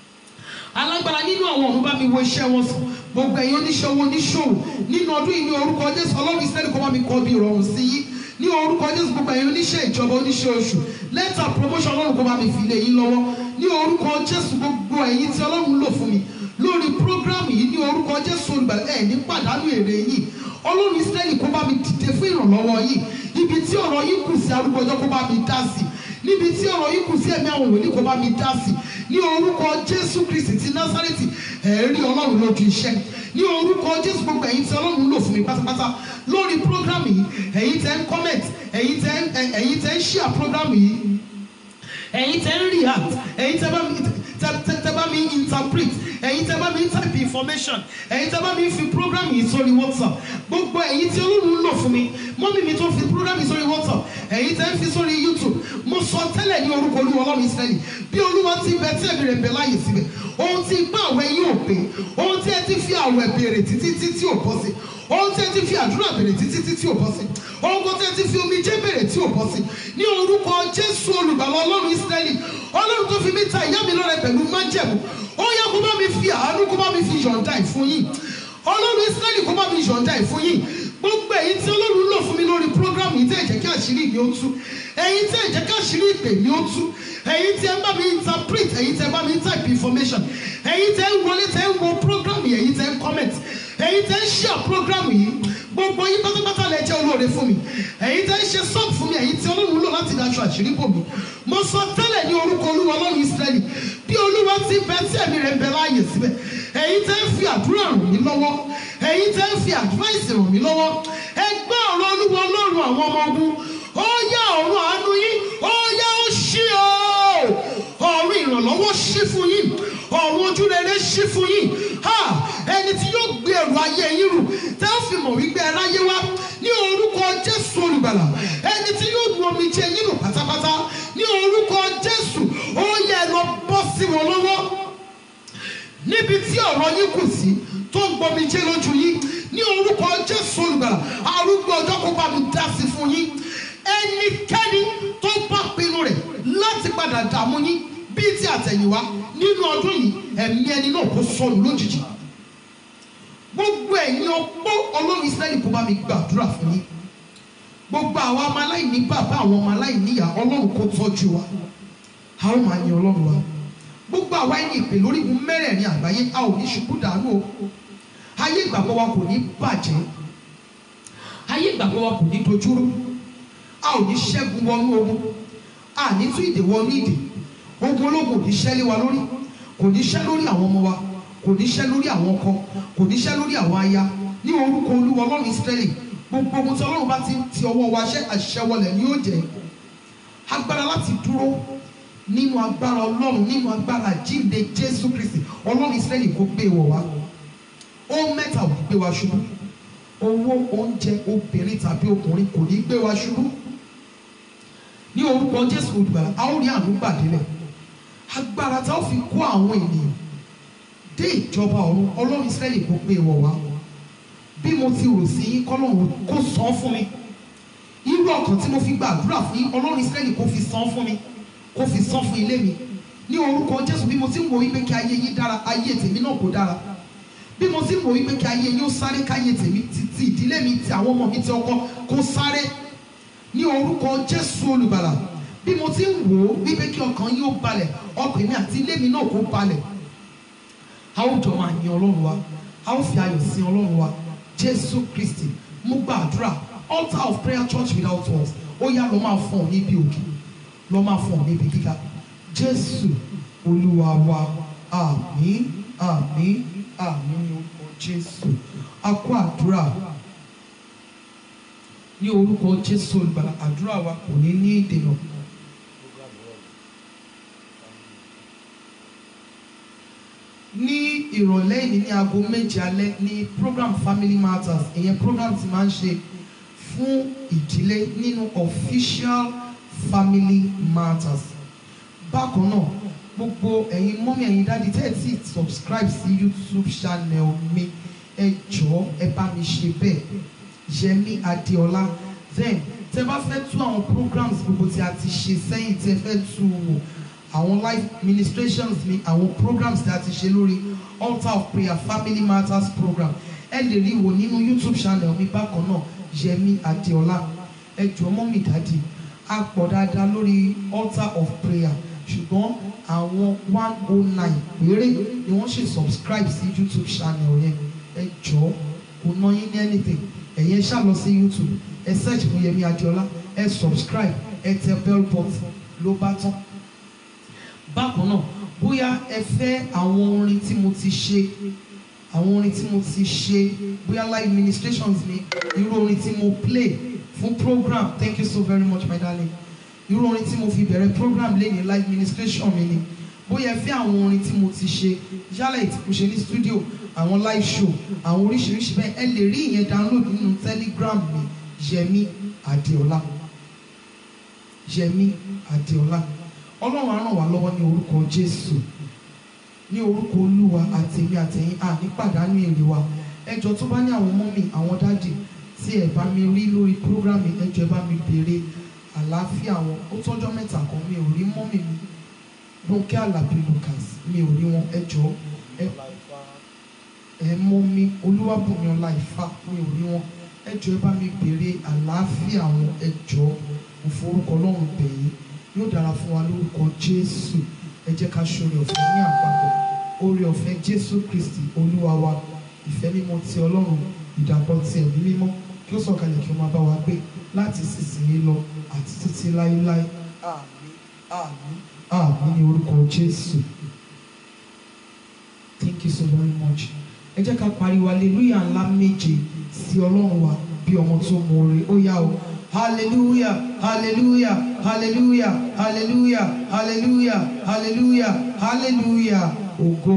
alágbára nínú àwọn ọ̀run bá mi wo iṣẹ́ wọn sàn gbogbo ẹ̀yin oníṣòwò oníṣòwò nínú ọdún yìí ní orúkọ jésù ọlọ́run ìsírẹ́lì kó bá mi kọ́ bí ìrọ̀rùn sí yín ní orúkọ jésù gbogbo ẹ̀yin oníṣẹ́ ìjọba oníṣẹ́ oṣù lẹ́tà promotion ọlọ́run kó bá mi fi lé yín lọ́wọ́ ní orúkọ jésù gbogbo ẹ̀yin tí ọlọ́run lò fún mi lórí program yìí ní orúkọ jésù olùgbàlà ẹ̀ ní pàdánù èrè yìí ọlọ́run ìsírẹ́lì kó bá mi dìde fún ìrànlọ́wọ́ yìí ibi tí ọ̀rọ̀ yìí kù sí arúgbó ọjọ́ kó bá mi dá sí níbi tí ọ̀rọ̀ yìí kù sí ẹ̀mí àwọn wòlíì kó bá mi dá sí ní orúkọ jésù kristi ti násárẹ́tì ẹ̀rí ọlọ́run lójú iṣẹ́ ní orúkọ jésù gbogbo ẹ̀yin tí ọlọ́run lò fún mi pátápátá lórí program yìí ẹ̀yin tẹ́ ń comment ẹ̀yin tẹ́ ń ẹ̀yin tẹ́ ń share program yìí ẹ̀yin tẹ́ ń react ẹ̀yin tẹ́ bá mi tẹ́ bá mi interpret ẹ̀yin tẹ́ bá mi type information ẹ̀yin tẹ́ bá mi fi program yìí sórí whatsapp gbogbo ẹ̀yin tí olóòrùn ń lò fún mi mọ́mí mi tó fi program yìí sórí whatsapp ẹ̀yin tẹ́ ń fi sórí youtube mo sọ tẹ́lẹ̀ ní orúkọ olúwa ọlọ́run israẹli bí olúwa ti bẹ tí ẹ̀mí rẹ̀ bẹ láàyè síbẹ̀ ohun tí ipá àwẹ̀ yín ò pé ohun tí ẹ ti fi àwẹ̀ béèrè títí títí ò bọ́ sí ohun tí ẹ ti fi àdúrà béèrè títí títí ò bọ́ sí ohun tí ẹ ti fi omijé béèrè tí ò bọ́ sí ní orúkọ jésù olùgbàlà ọlọ́run israẹli ọlọ́run tó fi mí ta ìyá mi lọ́rẹ pẹ̀lú májẹ̀mú ó yẹ kó bá mi fi àánú kó bá mi fi yọ̀ǹda ẹ̀ fún yín ọlọ́run israẹli kó bá mi yọ̀ǹda ẹ̀ fún yín gbogbo èyí tí ọlọ́run lò fún mi lórí program yìí tẹ́ ẹ̀ jẹ́ kí àṣírí mi ó tú ẹ̀yin tẹ́ ẹ̀ jẹ́ kí àṣírí ìpè mi ó tú ẹ̀yin tí ẹ bá mi interpret ẹ̀yin tí ẹ bá mi type information ẹ̀yin tẹ́ ń wọlé tẹ́ ń wo program yìí ẹ̀yin tẹ́ ń comment ẹ̀yin tẹ́ ń ṣe àpọ́gírámù yìí gbogbo yín pátápátá lẹ jẹ́ olóore fún mi ẹ̀yin tẹ́ ń ṣe sọ́ọ̀bù fún mi ẹ̀yin tí ọlọ́run lò láti daṣọ àṣírí bò mí mo sọ tẹ́lẹ̀ ní orúkọ olúwa ọlọ́run ìsírẹ́lì bí olúwa ti bẹ tí ẹ̀mí rẹ̀ ń bẹ láàyè síbẹ̀ ẹ̀yin tẹ́ ń fi àdúrà ràn mí lọ́wọ́ ẹ̀yin tẹ́ ń fi àdúráìsì ràn mí lọ́wọ́ ẹ gbọ́ ọ̀rọ̀ olúwa ọlọ́run àwọn ọmọ ogun ó yá ọ̀run àánú yín ó yá ó ṣí o ọ̀run ìrànlọ́wọ́ ṣí fún yín ọ̀run ojúrere ṣí fún yín ha ẹni tí yóò gbé ẹrù ayé yín rù tẹ́ ó fi mọ̀ wípé ẹ ráyé wá ní orúkọ jésù olùgbàlà ẹni tí yóò nu omi jẹ yín nù pátápátá ní orúkọ jésù ó yẹ ẹ lọ bọ́ sí wọn lọ́wọ́ níbi tí ọ̀rọ̀ yín kù sí tó ń gbomi jẹ́ lójú yín ní orúkọ jésù olùgbàlà arúgbó ọjọ́ kó bá mi dá sí fún yín ẹnikẹ́ni tó bá pinnu rẹ̀ láti padà dààmú yín bíi ti àtẹ̀yìnwá nínú ọdún yìí ẹ̀mí ẹni náà kó sọnù lójijì gbogbo ẹ̀yin ọpọ́ ọlọ́run israẹli kó bá mi gbàdúrà fún yín gbogbo àwọn ọmọ aláìní bàbá àwọn ọmọ aláìní ìyá ọlọ́run kó tọ́jú wa a ó máa yin ọlọ́run wa gbogbo àwa ẹni ìpè lórí igun mẹ́rẹ̀ẹ̀rin àgbáyé a ò ní ṣubú dànù o ayé ìgbàgbọ́ wa kò ní bàjẹ́ ayé ìgbàgbọ́ wa kò ní dojúrú a ò ní ṣẹ́gun wọnú ogun a ní tún ìdè wọnú ìdè ogun ológun ò ní ṣẹ́ lé wa lórí kò ní ṣẹ́ lórí àwọn ọmọ wa kò ní ṣẹ́ lórí àwọn ọkọ kò ní ṣẹ́ lórí àwọn aya ní orúkọ olúwa ọlọ́run ìsírẹ́lì gbogbo ogun tí ọlọ́run bá ti ń ti ọwọ́ wa ṣẹ́ àṣẹwọlẹ̀ ni yóò jẹ́ agbára láti dúró nínú agbára ọlọ́run nínú agbára jíǹde jésù kristi ọlọ́run ìsírẹ́lì kó gbé wọ̀ wá ó mẹ́ta ò ní gbé wa ṣubú owó oúnjẹ obìnrin tàbí ọkùnrin kò ní gbé wa ṣubú ní orúkọ jésù olùgbàlà a ó rí àánú gbàdélẹ̀ agbára tá a ó fi kó àwọn ènìyàn dé ìjọba ọ̀run ọlọ́run ìsírẹ́lì kó gbé wọ̀ wá bí mo ti rò sí yín kọ́lọ́run kó san fún mi irú ọkàn tí mo fi gbàdúrà fún yín ọlọ́run ìsírẹ́lì kó fi san fún mi kó fi san fún ilé mi ní orúkọ jésù bí mo ti ń wo wípé kí ayé yín dára ayé tèmi náà kó dára bí mo ti ń wo wípé kí ayé yín ó sáré káyé tèmi ti ti ìdílé mi ti àwọn ọmọ mi ti ọkọ kó sáré ní orúkọ jésù olùgbàlà bí mo ti ń wò ó wípé kí ọkàn yín ó balẹ̀ ọkàn mi àti ilé mi náà kó balẹ̀ a ó jọ máa yin ọlọ́run wa a ó fi ayọ̀ sin ọlọ́run wa jésù kristi mo gbàdúrà altar of prayer church without walls ó yá lọ máa fún ọ níbi òkè lọ máa fún ọ níbi gíga jésù olúwa wa àmín àmín àmín ní orúkọ jésù a kó àdúrà ní orúkọ jésù olùgbàlà àdúrà wa kò ní ní ìdènà. ní ìrọ̀lẹ́ yìí ní aago méje alẹ́ ní program family matters ìyẹn program ti máa ń ṣe fún ìdílé nínú official family matters bákan náà gbogbo ẹ̀yin mọ́mí ẹ̀yin dáàdi tẹ́ ẹ̀ tí subscribe sí youtube channel mi ẹ jọ̀ọ́ ẹ bá mi ṣe bẹ́ẹ̀ yẹmi adéọlá then tẹ́ bá fẹ́ tú àwọn programs gbogbo tí a ti ṣe sẹ́yìn tẹ́ fẹ́ tú wò àwọn live ministrations mi àwọn programs tí a ti ṣe lórí altar of prayer family matters program ẹ lè rí wò nínú youtube channel mi bákan náà yẹmi adéọlá ẹ jọ̀ọ́ mọ́mí dáàdi a pọ̀ dáadáa lórí altar of prayer ṣùgbọ́n àwọn one oh nine péré ni wọ́n ṣe subscribe sí youtube channel yẹn ẹ jọ̀ọ́ kò ná yín ní anything ẹ̀yin ṣá lọ sí youtube ẹ search fún yẹmi adéọlá ẹ subscribe ẹ tẹ bell button ló bá tán bákan náà bóyá ẹ fẹ́ àwọn orin tí mo ti ṣe àwọn orin tí mo ti ṣe bóyá live ministrations mi irú orin tí mo play fún program thank you so very much my darling irú orin tí mo fi bẹ̀rẹ̀ program lẹ́yìn live ministration mi ni bóyá ẹ fẹ́ àwọn orin tí mo ti ṣe yálà ètí mo ṣe ní studio àwọn live show àwọn oríṣiríṣi bẹ́ẹ̀ ẹ lè rí ìyẹn download nínú telegram mi yẹmi adéọlá yẹmi adéọlá ọlọ́run á ràn wá lọ́wọ́ ní orúkọ jésù ní orúkọ olúwa àtèmi àtẹ̀yìn à ní pàdánù èrè wa ẹjọ́ tó bá ní àwọn mọ́mì àwọn dáàdì tí ẹ bá mi rí lórí program yìí, ẹjọ́ ẹ bá mi béèrè àlàáfíà wọn ó tọ́jọ́ mẹ́ta kan mi ò rí mọ́mì mi Rónkẹ́ Àlàbí Lucas mi ò rí wọn ẹjọ́ ẹ ẹ mọ́ mi Olúwabùnmi ọlá Ifá mi ò rí wọn ẹjọ́ ẹ bá mi béèrè àlàáfíà wọn ẹjọ́ mo forúkọ Ọlọ́run bẹ̀ yín yóò dára fún wa lórúkọ Jésù ẹ jẹ́ ká ṣoore ọ̀fẹ́ ní àpapọ̀ oore ọ̀fẹ́ Jésù Kristi Olúwa wa ìfẹ́ mímọ́ ti ọlọ́run ìdàpọ̀ ti ẹ̀mí mímọ́ kí ó sọ̀kalẹ̀ kí ó máa bá wa gbé láti sísìnyí lọ àti títí láéláé àmín àmín àmín ní orúkọ jésù thank you so very much ẹ jẹ́ ká pariwo hallelujah ńlá méje sí ọlọ́run wa bí ọmọ tó mọ oore ó yá o hallelujah hallelujah hallelujah hallelujah hallelujah hallelujah hallelujah ògo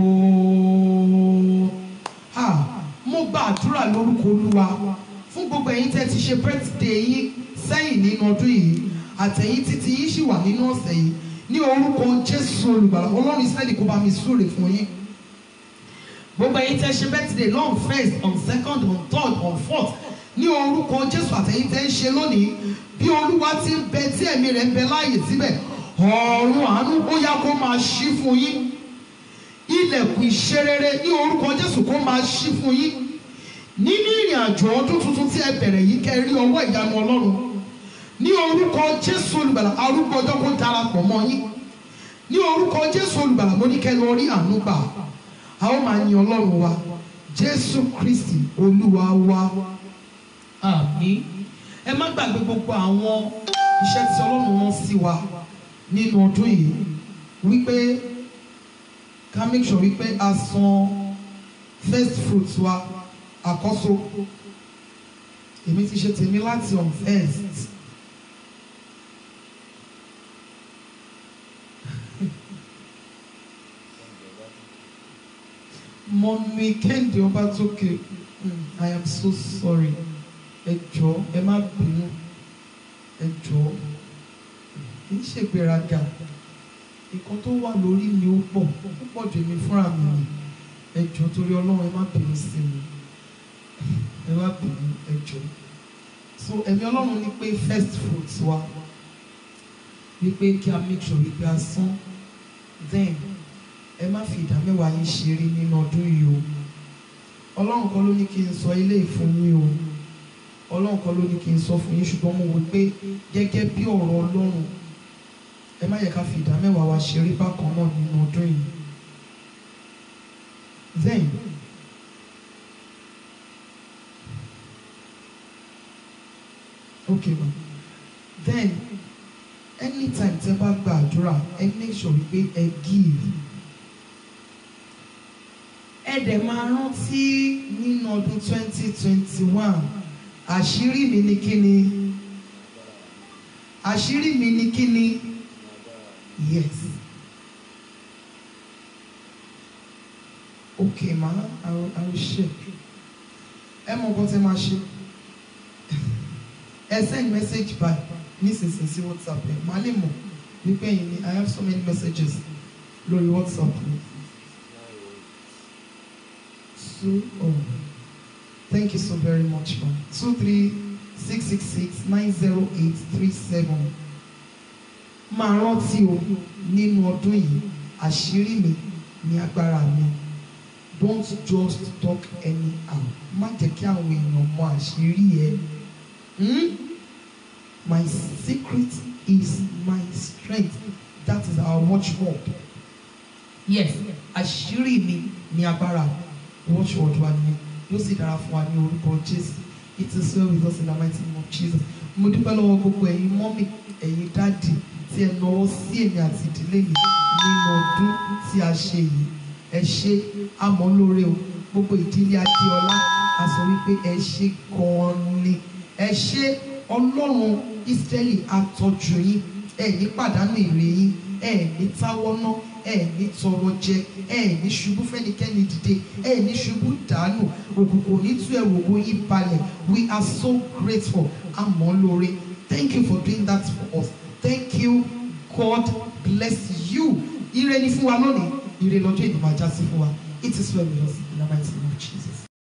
ah mo gba àdúrà lórúkọ olúwa fún gbogbo ẹ̀yin tẹ́ ti ṣe birthday yín sẹ́yìn nínú ọdún yìí àtẹ̀yìn títí yín sì wà nínú ọ̀sẹ̀ yìí ní orúkọ jésù olùgbàlà ọlọ́run ìsírẹ́lì kó bá mi súre fún yín gbogbo ẹ̀yin tẹ́ ṣe birthday long first on second on third on fourth ní orúkọ jésù àtẹ̀yìn tẹ́ ń ṣe lónìí bí olúwa ti ń bẹ tí ẹ̀mí rẹ̀ ń bẹ láàyè síbẹ̀ ọ̀run àánú ó yá kó máa ṣí fún yín ilẹ̀kùn ìṣerere ní orúkọ jésù kó máa ṣí fún yín nínú ìrìn àjò ọdún tuntun tí ẹ bẹ̀rẹ̀ yìí kẹ́ ẹ rí ọwọ́ ìyanu ọlọ́run ní orúkọ jésù olùgbàlà arúgbó ọjọ́ kó darapọ̀ mọ́ yín ní orúkọ jésù olùgbàlà mo ní kẹ́ ẹ lọ rí àánú gbà a ó máa yin ọlọ́run wa jésù kristi olúwa wa àmín ẹ má gbàgbé gbogbo àwọn iṣẹ́ tí ọlọ́run rán sí wa nínú ọdún yìí wípé ká make sure wípé a san first fruits wa àkọ́so èmi ti ṣe tèmi láti on first mọ̀mí kéde ọba tókè i am so sorry ẹ jọ̀ọ́ ẹ má bínú ẹ jọ̀ọ́ kì í ṣègbéraga nǹkan tó wà lórí mi ó pọ̀ ó pọ̀ jù mí fúnra mi ni ẹ jọ̀ọ́ torí ọlọ́run ẹ má bínú sí mi ẹ má bínú ẹ jọ̀ọ́ so ẹ̀mí ọlọ́run ní pé first fruits wa wípé kí a make sure wípé a san then ẹ má fi ìdá mẹ́wàá yín ṣeré nínú ọdún yìí o ọlọ́run kan ló ní kí n sọ ilé ìfún yín o ọlọ́run kan ló ní kí n sọ fún yín ṣùgbọ́n mo wò pé gẹ́gẹ́ bí ọ̀rọ̀ ọlọ́run ẹ má yẹ ká fi ìdá mẹ́wàá wa ṣeré bákan náà nínú ọdún yìí then okay ma then anytime tẹ́ bá gba àdúrà ẹ make sure wípé ẹ give ẹ dẹ̀ máa rántí nínú ọdún twenty twenty one àṣírí mi ni kíni àṣírí mi ni kíni yes okay ma i will i will share ẹ mọ nǹkan tẹ́ máa ṣe ẹ send message by nísinsìnyí sí whatsapp ẹ màá lè mọ̀ wípé ẹ̀yin ni i have so many messages lórí whatsapp mi. two oh thank you so very much ma two three six six six nine zero eight three seven máa rántí o nínú ọdún yìí àṣírí mi ní agbára mi don't just talk anyhow má jẹ́ kí àwọn èèyàn mọ àṣírí ẹ. Hmm? My secret is my strength. That is our watchword. Yes, àṣírí mi ní agbára. Watchword wa ni yóò sì dára fún wa ní orúkọ Jésù. It is well with us in the mighty name of Jesus. Mo dúpẹ́ lọ́wọ́ gbogbo ẹ̀yin mọ́mì, ẹ̀yin dáàdì tí ẹ náwó sí èmi àti ìdílé mi nínú ọdún tí a ṣe yìí. Ẹ ṣe àmọ́ lóore o. Gbogbo ìdílé Adéọlá a sọ wípé ẹ ṣe gan-an ni. Ẹ ṣe ọlọ́run ìsírẹ́lì àtọ́jú yín ẹ ní pàdánù èrè yín ẹ ní táwọ́ná ẹ ní tọrọ jẹ ẹ ní ṣubú fẹ́nikẹ́ni dìde ẹ ní ṣubú dànù òkùnkùn ní tú ẹrù ògo yín balẹ̀ we are so grateful àmọ́ lóore thank you for doing that for us thank you God bless you ire ni fún wa lónìí ire lọ́jọ́ ìdìbò ajá sí fún wa it is well with us in the mighty name.